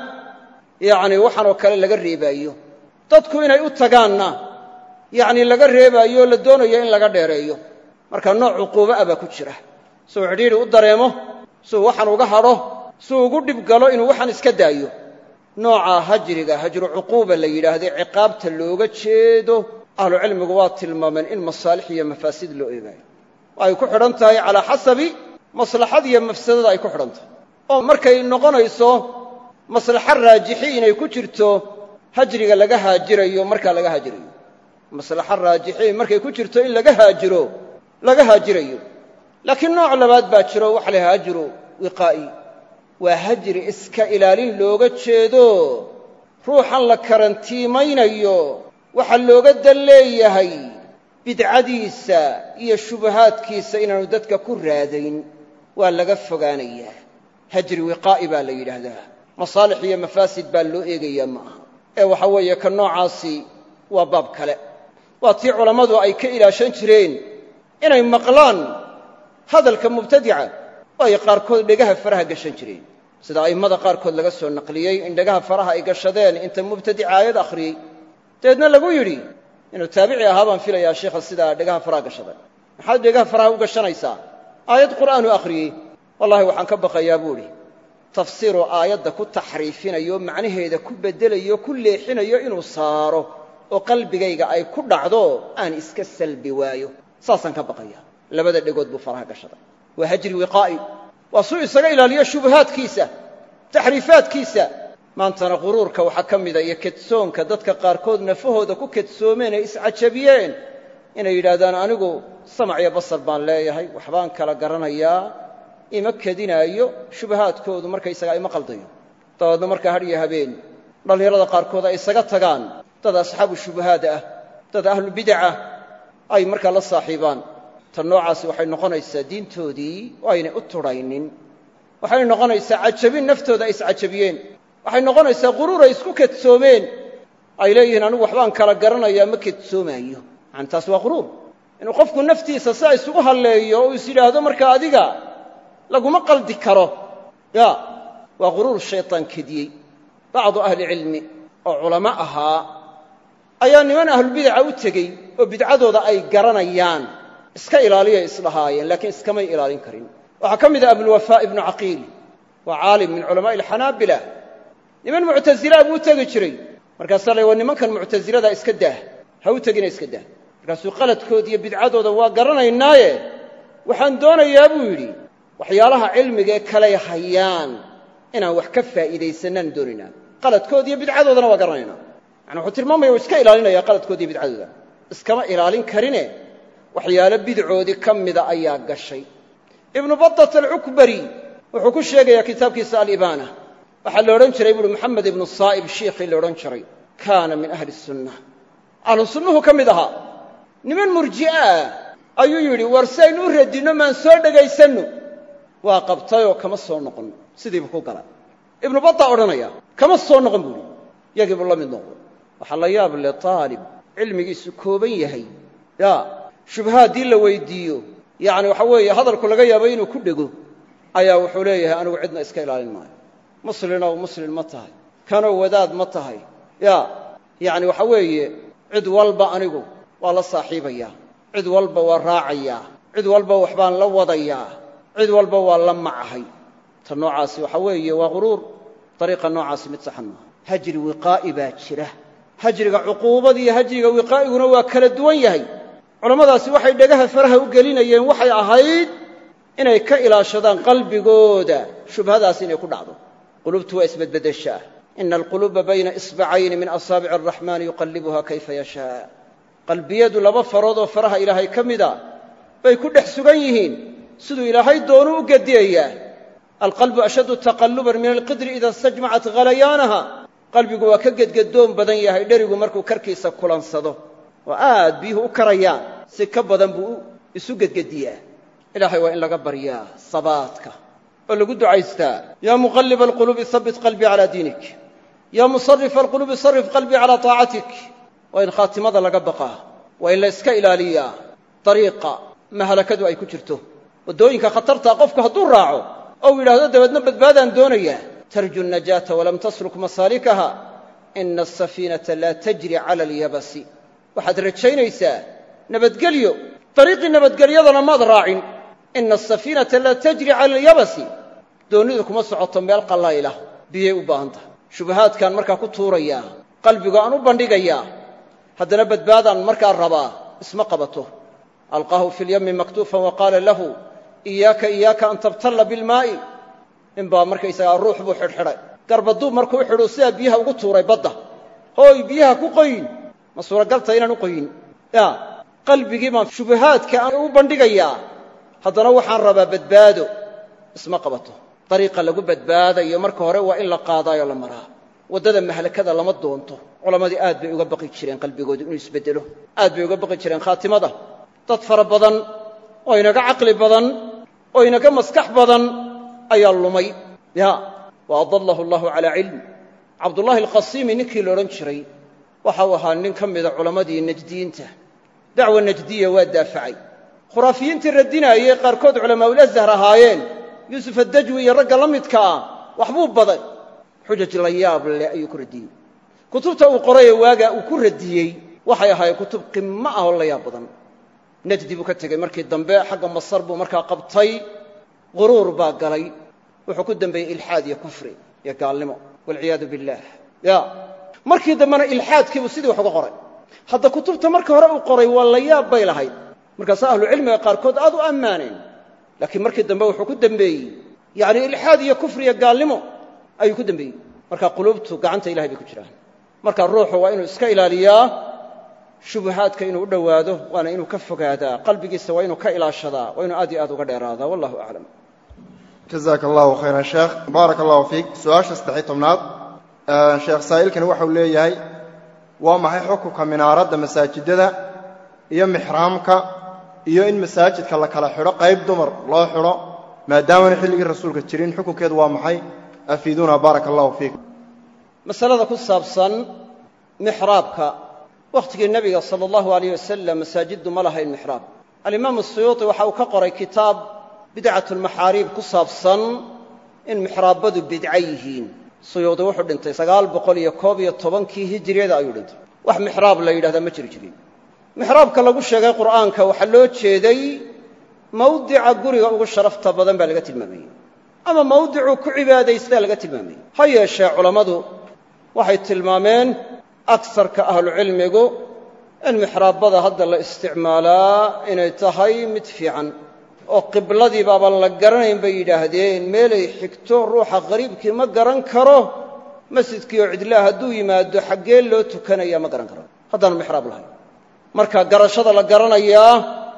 yacni waxaanoo kale laga reebaayo dadku inay u tagaanna yacni laga reebaayo la doonayo in laga dheereeyo marka nooc cuquuba ah baa ku jira suu xidhiidhi u dareemo suu waxaan uga hadho suu ugu dhib galo inuu waxaan iska daayo nooca hajriga hajru cuquuba la yidhaahday ciqaabta looga jeedo ahlucilmigu waa tilmaameen in masaalix iyo mafaasid loo eegaayo ay ku xidhan tahay calaa xasabi maslaxad iyo mafsadada ay ku xidhan tahay oo markay noqonayso maslaxo raajixi inay ku jirto hajriga laga haajirayo markaa laga haajirayo maslaxo raajixi markay ku jirto in laga haajiro laga haajirayo laakiin nooc labaad baa jiro waxa la yhaha hajru wiqaa'i waa hajri iska ilaalin looga jeedo ruuxan la karantiimaynayo waxaa looga dan leeyahay bidcadiisa iyo shubahaadkiisa inaanu dadka ku raadayn waa laga fogaanayaa hajri wiqaa'i baa la yidhaahdaa masaalix iyo mafaasid baa loo eegayaa ma aha ee waxa weeye ka noocaasi waa baab kale waa tii culammadu ay ka ilaashan jireen inay maqlaan hadalka mubtadica oo ay qaarkood dhegaha faraha gashan jireen sida a'immada qaarkood laga soo naqliyey in dhegaha faraha ay gashadeen inta mubtadica aayad akhriyey dabeedna lagu yidhi inuu taabici ahaa baan filayaa sheikha sidaa dhegaha faraha gashaday maxaad dhegaha faraha u gashanaysaa aayad qur'aanu akhriyey wallahi waxaan ka baqayaa buu idhi tafsiiruu aayadda ku taxriifinayo macnaheeda ku beddelayo ku leexinayo inuu saaro oo qalbigayga ay ku dhacdo aan iska salbi waayo saasaan ka baqaya labada dhegood buu faraha gashaday waa hajri wiqaa'i waa suu isaga ilaaliyo shubahaadkiisa taxriifaadkiisa maantana quruurka waxaa ka mida iyo kedsoonka dadka qaarkood nafahooda ku kedsoomeen ee iscajabiyeen inay yidhaahdaan anigu samac iyo basar baan leeyahay waxbaan kala garanayaa ima kedinaayo shubahaadkoodu markaysagaa ima qaldayo dabeedna markaa hadh iyo habeen dhallinyarada qaarkood ay isaga tagaan dad asxaabu shubahaad ah dad ahlubidacah ay markaa la saaxiibaan tan noocaasi waxay noqonaysaa diintoodii oo aynay u tudhaynin waxay noqonaysaa cajabin naftooda ay iscajabiyeen waxay noqonaysaa quruur ay isku kedsoomeen ay leeyihiin anigu waxbaan kala garanayaa ma kedsoomaayo yani taas waa quruur inuu qofku naftiisa siaa isugu halleeyo oo is yidhaahdo markaa adiga laguma qaldi karo ya waa quruur shaytaan kediyey bacdu ahlicilmi oo culamo ahaa ayaa niman ahlubidaca u tegey oo bidcadooda ay garanayaan iska ilaaliyay isdhahaayeen laakiin iskamay ilaalin karin waxaa ka mid ah abulwafaa ibnu caqiil waa caalim min culamaa'i alxanaabila niman muctasilaa buu u tegi jiray markaasaa la waa nimankan muctasilada iska daah ha u tegina iska daah markaasuu qaladkooda iyo bidcadooda waa garanaynaaye waxaan doonayaa buu yidhi waxyaalaha cilmigae kaley hayaan inaan wax ka faa'iidaysanaan doonaynaa qaladkooda iyo bidcadoodana waa garanaynaa yani wuxuu tilmaamaya u iska ilaalinaya qaladkooda iyo bidcadooda iskama ilaalin karine waxyaalo bidcoodii ka mida ayaa gashay ibnu badat alcukbari wuxuu ku sheegayaa kitaabkiisa alibaana waxaa la odhan jiray buuhi moxamed ibnu saa'ib shiikhii la odhan jiray kaana min ahli sunna ahlu sunnuhu ka mid ahaa niman murji'aa ayuu yidhi war si aynu u radinno maan soo dhegaysanno waa qabtayoo kama soo noqon sidiibu ku gala ibnu bata odhanaya kama soo noqon buuhi yagii buu la mid noqday waxaa la yaab le taalib cilmigiisu kooban yahay ya shubha haddii la weydiiyo yacni waxa weeye hadalku laga yaabo inuu ku dhego ayaa wuxuu leeyahay anigu cidna iska ilaalin maayo muslinow muslin ma tahay kanow wadaad ma tahay ya yacni waxa weeye cid walba anigu waa la saaxiibayaa cid walba waa raacayaa cid walba waxbaan la wadayaa cid walba waa la macahay ta noocaasi waxa weeye waa quruur dariiqa noocaasi mid saxan maaha hajri wiqaa'i baa jira hajriga cuquubada iyo hajriga wiqaa'iguna waa kala duwan yahay culammadaasi waxay dhagaha faraha u gelinayeen waxay ahayd inay ka ilaashadaan qalbigooda shubhadaas inay ku dhacdo qulubtu waa isbedbeddeshaa ina alquluuba bayna isbacayni min asaabici araxmaani yuqallibuha kayfa yashaa qalbiyadu laba farood oo faraha ilaahay ka mida bay ku dhex sugan yihiin siduu ilaahay doonu u gediyayaa alqalbu ashaddu taqalluban min alqidri ida istajmacat khalayaanaha qalbigu waa ka gedgedoon badan yahay dherigu markuu karkiisa kulansado oo aad biyuhu u karayaan si ka badan buu isu gedgediyaa ilaahay waa in laga baryaa sabaadka oo lagu ducaystaa yaa muqalliba alquluubi habbit qalbii calaa diinik yaa musarifa alquluubi sarif qalbii calaa taacatik waa in khaatimada laga baqaa waa in la iska ilaaliyaa dariiqa mahalakadu ay ku jirto waddooyinka khatartaa qofku hadduu raaco ou yidhaahdo dabeedna badbaadaan doonayaa tarju najaata walam tasluk masaalikaha ina asafiinata laa tajri cala alyabasi waxaad rajaynaysaa nabadgelyo dariiqii nabadgelyadana maad raacin ina asafiinata laa tajri cala alyabasi doonnidu kuma socoto meel qallaylah biyay u baahan tahay shubahaadkaan markaa ku tuurayaa qalbigu aan u bandhigayaa haddana badbaadaan markaa rabaa isma qabato alqaahu fi lyami maktuufan wa qaala lahu iyaaka iyaaka an tabtalla bilmaa'i ninbaa markaysagaa ruux buu xidhxidhay garbaduub markuu u xidhuu sidaa biyaha ugu tuuray badda hooy biyaha ku qoyin ma suuragalta inaan u qoyin ya qalbigii baan shubahaadka aan u bandhigayaa haddana waxaan rabaa badbaado isma qabato dariiqa lagu badbaadayo marka hore waa in la qaadaayoo la maraa waddada mahlakada lama doonto culammadii aad bay uga baqi jireen qalbigoodu inuu isbeddelo aad bay uga baqi jireen khaatimada dad fara badan oo inaga caqli badan oo inaga maskax badan ayaa lumay ya wa adallahu allahu calaa cilm cabdullaahi alqasiimi ninkii la odhan jiray waxa uu ahaa nin ka mida culammadii najdiyiinta dacwa najdiya waa daafacay khuraafiyiintii radinaayey qaarkood culamaaulazhar ahaayeen yuusuf addajwi iyo ragga la midka ah waxbuu baday xujaj la yaab leh ayuu ku radiyey kutubta uu qorayee waagaa uu ku radiyey waxay ahaayeen kutub qimo ah oo la yaab badan najdi buu ka tegey markii dambe xagga masar buu markaa qabtay quruur baa galay wuxuu ku dembeeyey ilxaad iyo kufri iyo gaalnimo walciyaadu billaah ya markii dambena ilxaadkiibuu sidii wax uga qoray hadda kutubta markii hore uu qoray waa la yaab bay lahayd markaasaa ahlucilmiga qaarkood aad u ammaaneen laakiin markii dambe wuxuu ku dembeeyey yacni ilxaad iyo kufri iyo gaalnimo ayuu ku dembeeyey marka quluubtu gacanta ilahay bay ku jiraan marka ruuxu waa inuu iska ilaaliyaa shubahaadka inuu u dhowaado waana inuu ka fogaadaa qalbigiisa waa inuu ka ilaashadaa waa inuu aad iyo aad uga dheeraadaa wallahu aclam jazaaka allahu khayran sheekh baaraka allahu fiik su-aasha saddexiy tobnaad sheekh saa'ilkani waxau leeyahay waa maxay xukunka minaaradda masaajidada iyo mixraamka iyo in masaajidka la kala xidho qayb dumar loo xidho maadaamana xilligii rasuulka jirin xukunkeedu waa maxay afiiduuna baaraka allahu fiikum masalada ku saabsan mixraabka wakhtigii nebiga sala allahu alayh wasalam masaajiddu ma lahayn mixraab alimaamu suyuuti waxa uu ka qoray kitaab bidcatulmaxaariib ku saabsan in mixraabbadu bidco yihiin suyuudi wuxuu dhintay sagaal boqol iyo koob iyo tobankii hijiriyada ayuu dhintay wax mixraab la yidhahdaa ma jiri jirin mixraabka lagu sheegay qur'aanka waxaa loo jeeday mawdica guriga ugu sharafta badan baa laga tilmaamayey ama mawdicuu ku cibaadaystaa laga tilmaamayey ha yeeshee culammadu waxay tilmaameen agsarka ahlucilmigu in mixraabbada hadda la isticmaalaa inay tahay mid fiican oo qibladii baabaan la garanayn bay yidhaahdeen meelay xigto ruuxa qariibkii ma garan karo masjidkii oo cidlaa hadduu yimaado xaggee loo tukanaya ma garan karo haddaanu mixraab lahayn marka garashada la garanayaa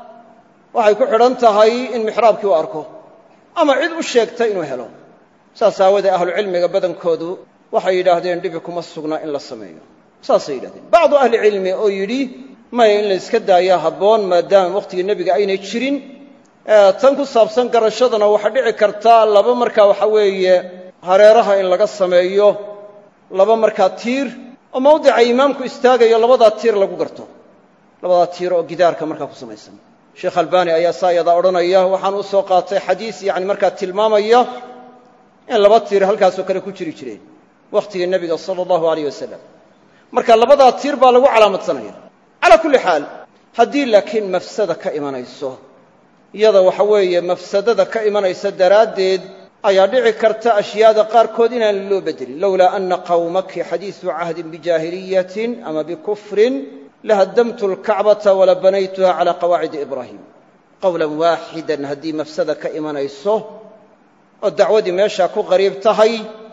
waxay ku xidhan tahay in mixraabkii u arko ama cid u sheegta inuu helo saas aawadee ahlucilmiga badankoodu waxay yidhaahdeen dhibi kuma sugna in la sameeyo saasay yidhahdeen bacdu ahlicilmi oo yidhi maya in la yska daayaa habboon maadaama wakhtigii nebiga aynay jirin tan ku saabsan garashadana waxaa dhici karta laba markaa waxa weeye hareeraha in laga sameeyo laba markaa tiir oo mawdica imaamku istaagayo labadaa tiir lagu garto labadaa tiir oo gidaarka markaa ku samaysan sheekh albaani ayaa saa yadaa odhanaya waxaan u soo qaatay xadiis yacni markaa tilmaamaya in laba tiir halkaasoo kale ku jiri jireen wakhtigii nebiga sala allahu alayh wasalam marka labadaa tiir baa lagu calaamadsanaya calaa kulli xaal haddii laakiin mafsada ka imanayso iyada waxa weeye mafsadada ka imanaysa daraaddeed ayaa dhici karta ashyaada qaarkood inaan loo bedelin lowlaa ana qawmaki xadiisu cahdin bijaahiliyatin ama bikufrin lahaddamtu alkacbata wala banaytuha calaa qawaacidi ibraahim qowlan waaxidan haddii mafsada ka imanayso oo dacwadii meeshaa ku qariib tahay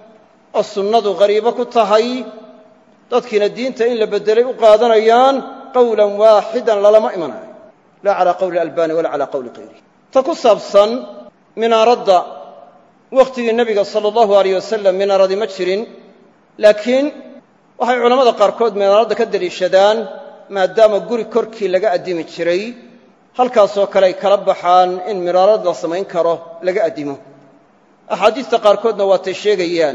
oo sunnadu qariibo ku tahay dadkiina diinta in la beddelay u qaadanayaan qowlan waaxidan lalama imanayo laa calaa qowli albani walaa calaa qowli kayri ta ku saabsan minaaradda wakhtigii nebiga sala allahu alayh wasalam minaaradii ma jirin laakiin waxay culammada qaarkood minaaradda ka deliishadaan maadaama guri korkii laga addimi jiray halkaasoo kale ay kala baxaan in minaarad la samayn karo laga addimo axaadiista qaarkoodna waatay sheegayaan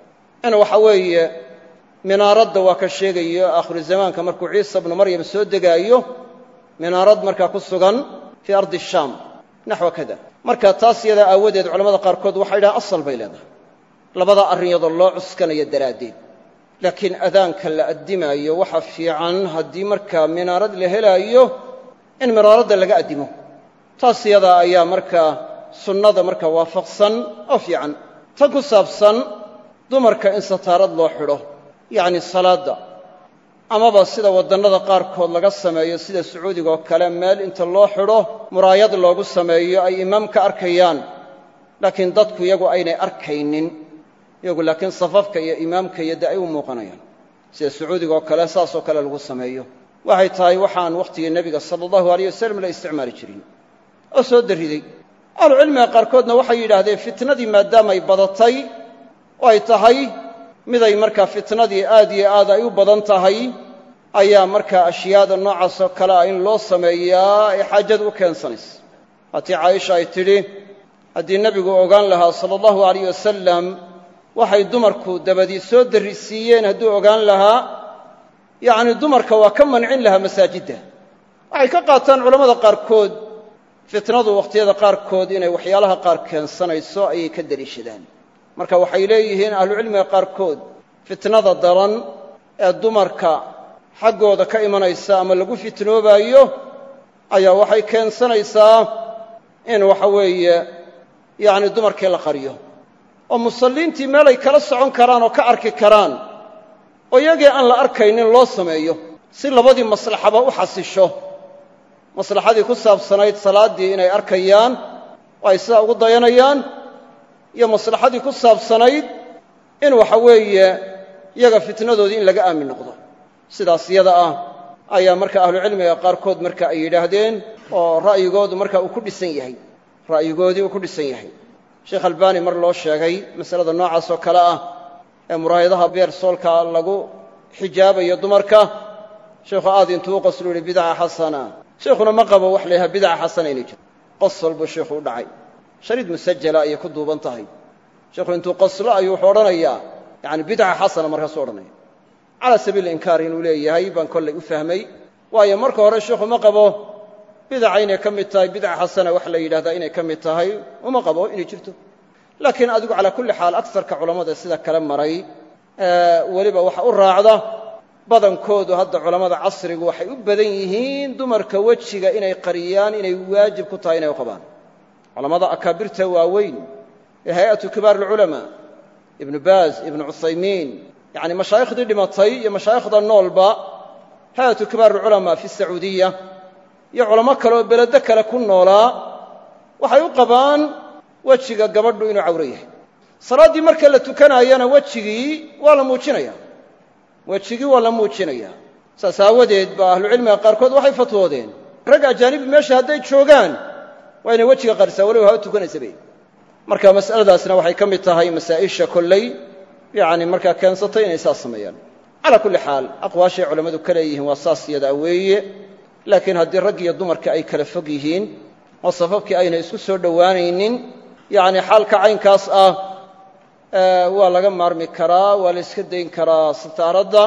in waxa weeye minaaradda waa ka sheegayo aakhiru zamaanka markuu ciisa bnu maryam soo degaayo minaarad markaa ku sugan fii ardi shaam naxwa kada marka taas yadaa aawadeed culamada qaarkood waxay dhahaan asal bay leedahay labada arrin yadoo loo cuskanayo daraaddeed laakiin adaanka la addimaayo waxa fiican haddii markaa minaarad la helaayo in minaaradda laga addimo taas yadaa ayaa markaa sunnada markaa waafaqsan oo fiican tan ku saabsan dumarka in sataarad loo xidho yacni salaadda amaba sida waddannada qaarkood laga sameeyo sida sacuudigaoo kale meel inta loo xidho muraayad loogu sameeyo ay imaamka arkayaan laakiin dadku iyagu aynay arkaynin iyagu laakiin safafka iyo imaamka iyo de ay u muuqanayaan sida sacuudiga oo kale saasoo kale lagu sameeyo waxay tahay waxaan wakhtigii nebiga sala allahu alayh wasalam la isticmaali jirin oo soo darriday ahlucilmiga qaarkoodna waxay yidhaahdeen fitnadii maadaamay badatay oo ay tahay miday markaa fitnadii aad iyo aad ay u badan tahay ayaa markaa ashyaada noocaasoo kale ah in loo sameeyaa ay xaajada u keensanaysa waatii caaisha ay tidhi haddii nebigu ogaan lahaa sala allahu alayh wasalam waxay dumarku dabadii soo darrisiiyeen hadduu ogaan lahaa yacni dumarka waa ka mancin lahaa masaajidda waxay ka qaataan culammada qaarkood fitnadu wakhtiyada qaarkood inay waxyaalaha qaar keensanayso ayay ka deliishadaan marka waxay leeyihiin ahlucilmiga qaarkood fitnada daran ee dumarka xaggooda ka imanaysa ama lagu fitnoobaayo ayaa waxay keensanaysaa in waxa weeye yacni dumarkii la qariyo oo musalliintii meelay kala socon karaan oo ka arki karaan oo iyagii aan la arkaynin loo sameeyo si labadii maslaxaba u xasisho maslaxadii ku saabsanayd salaaddii inay arkayaan oo ay sidaa ugu dayanayaan iyo maslaxadii ku saabsanayd in waxa weeye iyaga fitnadoodii in laga aamin noqdo sidaas yada ah ayaa marka ahlucilmiga qaarkood marka ay yidhaahdeen oo ra'yigoodu marka uu ku dhisan yahay ra'yigoodii uu ku dhisan yahay sheekh albaani mar loo sheegay masalada noocaas oo kale ah ee muraayadaha beer soolka lagu xijaabayo dumarka sheekhu aad intuu u qoslu yihi bidca xasana sheikhuna ma qabo wax la yidhaha bidca xasana inay jirto qosol buu sheikhu u dhacay shariid musajala ayay ku duuban tahay sheikhu intuu qoslo ayuu wuxuu odhanayaa yani bidca xasana markaasuu odhanaya calaa sabiili inkaar inuu leeyahay baan kollay u fahmay waayo marka hore sheikhu ma qabo bidaca inay ka mid tahay bidca xasana wax la yidhahdaa inay ka mid tahay uma qabo inay jirto laakiin adigu calaa kulli xaal agsarka culammada sida kale maray weliba waxa u raacda badankoodu hadda culammada casrigu waxay u badan yihiin dumarka wejiga inay qariyaan inay waajib ku tahay inay u qabaan culammada akaabirta waaweyn ee hay-atu kibaar alculamaa ibnu baaz ibnu cuthaymiin yacni mashaayikhdii dhimatay iyo mashaayikhda noolba hay-atu kibaar alculamaa fi sacuudiya iyo culamo kale oo beledo kale ku noolaa waxay u qabaan wejiga gabadhu inuu cawro yahay salaaddii marka la tukanaayana wejigii waa la muujinaya wejigii waa la muujinaya saas aawadeed ba ahlucilmiga qaarkood waxay fatwoodeen rag ajaanibi meesha hadday joogaan waa inay wejiga qarisaa waliba haba tukanaysabe marka mas'aladaasna waxay ka mid tahay masaa'isha kolley yacni markaa keensatay inay saas sameeyaan calaa kulli xaal aqwaashay culammadu ka leeyihiin waa saas yadaa weeye laakiin haddii rag iyo dumarka ay kala fog yihiin oo safafkii aynay isku soo dhowaanaynin yacni xaalka caynkaas ah waa laga maarmi karaa waa la iska dayn karaa sitaaradda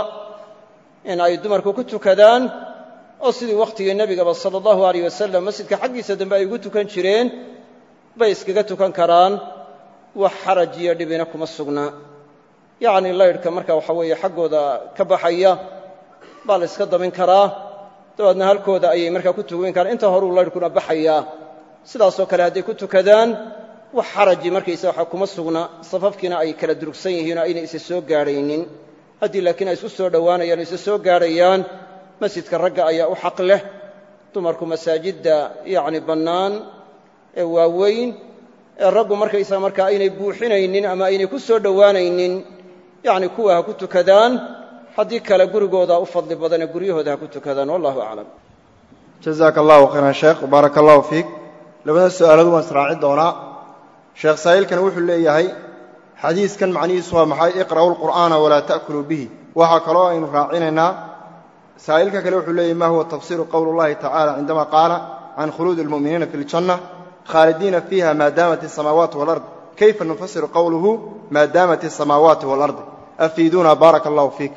in ay dumarku ku tukadaan oo sidii wakhtigii nebigaba sala allahu alayh wasalam masjidka xaggiisa dambe ay ugu tukan jireen bay iskaga tukan karaan wax xaraj iyo dhibina kuma sugnaa yacni laydhka marka waxa weeye xaggooda ka baxaya baa la iska damin karaa dabeedna halkooda ayay markaa ku tukan karaan inta horuu laydhkuna baxayaa sidaasoo kale hadday ku tukadaan wax xaraji markaysa waxa kuma sugna safafkiina ay kala durugsan yihiin oo aynay isa soo gaadhaynin haddii laakiin ay isku soo dhowaanayaan o isa soo gaadhayaan masjidka ragga ayaa u xaq leh dumarku masaajidda yacni bannaan ee waaweyn ee raggu markaysaa markaa aynay buuxinaynin ama aynay ku soo dhowaanaynin yacni kuwa ha ku tukadaan haddii kale gurigooda u fadli badanee guryahooda ha ku tukadaan wallahu aclam jazaaka allahu khayran sheekh baaraka allahu fiik labada su'aalood waan israaci doonaa sheekh saa'ilkan wuxuu leeyahay xadiiskan macnihiisu waa maxay iqra'u lqur'aana walaa ta'kuluu bihi waxaa kaloo aynu raacinaynaa saa'ilka kale wuxuu leeyahy ma huwa tafsiru qowlu اllahi tacala cindama qaala can khuluudi اlmu'miniina fi اljanna khaalidiina fiiha maa daamat الsamaawaati wاlard kayfa nufasiru qowluhu maa daamat الsamaawaati wاlardi afiiduuna baaraka allahu fiik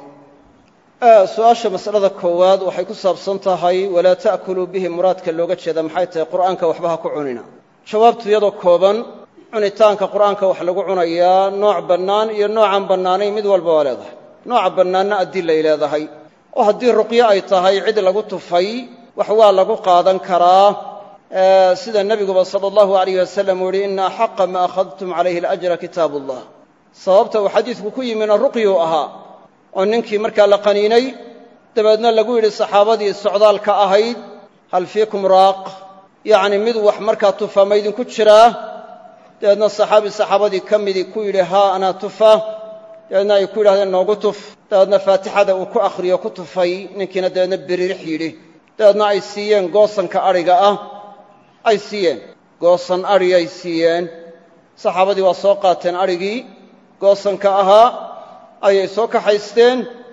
su-aasha masalada koowaad waxay ku saabsan tahay walaa ta'kuluu bihi muraadka looga jeeda maxay tahay qur'aanka waxba ha ku cunina jawaabtu iyadoo kooban cunitaanka qur'aanka wax lagu cunayaa nooc bannaan iyo noocaan bannaanayn mid walba waa leedahay nooca bannaanna adilay leedahay oo haddii ruqyo ay tahay cid lagu tufay wax waa lagu qaadan karaa sida nebiguba sala allahu alayh wasalam uu yihi ina axaqa ma akhadtum calayhi alajra kitaabu ullah sababta uu xadiidku ku yimina ruqyuu ahaa oo ninkii markaa la qaniinay dabeedna lagu yidhi saxaabadii socdaalka ahayd hal fiikum raaq yacni mid wax markaa tufa ma idinku jiraa dabeedna saxaabi saxaabadii ka midii ku yidhi haa anaa tufa dabeedna ay ku yidhahdeen noogu tuf dabeedna faatixada uu ku akhriyo ku tufay ninkiina dabeedna biririx yidhi dabeedna ay siiyeen goosanka adhiga ah ay siiyeen goosan adhi ay siiyeen saxaabadii waa soo qaateen adhigii goosanka ahaa ayay soo kaxaysteen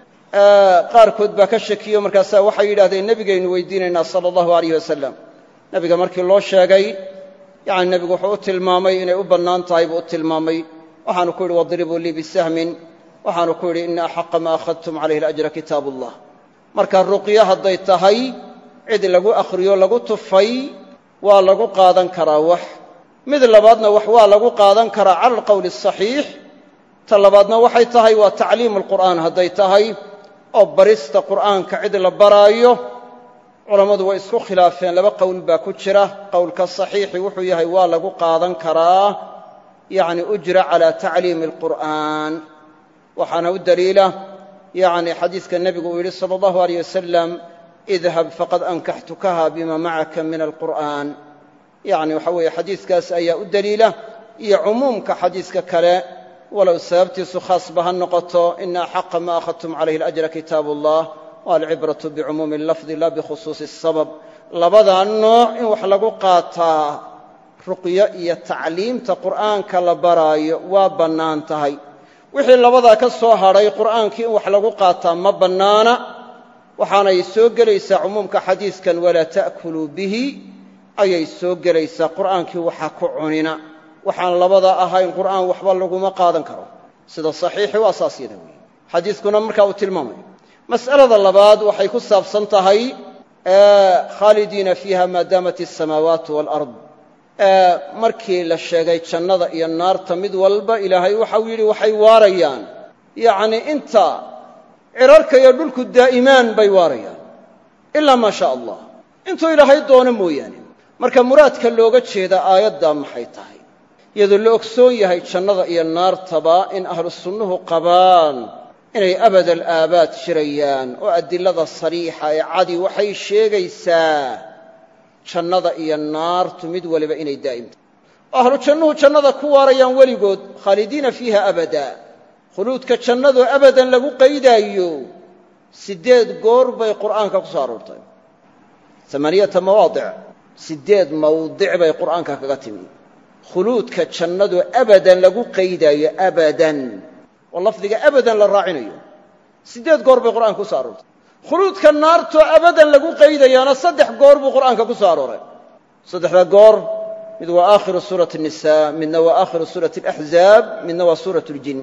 qaarkood baa ka shakiyo markaasaa waxay yidhahdeen nebigaynu weydiinaynaa sala allahu alayh wasalam nebiga markii loo sheegay yacni nebigu wuxuu u tilmaamay inay u bannaan tahay buu u tilmaamay waxaanu ku yidhi wadribuu lii bisahmin waxaanu ku yidhi ina axaqa ma akhadtum calayhi alajra kitaabu ullah marka ruqyo hadday tahay cid lagu akhriyo lagu tufay waa lagu qaadan karaa wax mid labaadna wax waa lagu qaadan karaa cala alqowli asaxiix ta labaadna waxay tahay waa tacliimu alqur'aan hadday tahay oo barista qur'aanka cid la baraayo culammadu way isku khilaafeen laba qowl baa ku jira qowlka saxiixi wuxuu yahay waa lagu qaadan karaa yacni ujra calaa tacliimi alqur'aan waxaana u daliila yacni xadiiska nebigu uu yidhi sala allahu alayh wasalam idhab faqad ankaxtukaha bima macaka min alqur'aan yacni waxa weeye xadiiskaas ayaa u daliila iyo cumuumka xadiiska kale walow sababtiisu khaasba ha noqoto ina axaqa ma akhadtum calayhi alajra kitaabu ullah walcibratu bicumuumi lafdi la bikhusuusi asabab labadaa nooc in wax lagu qaataa ruqyo iyo tacliimta qur'aanka la baraayo waa bannaan tahay wixii labadaa ka soo hadhay qur'aankii in wax lagu qaataa ma bannaana waxaanay soo gelaysaa cumuumka xadiiskan walaa ta'kuluu bihi ayay soo gelaysaa qur'aankii waxa ku cunina waxaan labada ahayn qur'aan waxba laguma qaadan karo sida saxiixi waa saas yada weeye xadiiskuna markaa uu tilmaamayo mas'alada labaad waxay ku saabsan tahay khaalidiina fiiha maa daamat asamaawaatu waalard markii la sheegay jannada iyo naarta mid walba ilaahay waxau yidhi waxay waarayaan yacnii inta cirarka iyo dhulku daa'imaan bay waarayaan ilaa maa shaa allah intuu ilaahay doono mooyaane marka muraadka looga jeeda aayaddaa maxay tahay iyadoo la ogsoon yahay jannada iyo naartaba in ahlu sunnuhu qabaan inay abad alaabaad jirayaan oo adilada sariixa ee cadi waxay sheegaysaa jannada iyo naartu mid waliba inay daa'imta ahlu jannuhu jannada ku waarayaan weligood khaalidiina fiiha abada khuluudka jannadu abadan lagu qaydaayo siddeed goor bay qur'aanka ku soo aroortay amaaniyata mawaadic siddeed mawdic bay qur'aanka kaga timi khuluudka jannadu abadan lagu qaydaayo abadan oo lafdiga abadan la raacinayo siddeed goor bay qur'aanka ku soo aroortay khuluudka naartoo abadan lagu qaydayaana saddex goor buu qur'aanka ku soo arooray saddexda goor mid waa aakhiru suurati الnisa midna waa aakhiru suurati اlaxzaab midna waa suurat اljin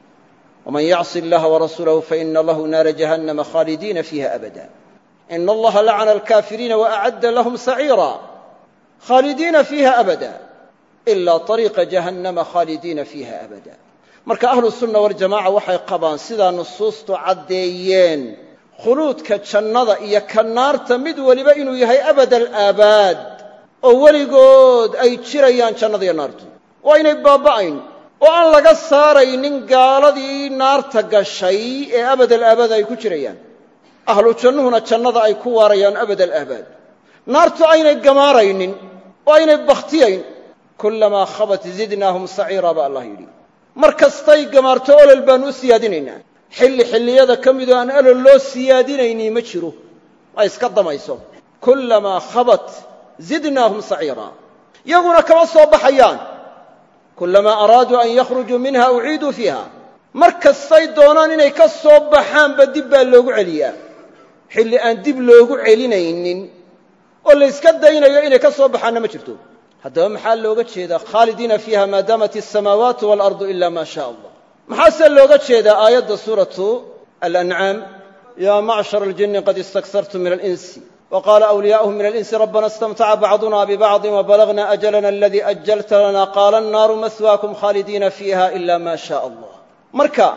wman yacsi اllaha warasuulahu faina lahu naara jahannama khaalidiina fiiha abada ina allaha lacana alkaafiriina waacadda lahum saciira khaalidiina fiiha abada ila طariiqa jahannama khaalidiina fiiha abada marka ahlu sunna waljamaca waxay qabaan sidaa nusuustu caddeeyeen khuluudka jannada iyo ka naarta mid weliba inuu yahay abad alaabaad oo weligood ay jirayaan jannada iyo naartu waa inay baaba'ayn oo aan laga saaraynin gaaladii naarta gashay ee abad alaabaad ay ku jirayaan ahlu jannuhuna jannada ay ku waarayaan abad alaabaad naartu aynay gamaaraynin oo aynay bakhtiyayn kullamaa khabat zidnaahum saciira baa allah yidhi mar kastay gamaarto olol baanu u siyaadinaynaa xilli xilliyada ka midoo aan olol loo siyaadinayni ma jiro ay iska damayso kullamaa khabat zidnaahum saciira yaguna kama soo baxayaan kullamaa araaduu an yakhrujuu minha uciiduu fiiha mar kastay doonaan inay ka soo baxaanba dib baa loogu celiyaa xilli aan dib loogu celinaynin oo layska daynayo inay ka soo baxaanna ma jirto haddaba maxaa looga jeedaa khaalidiina fiiha maa daamat asamaawaatu waalardu ila maa shaa allah maxaase looga jeedaa aayadda suuratu alancaam yaa macshar aljinni qad istaksartum min alinsi وqاla أwliyaaؤuهm min alinsi rabbana اstamtaca bacضuna bibacضi وbalagna أjalna aladii أjalta lana qaala الnaaru mahwaakum khaalidiina fiiha ila ma shaء allah marka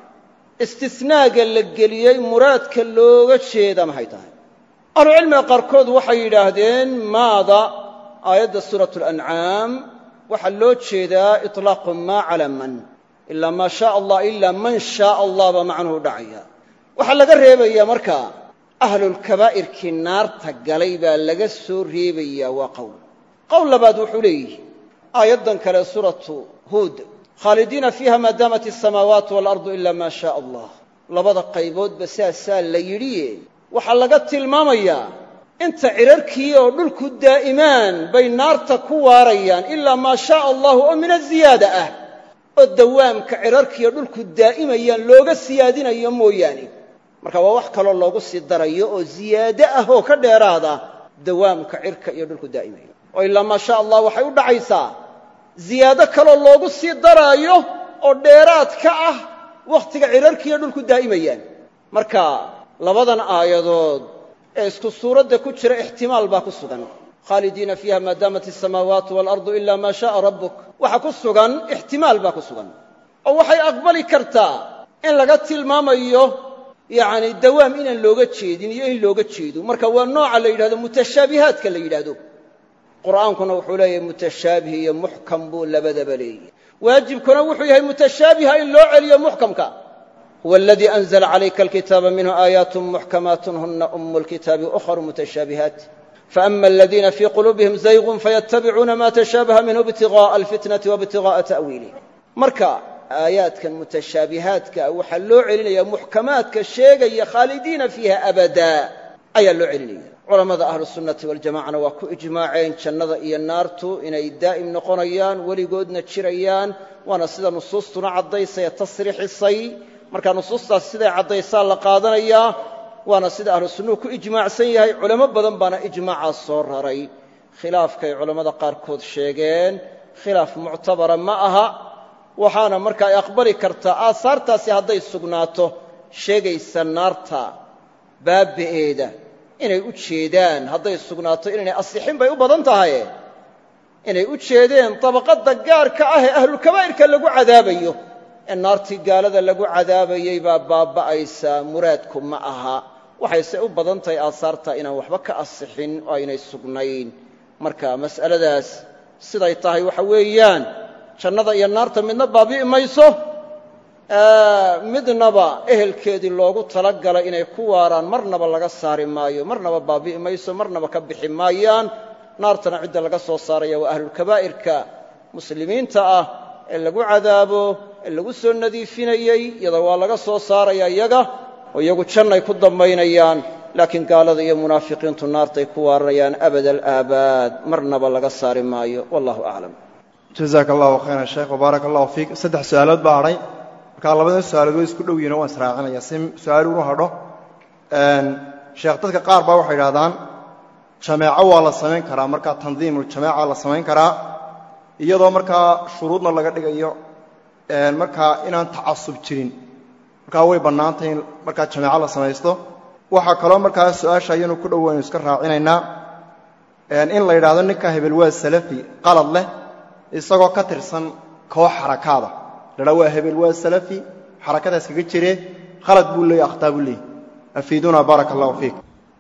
istisnaaga la geliyey muraadka looga jeeda maxay tahay ahlucilmiga qaarkood waxay yidhaahdeen maada aayadda suuraة اlancaam waxaa loo jeedaa iطlaaqu ma calى man ila ma shaء allah ila man shaء allah baa macnuhu dhacaya waxaa laga reebaya marka ahlulkabaa'irkii naarta galay baa laga soo reebayaa waa qowl qowl labaad wuxuu leeyihi aayaddan kale suuratu huud khaalidiina fiiha maa daamat asamaawaatu waalardu ila maa shaء allah labada qayboodba saasaa la yidhiye waxaa laga tilmaamayaa inta cirarkii oo dhulku daa'imaan bay naarta ku waarayaan ilaa maa shaء allahu oo min aziyaada ah oo dawaamka cirarkiiyo dhulku daa'imayaan looga siyaadinayo mooyaane marka waa wax kaloo loogu sii darayo oo ziyaado ah oo ka dheeraada dawaamka cirka iyo dhulku daa'imaya oo ilaa maa sha allah waxay u dhacaysaa ziyaado kaloo loogu sii daraayo oo dheeraad ka ah wakhtiga cirarkiiyo dhulku daa'imayaan marka labadan aayadood ee isku suuradda ku jira ixtimaal baa ku sugan khaalidiina fiiha maa daamat asamaawaatu waalardu ila maa sha'a rabbuk waxa ku sugan ixtimaal baa ku sugan oo waxay aqbali kartaa in laga tilmaamayo yacni dawaam inaan looga jeedin iyo in looga jeedo marka waa nooca la yidhahdo mutashaabihaadka la yidhaahdo qur'aankuna wuxuu leeyahay mutashaabih iyo muxkam buu labadaba leeyahy waajibkuna wuxuu yahay mutashaabiha in loo celiyo muxkamka huwa aladii anzla calayka alkitaaba minhu aayaat muxkamaat huna umu lkitaabi ukharu mutashaabihaat faama aladiina fii quluubihim zaygun fayattabicuuna ma tashaabaha minhu ibtigaءa alfitnati waibtigaءa ta'wiilih marka aayaadkan mutashaabihaadka waxaa loo celinaya muxkamaadka sheegaya khaalidiina fiiha abada ayaa loo celinaya culammada ahlusunnati waljamacana waa ku ijmaaceen jannada iyo naartu inay daa'im noqonayaan weligoodna jirayaan waana sida nusuustuna caddaysay ee tasriixisay marka nusuustaas siday caddaysaa la qaadanayaa waana sida ahlu sunnuhu ku ijmaacsan yahay culamo badan baana ijmaacaas soo raray khilaafkay culammada qaarkood sheegeen khilaaf muctabara ma aha waxaana marka ay aqbali kartaa aasaartaasi hadday sugnaato sheegaysa naarta baaba'eeda inay u jeedaan hadday sugnaato inaynay asixin bay u badan tahay inay u jeedeen dabaqadda gaarka ah ee ahlulkabaa'irka lagu cadaabayo ee naartii gaalada lagu cadaabayey baa baaba'aysaa muraadku ma aha waxayse u badan tahay aasaarta inaan waxba ka asixin oo aynay sugnayn marka mas'aladaas siday tahay waxa weeyaan jannada iyo naarta midna baabi'i mayso midnaba ehelkeedii loogu talagalay inay ku waaraan marnaba laga saari maayo marnaba baabi'i mayso marnaba ka bixi maayaan naartana cidda laga soo saaraya waa ahlulkabaa'irka muslimiinta ah ee lagu cadaabo ee lagu soo nadiifinayey iyada waa laga soo saaraya iyaga oo iyagu jannay ku dambaynayaan laakiin gaalada iyo munaafiqiintu naartay ku waarayaan abad alaabaad marnaba laga saari maayo wallahu aclam jazaaka allahu khayran sheekh wbaaraka allahu fiik saddex su-aalood baa hadhay markaa labada su-aalood way isku dhow yihin o waan israacinaya si su-aal unu hadho sheekh dadka qaar baa waxay idhahdaan jameeco waa la samayn karaa markaa tandiimuljamaaca la samayn karaa iyadoo markaa shuruudna laga dhigayo markaa inaan tacasub jirin markaa way bannaantay in markaa jameeco la samaysto waxaa kaloo markaa su-aasha ayanu ku dhowaynu iska raacinaynaa in la yidhaahdo ninka hebel waa salafi qalad leh isagoo ka tirsan koox xarakaada ladhaa waa hebel waa salafi xarakadaas kaga jiree khalad buu leeyay akhtaa buu leeyay afiiduna baaraka allahu fiik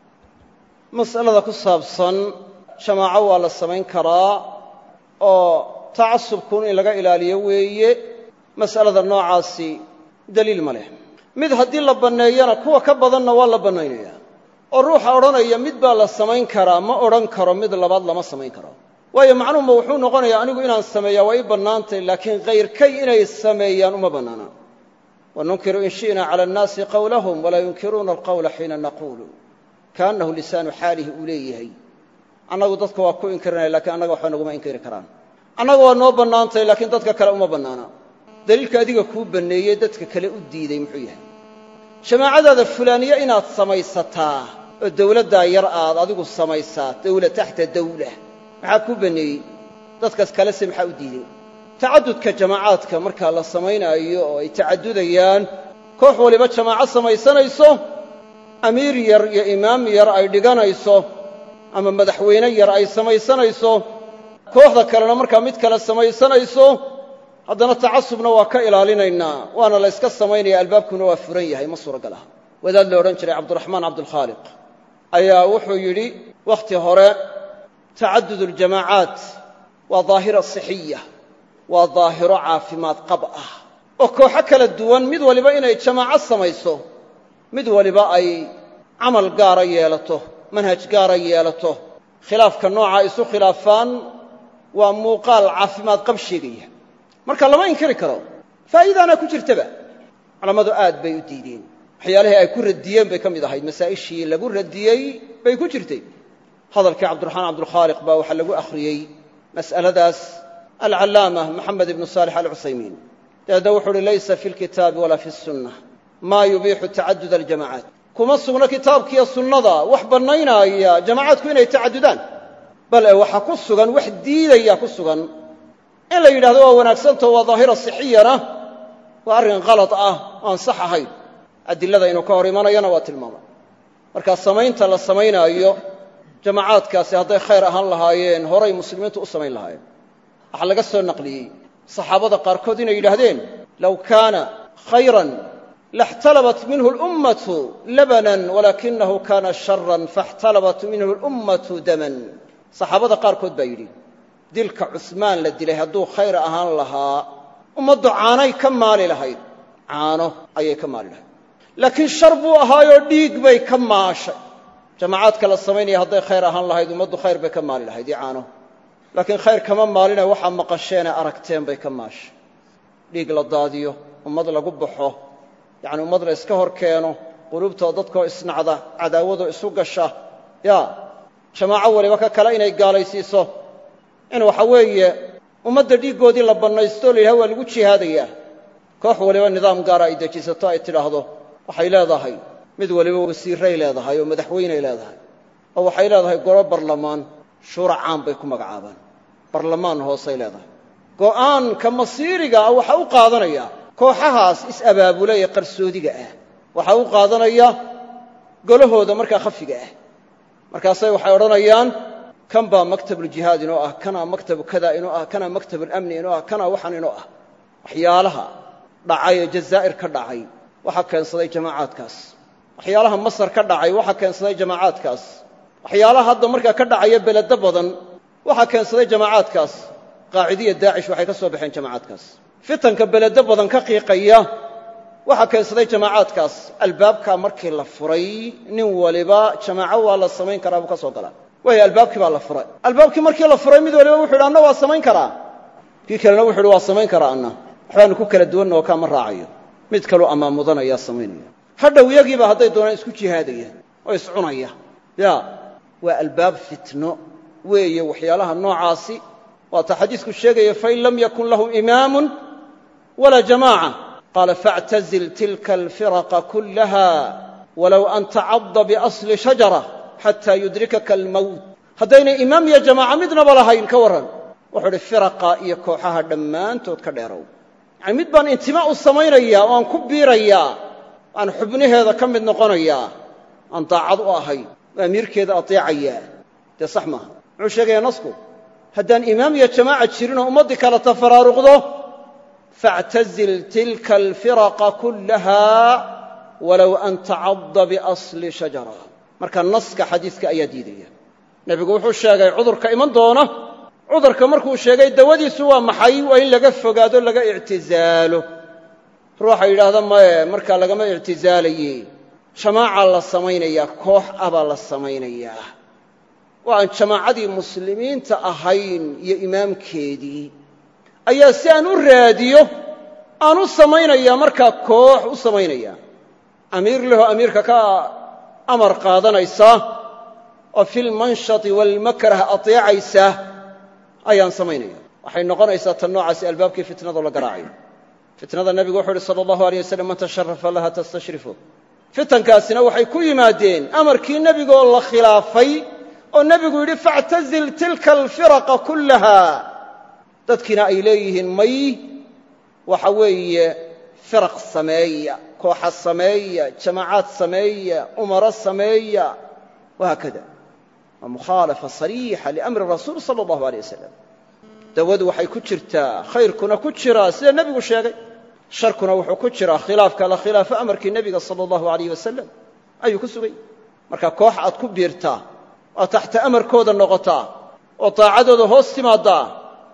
mas'alada ku saabsan jamaaco waa la samayn karaa oo tacasubkuun in laga ilaaliyo weeye mas'alada noocaasi daliil ma leh mid haddii la banneeyana kuwa ka badanna waa la bannaynaya oo ruuxa odhanaya mid baa la samayn karaa ma odhan karo mid labaad lama samayn karo waayo macnuhuma wuxuu noqonayaa anigu inaan sameeyaa waa ii bannaantay laakiin kayrkay inay sameeyaan uma bannaana wanunkiru in shi'na cala annaasi qawlahum walaa yunkiruuna alqawla xiina naquulu kaannahu lisaanu xaalihi uu leeyahay annagu dadka waa ku inkirinaya lakiin annaga waxba naguma inkiri karaan annaga waa noo bannaantay laakiin dadka kale uma bannaana daliilka adiga kuu banneeyey dadka kale u diiday muxuu yahay jamaacadaada fulaaniye inaad samaysataa oo dawladdaa yar aad adigu samaysaa dawla taxta dawla maxaa kuu banneeyey dadkaas kalese maxaa u diiday tacadudka jamaacaadka markaa la samaynaayo oo ay tacadudayaan koox waliba jamaaco samaysanayso amiir yar iyo imaam yar ay dhiganayso ama madaxweyne yar ay samaysanayso kooxda kalena markaa mid kale samaysanayso haddana tacasubna waa ka ilaalinaynaa waana la yska samaynaya albaabkuna waa furan yahay ma suuragal ah wadaad la odhan jiray cabduraxmaan cabdulkhaaliq ayaa wuxuu yidhi wakhti hore tacadud aljamaacaat waa daahira sixiya waa daahiro caafimaad qab ah oo kooxo kala duwan mid waliba inay jamaaco samayso mid waliba ay camal gaara yeelato manhaj gaara yeelato khilaafka noocaa isu khilaafaan waa muuqaal caafimaad qab sheegaya marka lama inkiri karo faa'iidaana ku jirtaba culammadu aad bay u diideen waxyaalihii ay ku radiyeen bay ka mid ahayd masaa'ishii lagu radiyey bay ku jirtay hadalkii cabdiraxmaan cabdulkhaaliq baa waxaa lagu akhriyey mas'aladaas alcallaama moxamed ibnu saalix alcuthaymiin dabeedna wuxuu uhi laysa fi lkitaabi walaa fi sunna maa yubiixu tacadud aljamacaat kuma sugna kitaabkiiyo sunnada wax bannaynaya jamacaadku inay tacadudaan bal e waxaa ku sugan wax diidaya ku sugan in la yidhahdo waa wanaagsantao waa daahira sixiyana waa arrin kalad ah oo aan sax ahayn adilada inuu ka hor imanayana waa tilmaamay markaa samaynta la samaynaayo jamacaadkaasi hadday khayr ahaan lahaayeen horay muslimiintu u samayn lahaayeen waxaa laga soo naqliyey saxaabada qaarkood inay yidhaahdeen low kaana khayran laxtalabat minhu lummatu labanan walaakinahu kana sharan faاxtalabat minhu lummatu daman saxaabada qaarkood baa yidhi dilka cusmaan la dilay hadduu khayr ahaan lahaa ummaddu caanay ka maali lahayd caano ayay ka maali lahayd laakiin shar buu ahaayoo dhiig bay ka maashay jamacaadka la samaynaya hadday khayr ahaan lahayd ummaddu khayr bay ka maali lahayd iyo caano laakiin khayr kama maalina waxaa maqasheenee aragteen bay ka maashay dhiig la daadiyo ummad lagu baxo yacni ummad la iska hor keeno quluubtoo dadkoo isnacda cadaawadoo isu gasha ya jamaaco waliba ka kale inay gaalaysiiso in waxa weeye ummadda dhiiggoodii la bannaysto o la yidhaha waa lagu jihaadayaa koox waliba nidaam gaara ay dejisato ay tidhaahdo waxay leedahay mid waliba wasiiray leedahay oo madaxweyney leedahay oo waxay leedahay golo barlamaan shuura caan bay ku magacaabaan barlamaan hoosay leedahay go'aanka masiiriga ah waxaa u qaadanaya kooxahaas is-abaabula ee qarsoodiga ah waxaa u qaadanaya golahooda markaa khafiga ah markaasay waxay odhanayaan kan baa maktabuljihaad inoo ah kanaa maktabu kada inoo ah kanaa maktabulamni inoo ah kanaa waxaan inoo ah waxyaalaha dhacay ee jazaa'ir ka dhacay waxaa keensaday jamaacaadkaas waxyaalaha masar ka dhacay waxaa keensaday jamaacaadkaas waxyaalaha hadda markaa ka dhacaya beledo badan waxaa keensaday jamaacaadkaas qaacidiya daacish waxay ka soo baxeen jamaacaadkaas fitanka beledo badan ka qiiqaya waxaa keensaday jamaacaadkaas albaabkaa markii la furay nin waliba jamaaco waa la samayn karaa buu ka soo galaa waayo albaabkii baa la furay albaabkii markii la furay mid waliba wuxu yidhi anna waa samayn karaa kii kalena wuxu uhi waa samayn karaa anna waxbaanu ku kala duwanna oo kaama raacayo mid kaluu ammaan mudanayaa samaynaya hadhow iyagiiba hadday doonaan isku jihaadaya oo iscunaya ya waa albaab fitno weeye waxyaalaha noocaasi waata xadiisku sheegaya fain lam yakun lahum imaamun walaa jamaaca qaala faاctazil tilka alfiraqa kullaha walow an tacadda biasli shajara xataa yudrikaka almowt haddaynay imaam iyo jamaaca midnaba lahayn ka warran wuxuu uhi firaqa iyo kooxaha dhammaantood ka dheerow yacani mid baan intimaa u samaynayaa oo aan ku biirayaa aan xubnaheeda ka mid noqonayaa aan daacad u ahay oo amiirkeeda ateecayaa dee sax maaha muxuu sheegayaa nasku haddaan imaam iyo jamaaca jirin oo ummaddii kala tafaraaruqdo faاctazil tilka alfiraqa kullaha walow an tacadda biasli shajara marka naska xadiiska ayaa diidaya nebigu wuxuu sheegay cudurka iman doona cudurka markuu sheegay dawadiisu waa maxay waa in laga fogaado laga ictizaalo ruuxa yidhaahda maye markaa lagama ictizaalaye jamaaca la samaynayaa koox ah baa la samaynayaa oo aan jamaacadii muslimiinta ahayn iyo imaamkeedii ayaa si aan u raadiyo aan u samaynayaa markaa koox u samaynaya amiir lehoo amiirka ka amar qaadanaysa oo filmanshati waalmakrah ateecaysa ayaan samaynaya waxay noqonaysaa tan noocaasi albaabkii fitnadoo la garaacayo fitnada nebigu wuxuu uhi sala allahu alay wasalam man tasharafa laha tastashrifu fitankaasina waxay ku yimaadeen amarkii nebigaoo la khilaafay oo nebigu yidhi faاctazil tilka alfiraqa kullaha dadkiina ay leeyihiin may waxa weeye firaq sameeya kooxa sameeya jamaacaad sameeya umaro sameeya wahaakada waa mukhaalafa sariixa liamri rasuul sala allahu alay wasalam dawadu waxay ku jirtaa khayrkuna ku jiraa sida nebigu sheegay sharkuna wuxuu ku jiraa khilaafka la khilaafo amarkii nebiga sala allahu alayh wasalam ayuu ku sugay marka koox aad ku biirtaa oo taxta amarkooda noqotaa oo daacadooda hoos timaaddaa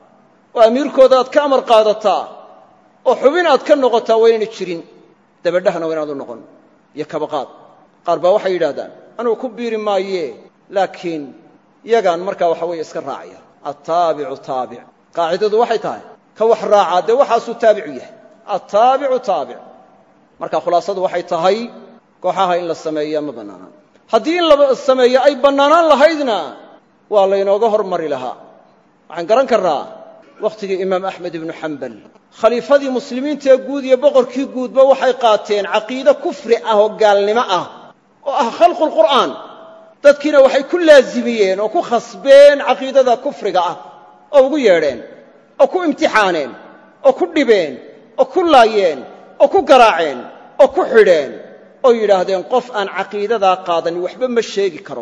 oo amiirkooda aad ka amar qaadataa oo xubin aad ka noqotaa waa inayna jirin dabadhahna waa inaad u noqon iyo kabaqaad qaar baa waxay yidhahdaan anugu ku biiri maaye laakiin yagaan markaa waxa weeye iska raacaya attaabicu taabic qaacidadu waxay tahay ka wax raacaa dee waxaasuu taabicu yahay attaabicu taabic marka khulaasadu waxay tahay kooxaha in la sameeya ma bannaanaan haddii in la sameeyo ay bannaanaan lahaydna waa laynooga hormari lahaa waxaan garan karnaa wakhtigii imaam axmed ibnu xambal khaliifadii muslimiintaee guud iyo boqorkii guudba waxay qaateen caqiide kufri ah oo gaalnimo ah oo ah khalqulqur'aan dadkiina waxay ku laazimiyeen oo ku khasbeen caqiidada kufriga ah oo ugu yeedheen oo ku imtixaaneen oo ku dhibeen oo ku laayeen oo ku garaaceen oo ku xidheen oo yidhaahdeen qof aan caqiidadaa qaadanin waxba ma sheegi karo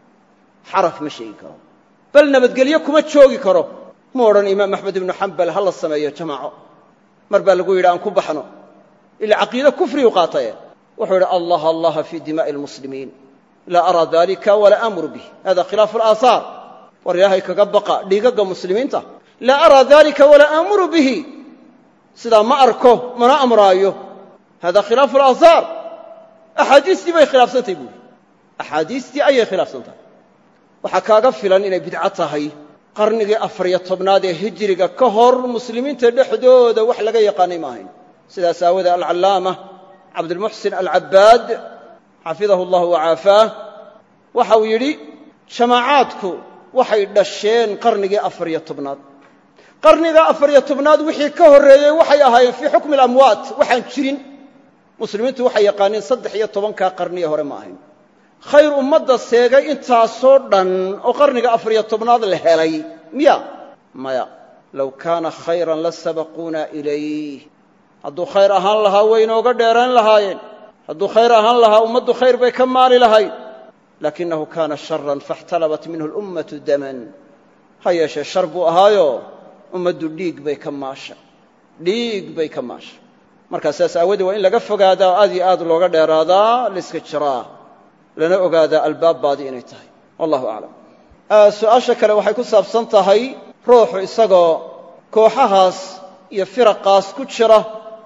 xaraf ma sheegi karo bal nabadgelyo kuma joogi karo mu odhan imaam axmed ibnu xambal ha la sameeyo jamaaco mar baa lagu yidhi aan ku baxno ila caqiide kufriyu qaataye wuxuu yidhi allah allaha fii dimaa'i almuslimiin laa araa dalika walaa amuru bih hada khilaafu alaahaar war ilaahay kaga baqa dhiigagga muslimiinta laa araa dalika walaa aamuru bihi sidaa ma arko mana amraayo hada khilaafu alaahaar axaadiistii bay khilaafsantahy buuri axaadiistii ayay khilaafsan tahay waxaa kaaga filan inay bidco tahay qarnigii afariyo tobnaad ee hijiriga ka hor muslimiinta dhexdooda wax laga yaqaanay ma ahayn sidaas aawoodee alcallaama cabdulmuxsin alcabbaad xafidahu allahu wacaafaah waxa uu yidhi jamaacaadku waxay dhasheen qarnigii afariyo tobnaad qarniga afariyo tobnaad wixii ka horreeyey waxay ahaayeen fii xukmi alamwaat waxaan jirin muslimiintu waxay yaqaaniin saddex iyo tobankaa qarniye hore ma ahayn khayr ummadda seegay intaasoo dhan oo qarniga afariyo tobnaad la helay miya maya low kaana khayran la sabaquuna ilayh hadduu khayr ahaan lahaa way inooga dheerayn lahaayeen hadduu khayr ahaan lahaa ummaddu khayr bay ka maali lahayd laakinahu kaana sharan faاxtalabat minhu اlummatu daman ha yeeshee shar buu ahaayo ummaddu dhiig bay ka maasha dhiig bay ka maasha markaa sidaas aawadee waa in laga fogaadaa oo aad iyo aad looga dheeraadaa layska jiraa lana ogaadaa albaabbaadi inay tahay wallahu aclam su-aasha kale waxay ku saabsan tahay ruuxu isagoo kooxahaas iyo firaqaas ku jira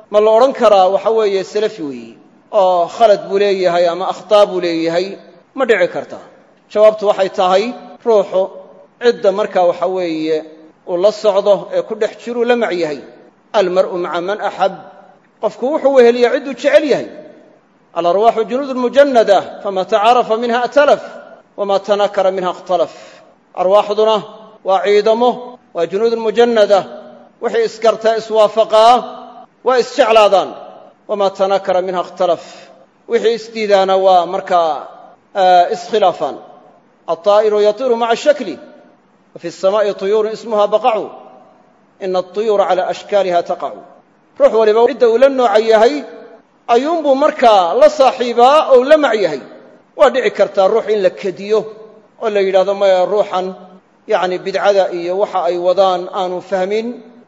ma la odhan karaa waxa weeye salafi weeyi oo khalad buu leeyahay ama akhtaa buu leeyahay ma dhici karta jawaabtu waxay tahay ruuxu cidda markaa waxa weeye uu la socdo ee ku dhex jiruu la mac yahay almar'u maca man axab qofku wuxuu weheliyaa cidduu jecel yahay alarwaaxu junuudun mujanada fama tacaarafa minha atalaf wama tanakara minha ikhtalaf arwaaxduna waa ciidamo waa junuudun mujanada wixii isgartaa iswaafaqaa waa isjeclaadaan wamaa tanakara minha ikhtalaf wixii isdiidaana waa markaa iskhilaafaan alطaa'iru yatiiru maca shakli wa fi الsamaa'i طuyuurun ismuha baqacu ina aطuyuura cala ashkaaliha taqacu ruux waliba cidda uu la nooca yahay ayuunbuu markaa la saaxiibaa ou la mac yahay waa dhici kartaa ruux in la kediyo oo la yidhahdo maya ruuxan yacni bidcada iyo waxa ay wadaan aanu fahmin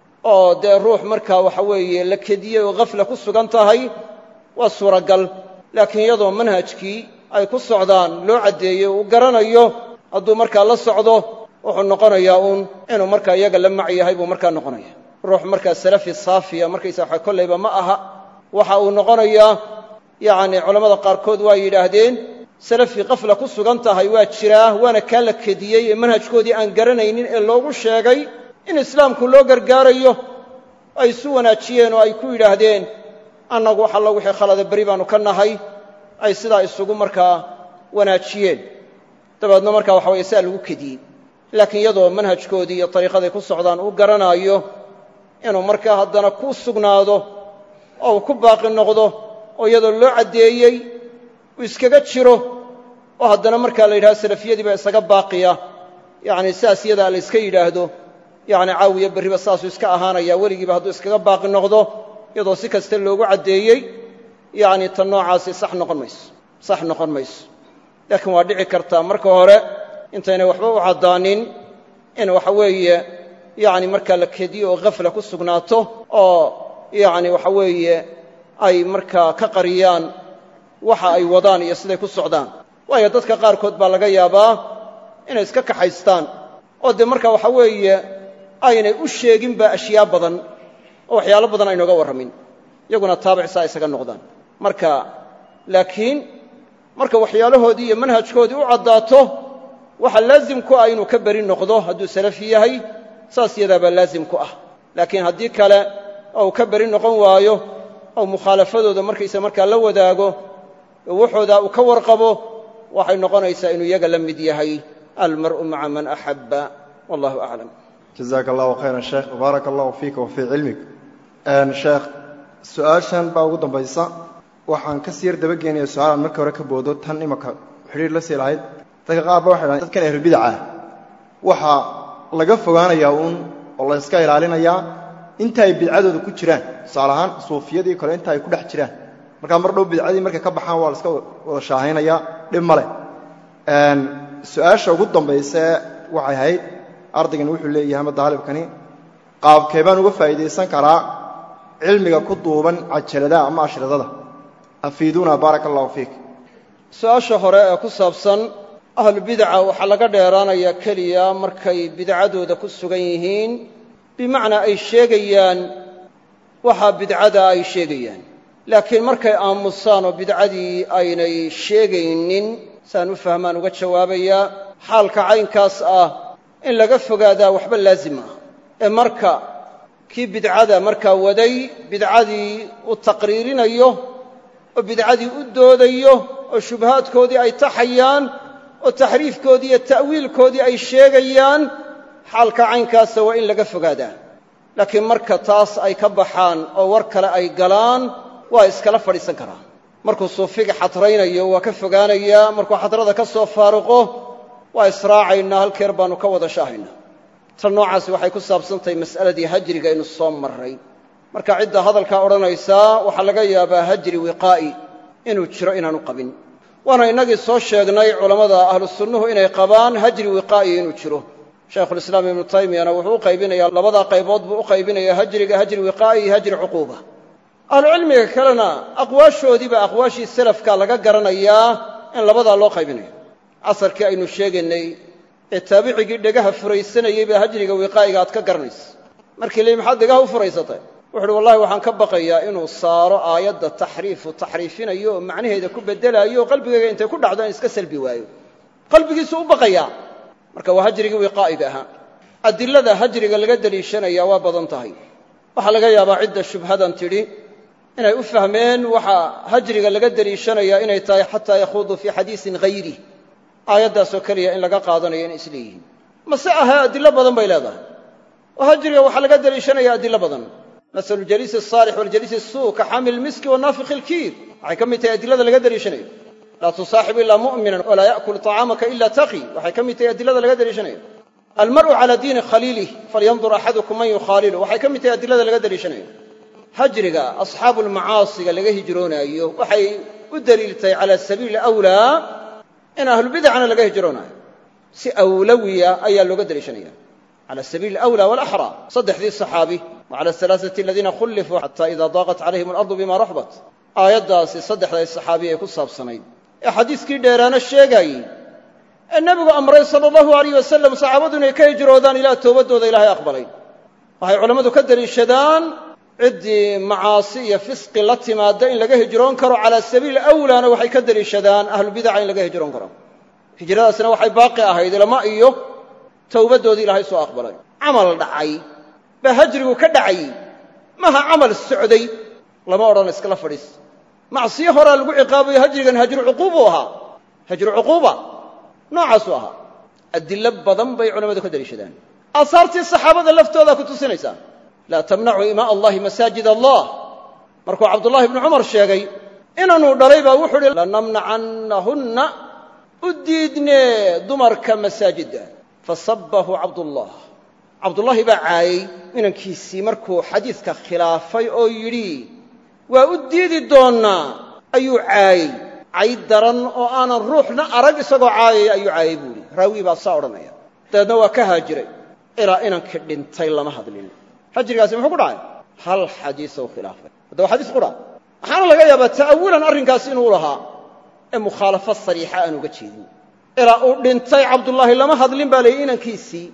oo dee ruux markaa waxa weeye la kediyey oo khafla ku sugan tahay waa suuragal laakiin iyadoo manhajkii ay ku socdaan loo caddeeyey uu garanayo hadduu markaa la socdo wuxuu noqonayaa uun inuu markaa iyaga la mac yahay buu markaa noqonaya ruux markaa salafi saafiya markaysa waxa kollayba ma aha waxa uu noqonayaa yacni culammada qaarkood waa yidhaahdeen salafi qafla ku sugan tahay waa jiraa waana kaa la kediyey ee manhajkoodii aan garanaynin ee loogu sheegay in islaamku loo gargaarayo ay isu wanaajiyeen oo ay ku yidhaahdeen annagu wax alla wixii khalada beri baannu ka nahay ay sidaa isugu markaa wanaajiyeen dabeedna markaa waxa weye sidaa lagu kediyey laakiin iyadoo manhajkoodii iyo dariiqaday ku socdaan uu garanaayo inuu markaa haddana ku sugnaado oo uu ku baaqi noqdo oo iyadoo loo caddeeyey uu iskaga jiro oo haddana markaa la yidhahdo salafiyadii baa isaga baaqiya yacni sidaas iyadaa la yska yidhaahdo yacni caawiya berriba saasuu iska ahaanaya weligiiba hadduu iskaga baaqi noqdo iyadoo si kasta loogu caddeeyey yacni tan noocaasi sax noqon mayso sax noqon mayso laakiin waa dhici kartaa marka hore intaynay waxba u caddaanin in waxa weeye yacni markaa la kediyo oo khafla ku sugnaato oo yacni waxa weeye ay markaa ka qariyaan waxa ay wadaan iyo siday ku socdaan waayo dadka qaarkood baa laga yaabaa inay iska kaxaystaan oo dee marka waxa weeye aynay u sheeginba ashyaa badan oo waxyaalo badan aynooga warramin iyaguna taabic saa isaga noqdaan marka laakiin marka waxyaalahoodii iyo manhajkoodii u caddaato waxa laazim ku ah inuu ka beri noqdo hadduu salafi yahay saas yadaabaa laazim ku ah laakiin haddii kale oo uu ka beri noqon waayo oo mukhaalafadooda markaysa markaa la wadaago oo waxoodaa uu ka warqabo waxay noqonaysaa inuu iyaga la mid yahay almar'u maca man axabba wallahu aclam jazaaka allahu khayran sheekh baaraka allahu fiika wa fii cilmik sheekh su-aashan baa ugu dambaysa waxaan ka sii yar dabageenaya su-aalaan markii hore ka boodo tan imaka xidhiir la sii lahayd dadka qaar ba waxay dhahan dadkan ahlulbidaca waxaa laga fogaanayaa uun oo la yska ilaalinayaa inta ay bidcadooda ku jiraan tusaale ahaan suufiyadii kale inta ay ku dhex jiraan markaa mar dhow bidcadii markay ka baxaan waa la iska wada shaahaynayaa dhib ma leh su-aasha ugu dambayse waxay ahayd ardaygan wuxuu leeyahay ama daalibkani qaabkee baan uga faa'iidaysan karaa cilmiga ku duuban cajaladaha ama ashridada afiiduuna baaraka allahu fiik su-aasha hore ee ku saabsan ahlubidaca waxaa laga dheeraanayaa keliya markay bidcadooda ku sugan yihiin bimacnaa ay sheegayaan waxaa bidcada ay sheegayaan laakiin markay aamusaan oo bidcadii aynay sheegaynin saan u fahmaan uga jawaabayaa xaalka caynkaas ah in laga fogaadaa waxba laazim ah ee marka kii bidcada markaa waday bidcadii uu taqriirinayo oo bidcadii u doodayo oo shubahaadkoodii ay taxayaan oo taxriifkoodii iyo ta'wiilkoodii ay sheegayaan xaalka caynkaasa waa in laga fogaadaa laakiin marka taas ay ka baxaan oo war kale ay galaan waa iskala fadhiisan karaa markuu suufiga xadraynayo waa ka fogaanayaa markuu xadrada ka soo faaruqo waa israacaynaa halkeer baannu ka wada shaahaynaa tan noocaasi waxay ku saabsantahay mas'aladii hajriga aynu soo marray marka cidda hadalkaa odhanaysaa waxaa laga yaabaa hajri wiqaa'i inuu jiro inaanu qabin waana innagii soo sheegnay culammada ahlu sunnuhu inay qabaan hajri wiqaa'i inuu jiro shaykhulislaam ibnu taymiyana wuxuu u qaybinayaa labadaa qaybood buu u qaybinayaa hajriga hajri wiqaa'i iyo hajri cuquuba ahlucilmiga kalena aqwaashoodiiba aqwaashii salafka laga garanayaa in labadaa loo qaybinayo casarkii aynu sheegaynay ee taabicigii dhegaha furaysanayey baa hajriga wiqaa'iga aad ka garanaysa markii leey maxaad dhegaha u furaysatay wuxu uhi wallahi waxaan ka baqayaa inuu saaro aayadda taxriifu taxriifinayo oo macnaheeda ku beddelaayo oo qalbigayga intay ku dhacdo in iska salbi waayo qalbigiisu u baqayaa marka waa hajrigii wiqaa'iga ahaa adilada hajriga laga deliishanaya waa badan tahay waxaa laga yaabaa cidda shubhadan tidhi inay u fahmeen waxa hajriga laga deliishanayaa inay tahay xataa yakhuuduu fii xadiisin hayrih aayaddaasoo keliya in laga qaadanayo inay isleeyihiin mase ahee adilo badan bay leedahay oo hajriga waxaa laga deliishanaya adilo badan masalu jaliisi asaalix waljaliisi asuu ka xaamil miski wanaafiqi ilkiir waxay ka mid tahay adilada laga deliishanayo laa tusaaxib ilaa mu'minan walaa ya'kul طacaamaka ila taqi waxay ka mid tahay adilada laga deliishanayo almar'u calaa diini khaliilih falyandur axadukum man yukhaalilu waxay ka mid tahay adilada laga deliishanayo hajriga asxaabu lmacaasiga laga hijroonaayo waxay u deliiltahay cala sabiili awlaa in ahlubidacna laga hijroonaayo si awlawiya ayaa looga deliishanaya cala sabiili alawlaa walaxraa saddexdii saxaabi wa cala alaaثati aladiina khullifuu xata ida daaqat calayhim alardu bima raxbat aayaddaasi saddexday saxaabi ay ku saabsanayd ee xadiiskii dheeraana sheegaayey ee nebigu amray sala allahu alayh wasalam saxaabadu inay ka hijroodaan ilaa towbaddooda ilaahay aqbalay waxay culammadu ka deliishadaan ciddii macaasi iyo fisqi la timaadda in laga hijroon karo calaa sabiili awlaana waxay ka deliishadaan ahlubidaca in laga hijroon karo hijradaasna waxay baaqi ahayd ilama iyo towbaddoodii ilaahay soo aqbalay camal dhacay baa hajrigu ka dhacayey maha camal socday lama odhan iskala fadhiis macsiyo horaa lagu ciqaabayo hajrigan hajru cuquubuu ahaa hajru cuquuba noocaasuu ahaa adilo badan bay culammadu ka deliishadaan aasaartii saxaabada laftoodaa ku tusinaysaa laa tamnacuu imaa allahi masaajid allah markuu cabdullahi ibnu cumar sheegay inanuu dhalay baa wuxuu uhi lanamnacannahunna u diidnee dumarka masaajidda fasabbahu cabdullah cabdullaahi baa caayey inankiisii markuu xadiidka khilaafay oo yidhi waa u diidi doonnaa ayuu caayey cay daran oo aanan ruuxna arag isagoo caayaya ayuu caayey buu idhi raawii baa saa odhanaya dabeedna waa ka haajiray ilaa inankii dhintay lama hadlin hajrigaasi muxuu ku dhacay hal xadiisou khilaafay hadda waa xadiis qura waxaana laga yaabaa ta'awulan arrinkaasi inuu lahaa ee mukhaalafo sariixa aan uga jeedin ilaa uu dhintay cabdullaahi lama hadlin baa layihi inankiisii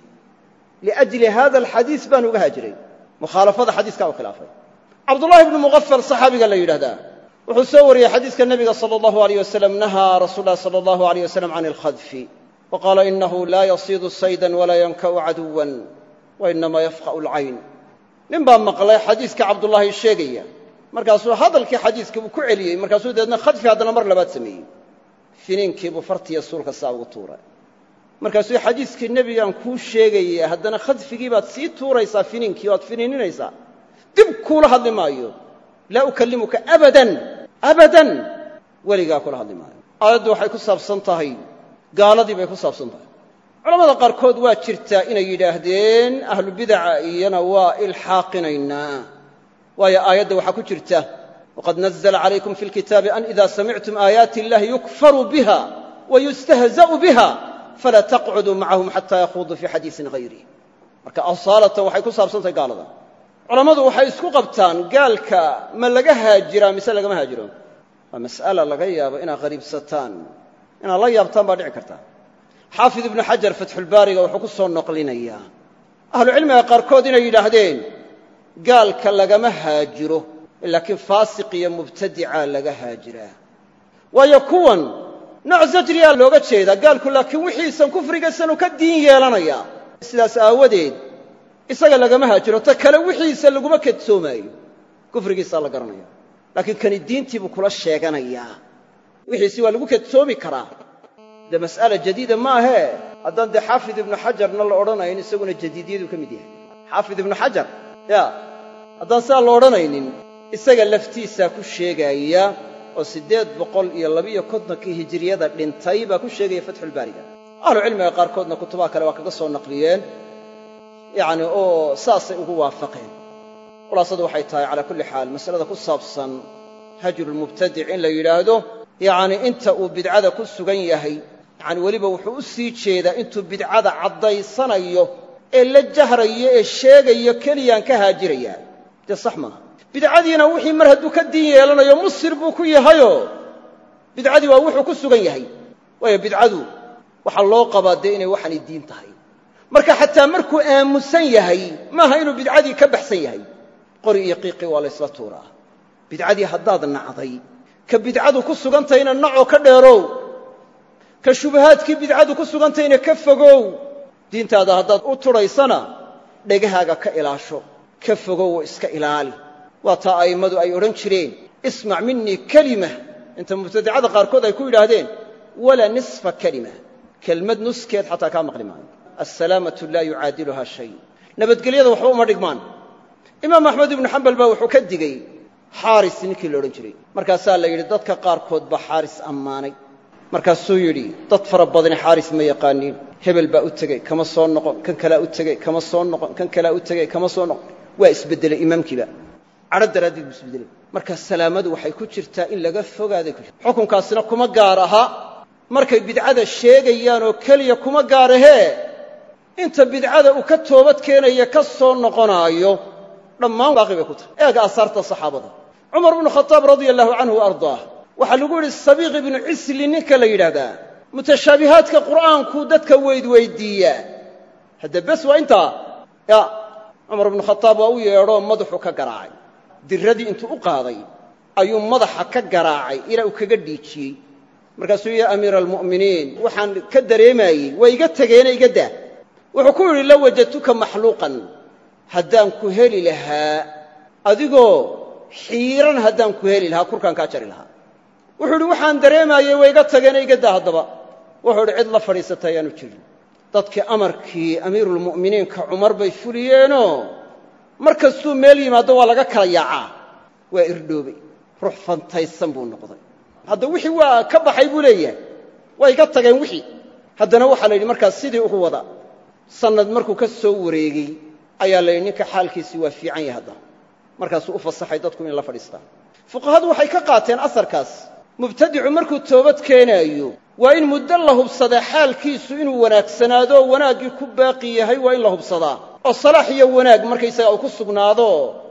liajli hada alxadiis baan uga haajiray mukhaalafada xadiiskaa u khilaafay cabdullahi ibnu muqafal saxaabiga la yidhahdaa wuxuu soo wariyey xadiiska nebiga sala allahu alayh wasalam nahaa rasuul lahi sala allahu alayh wasalam can alkhadfi wa qaala inahu laa yasiidu saydan walaa yanka'u caduwan wa inamaa yafqa'u alcayn nin baa maqlay xadiiska cabdullaahi sheegaya markaasuu hadalkii xadiiskii buu ku celiyey markaasuu dabeedna khadfi haddana mar labaad sameeyey finiinkiibuu fartiya suulka saa ugu tuuray markaasuu xadiiskii nebigaan kuu sheegaya haddana khadfigii baad sii tuuraysaa finiinkii waad finiininaysaa dib kuula hadli maayo laa ukallimuka abadan abadan weligaa kula hadli maayo aayaddu waxay ku saabsan tahay gaaladii bay ku saabsan tahay culamada qaarkood waa jirtaa inay yidhaahdeen ahlu bidaca iyana waa ilxaaqinaynaa waayo aayadda waxaa ku jirta waqad nazla calaykum fi lkitaabi an ida samictum aayaati illahi yukfaru biha wayustahza'u biha falaa taqcuduu macahum xataa yakhuduu fii xadiisin hayrih marka asaalatan waxay ku saabsan tahay gaalada culammadu waxay isku qabtaan gaalka ma laga haajiraa mise lagama haajiro waa mas'ala laga yaabo inaad qariibsataan inaad la yaabtaan baa dhici karta xaafid ibnu xajar fatxulbaariga wuxuu ku soo noqlinayaa ahlucilmiga qaarkood inay yidhaahdeen gaalka lagama haajiro laakiin faasiq iyo mubtadica laga haajiraa waayo kuwan nooc zajriyaa looga jeedaa gaalku laakiin wixiisan kufrigaysanu ka diin yeelanayaa sidaas aawadeed isaga lagama haajiro ta kale wixiisa laguma kedsoomaayo kufrigiisaa la garanaya laakiin kani diintii buu kula sheeganayaa wixiisi waa lagu kedsoomi karaa dee mas'ala jadiida maahee haddaan dee xaafid ibnu xajarna la odhanayn isaguna jadiidiyaduu ka mid yahay xaafid ibnu xajar ya haddaan sidaa la odhanaynin isaga laftiisaa ku sheegaaya oo siddeed boqol iyo labiyo kontonkii hijiriyada dhintay baa ku sheegaya fatxulbaariga ahlucilmiga qaarkoodna kutubaha kale waa kaga soo naqliyeen yacni oo saasay ugu waafaqeen khulaasadu waxay tahay calaa kulli xaal masalada ku saabsan hajrulmubtadic in la yidhaahdo yacni inta uu bidcada ku sugan yahay yacni weliba wuxuu u sii jeedaa intuu bidcada caddaysanayo ee la jahrayo ee sheegayo keliyaan ka haajirayaa dee sax maaha bidcadiina wixii mar hadduu ka diin yeelanayo musir buu ku yahayoo bidcadii waa wuxuu ku sugan yahay waayo bidcadu waxaa loo qabaa dee inay waxaanay diin tahay marka xataa markuu aamusan yahay maaha inuu bidcadii ka baxsan yahay qori iyo qiiqii waa la ysla tuuraa bidcadii haddaad nacday ka bidcadu ku sugantayna nacoo ka dheerow ka shubahaadkii bidcadu ku sugantayna ka fogow diintaada haddaad u tudhaysana dhegahaaga ka ilaasho ka fogow oo iska ilaali waa taa a'immadu ay odhan jireen ismac minii kelima inta mubtadicada qaarkood ay ku yidhaahdeen walaa nisfa kelima kelmad nuskeed xataa kaa maqli maayo assalaamatu laa yucaadiluhaa shay nabadgelyada waxba uma dhigmaan imaam axmed ibnu xambal baa wuxuu ka digey xaaris ninkii la odhan jiray markaasaa la yidhi dadka qaarkood baa xaaris ammaanay markaasuu yidhi dad fara badani xaaris ma yaqaaniin hebel baa u tegey kama soo noqon kan kalaa u tegey kama soo noqon kan kalaa u tegey kama soo noqon waa isbeddelay imaamkiiba cadho daraaddeed buu isbeddelay marka salaamadu waxay ku jirtaa in laga fogaaday ku jirta xukunkaasina kuma gaar aha markay bidcada sheegayaan oo keliya kuma gaar ahee inta bidcada uu ka toobad keenaya ka soo noqonaayo dhammaan baaqi bay ku tahay eega aasaarta saxaabada cumar bnu khadaab radia allahu canhu wa ardaah waxaa lagu yidhi sabiiq ibnu cisli ninka la yidhaahdaa mutashaabihaadka qur'aankuu dadka weydweydiiyaa hadde bes waa intaa ya cumar bnu khadaab waa u yeedhoo madaxuu ka garaacay diradii intuu u qaaday ayuu madaxa ka garaacay ilaa uu kaga dhiijiyey markaasuu yaa amiira almu'miniin waxaan ka dareemayey waa iga tegeena iga daa wuxuu ku yidhi low wajadtuka maxluuqan haddaan ku heli lahaa adigoo xiiran haddaan ku heli lahaa kurkaan kaa jari lahaa wuxuu idhi waxaan dareemayey waa iga tageena iga daa haddaba wuxuu idhi cid la fadhiisata ayaanu jirin dadkii amarkii amiiruulmu'miniinka cumar bay fuliyeenoo mar kastuu meel yimaaddo waa laga kala yaacaa waa irdhoobay ruux fantaysan buu noqday hadda wixii waa ka baxay buu leeyahay waa iga tageen wixii haddana waxaa la yidhi markaas sidii ugu wada sannad markuu ka soo wareegey ayaa la yidhi ninka xaalkiisii waa fiican yahay haddana markaasuu u fasaxay dadku inay la fadhiistaan fuqahadu waxay ka qaateen asarkaas mubtadicu markuu toobad keenaayo waa in muddo la hubsadaa xaalkiisu inuu wanaagsanaadoo wanaaggii ku baaqi yahay waa in la hubsadaa oo salaax iyo wanaag markaysaga uu ku sugnaado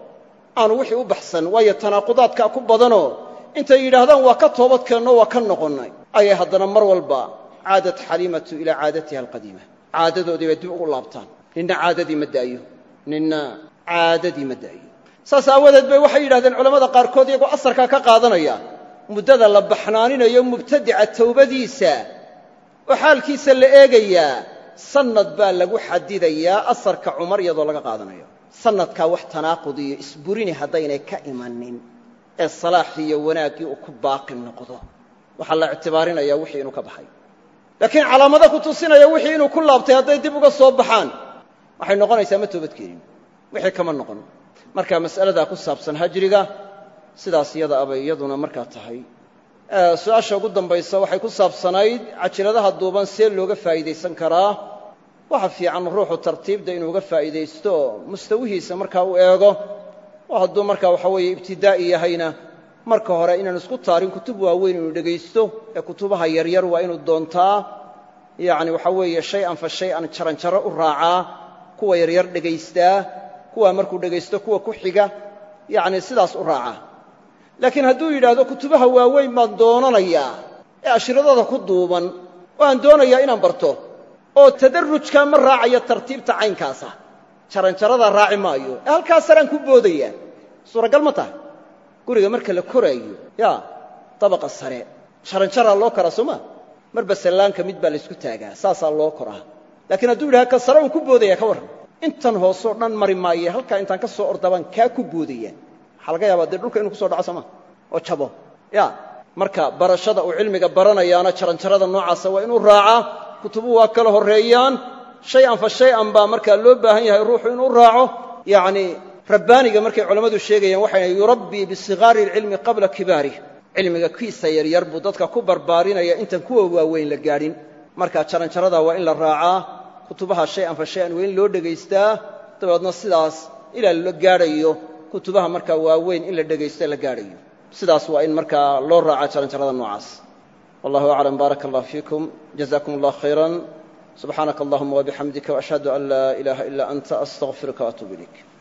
aanu wixii u baxsan waayo tanaaqudaadkaa ku badanoo intay yidhaahdaan waa ka toobad keenno waa ka noqonnay ayay haddana mar walba caadat xaliimatu ilaa caadatiha alqadiima caadadoodii bay dib ugu laabtaan ninna caadadii ma da'yo ninna caadadii ma da'yo saas aawadeed bay waxay yidhahdeen culammada qaarkood iyagoo asarkaa ka qaadanaya muddada la baxnaaninayo mubtadica towbadiisa oo xaalkiisa la eegayaa sannad baa lagu xadidayaa asarka cumar iyadoo laga qaadanayo sannadkaa wax tanaaqud iyo isburini haddaynay ka imanin ee salaaxii iyo wanaaggii uu ku baaqi noqdo waxaa la ictibaarinayaa wixii inuu ka baxay laakiin calaamado ku tusinaya wixii inuu ku laabtay hadday dib uga soo baxaan waxay noqonaysaa ma toobadkeenin wixii kama noqon marka mas'aladaa ku saabsan hajriga sidaas iyada abay iyaduna markaa tahay su-aasha ugu dambaysa waxay ku saabsanayd cajiladaha duuban see looga faa'iidaysan karaa waxa fiican ruuxu tartiibda inuu uga faa'iidaysto mustawihiisa markaa u eego oo hadduu markaa waxa weeye ibtidaa'i yahayna marka hore inaan isku taarin kutub waaweyn inuu dhegaysto ee kutubaha yaryar waa inuu doontaa yacni waxa weeye shay-an fa shay-an jaranjaro u raacaa kuwa yaryar dhegaystaa kuwa markuu dhegaysto kuwa ku xiga yacni sidaas u raacaa laakiin hadduu yidhaahdo kutubaha waaweyn baan doonanayaa ee ashridada ku duuban oo aan doonayaa inaan barto oo tadarrujkaa ma raacayo tartiibta caynkaasa jaranjaradaa raaci maayo ee halkaas saraan ku boodayaa suuragal ma tahay guriga marka la koraayo ya dabaqa sare jaranjaraa loo koraa soo maa marba sallaanka mid baa laysku taagaa saasaa loo koraa laakiin hadduu yidhaha ka sare uun ku boodaya ka warran intan hoosoo dhan mari maaye halkaa intaan ka soo ordabaan kaa ku boodaya waxaa laga yaabaa dee dhulka inuu kuso dhaco sooma oo jabo ya marka barashada uu cilmiga baranayaana jaranjarada noocaasa waa inuu raacaa kutubu waa kala horreeyaan shay-an fa shay-an baa markaa loo baahan yahay ruuxu inuu raaco yacni rabbaaniga markay culammadu sheegayaan waxay yurabbii bisikaari alcilmi qabla kibaarih cilmiga kiisa yaryar buu dadka ku barbaarinaya intaan kuwa waaweyn la gaadhin marka jaranjaradaa waa in la raacaa kutubaha shay-an fa shay-an waa in loo dhegaystaa dabeedna sidaas ilaa la gaadhayo kutubaha markaa waaweyn in la dhegaysto la gaadhayo sidaas waa in markaa loo raaca jaranjarada noocaas wallahu aclam baaraka allah fiikum jazakum allah khayran subxaanaka allahuma wabixamdika waashhadu an laa ilaaha ila anta astaqfiruka waatuub ilayk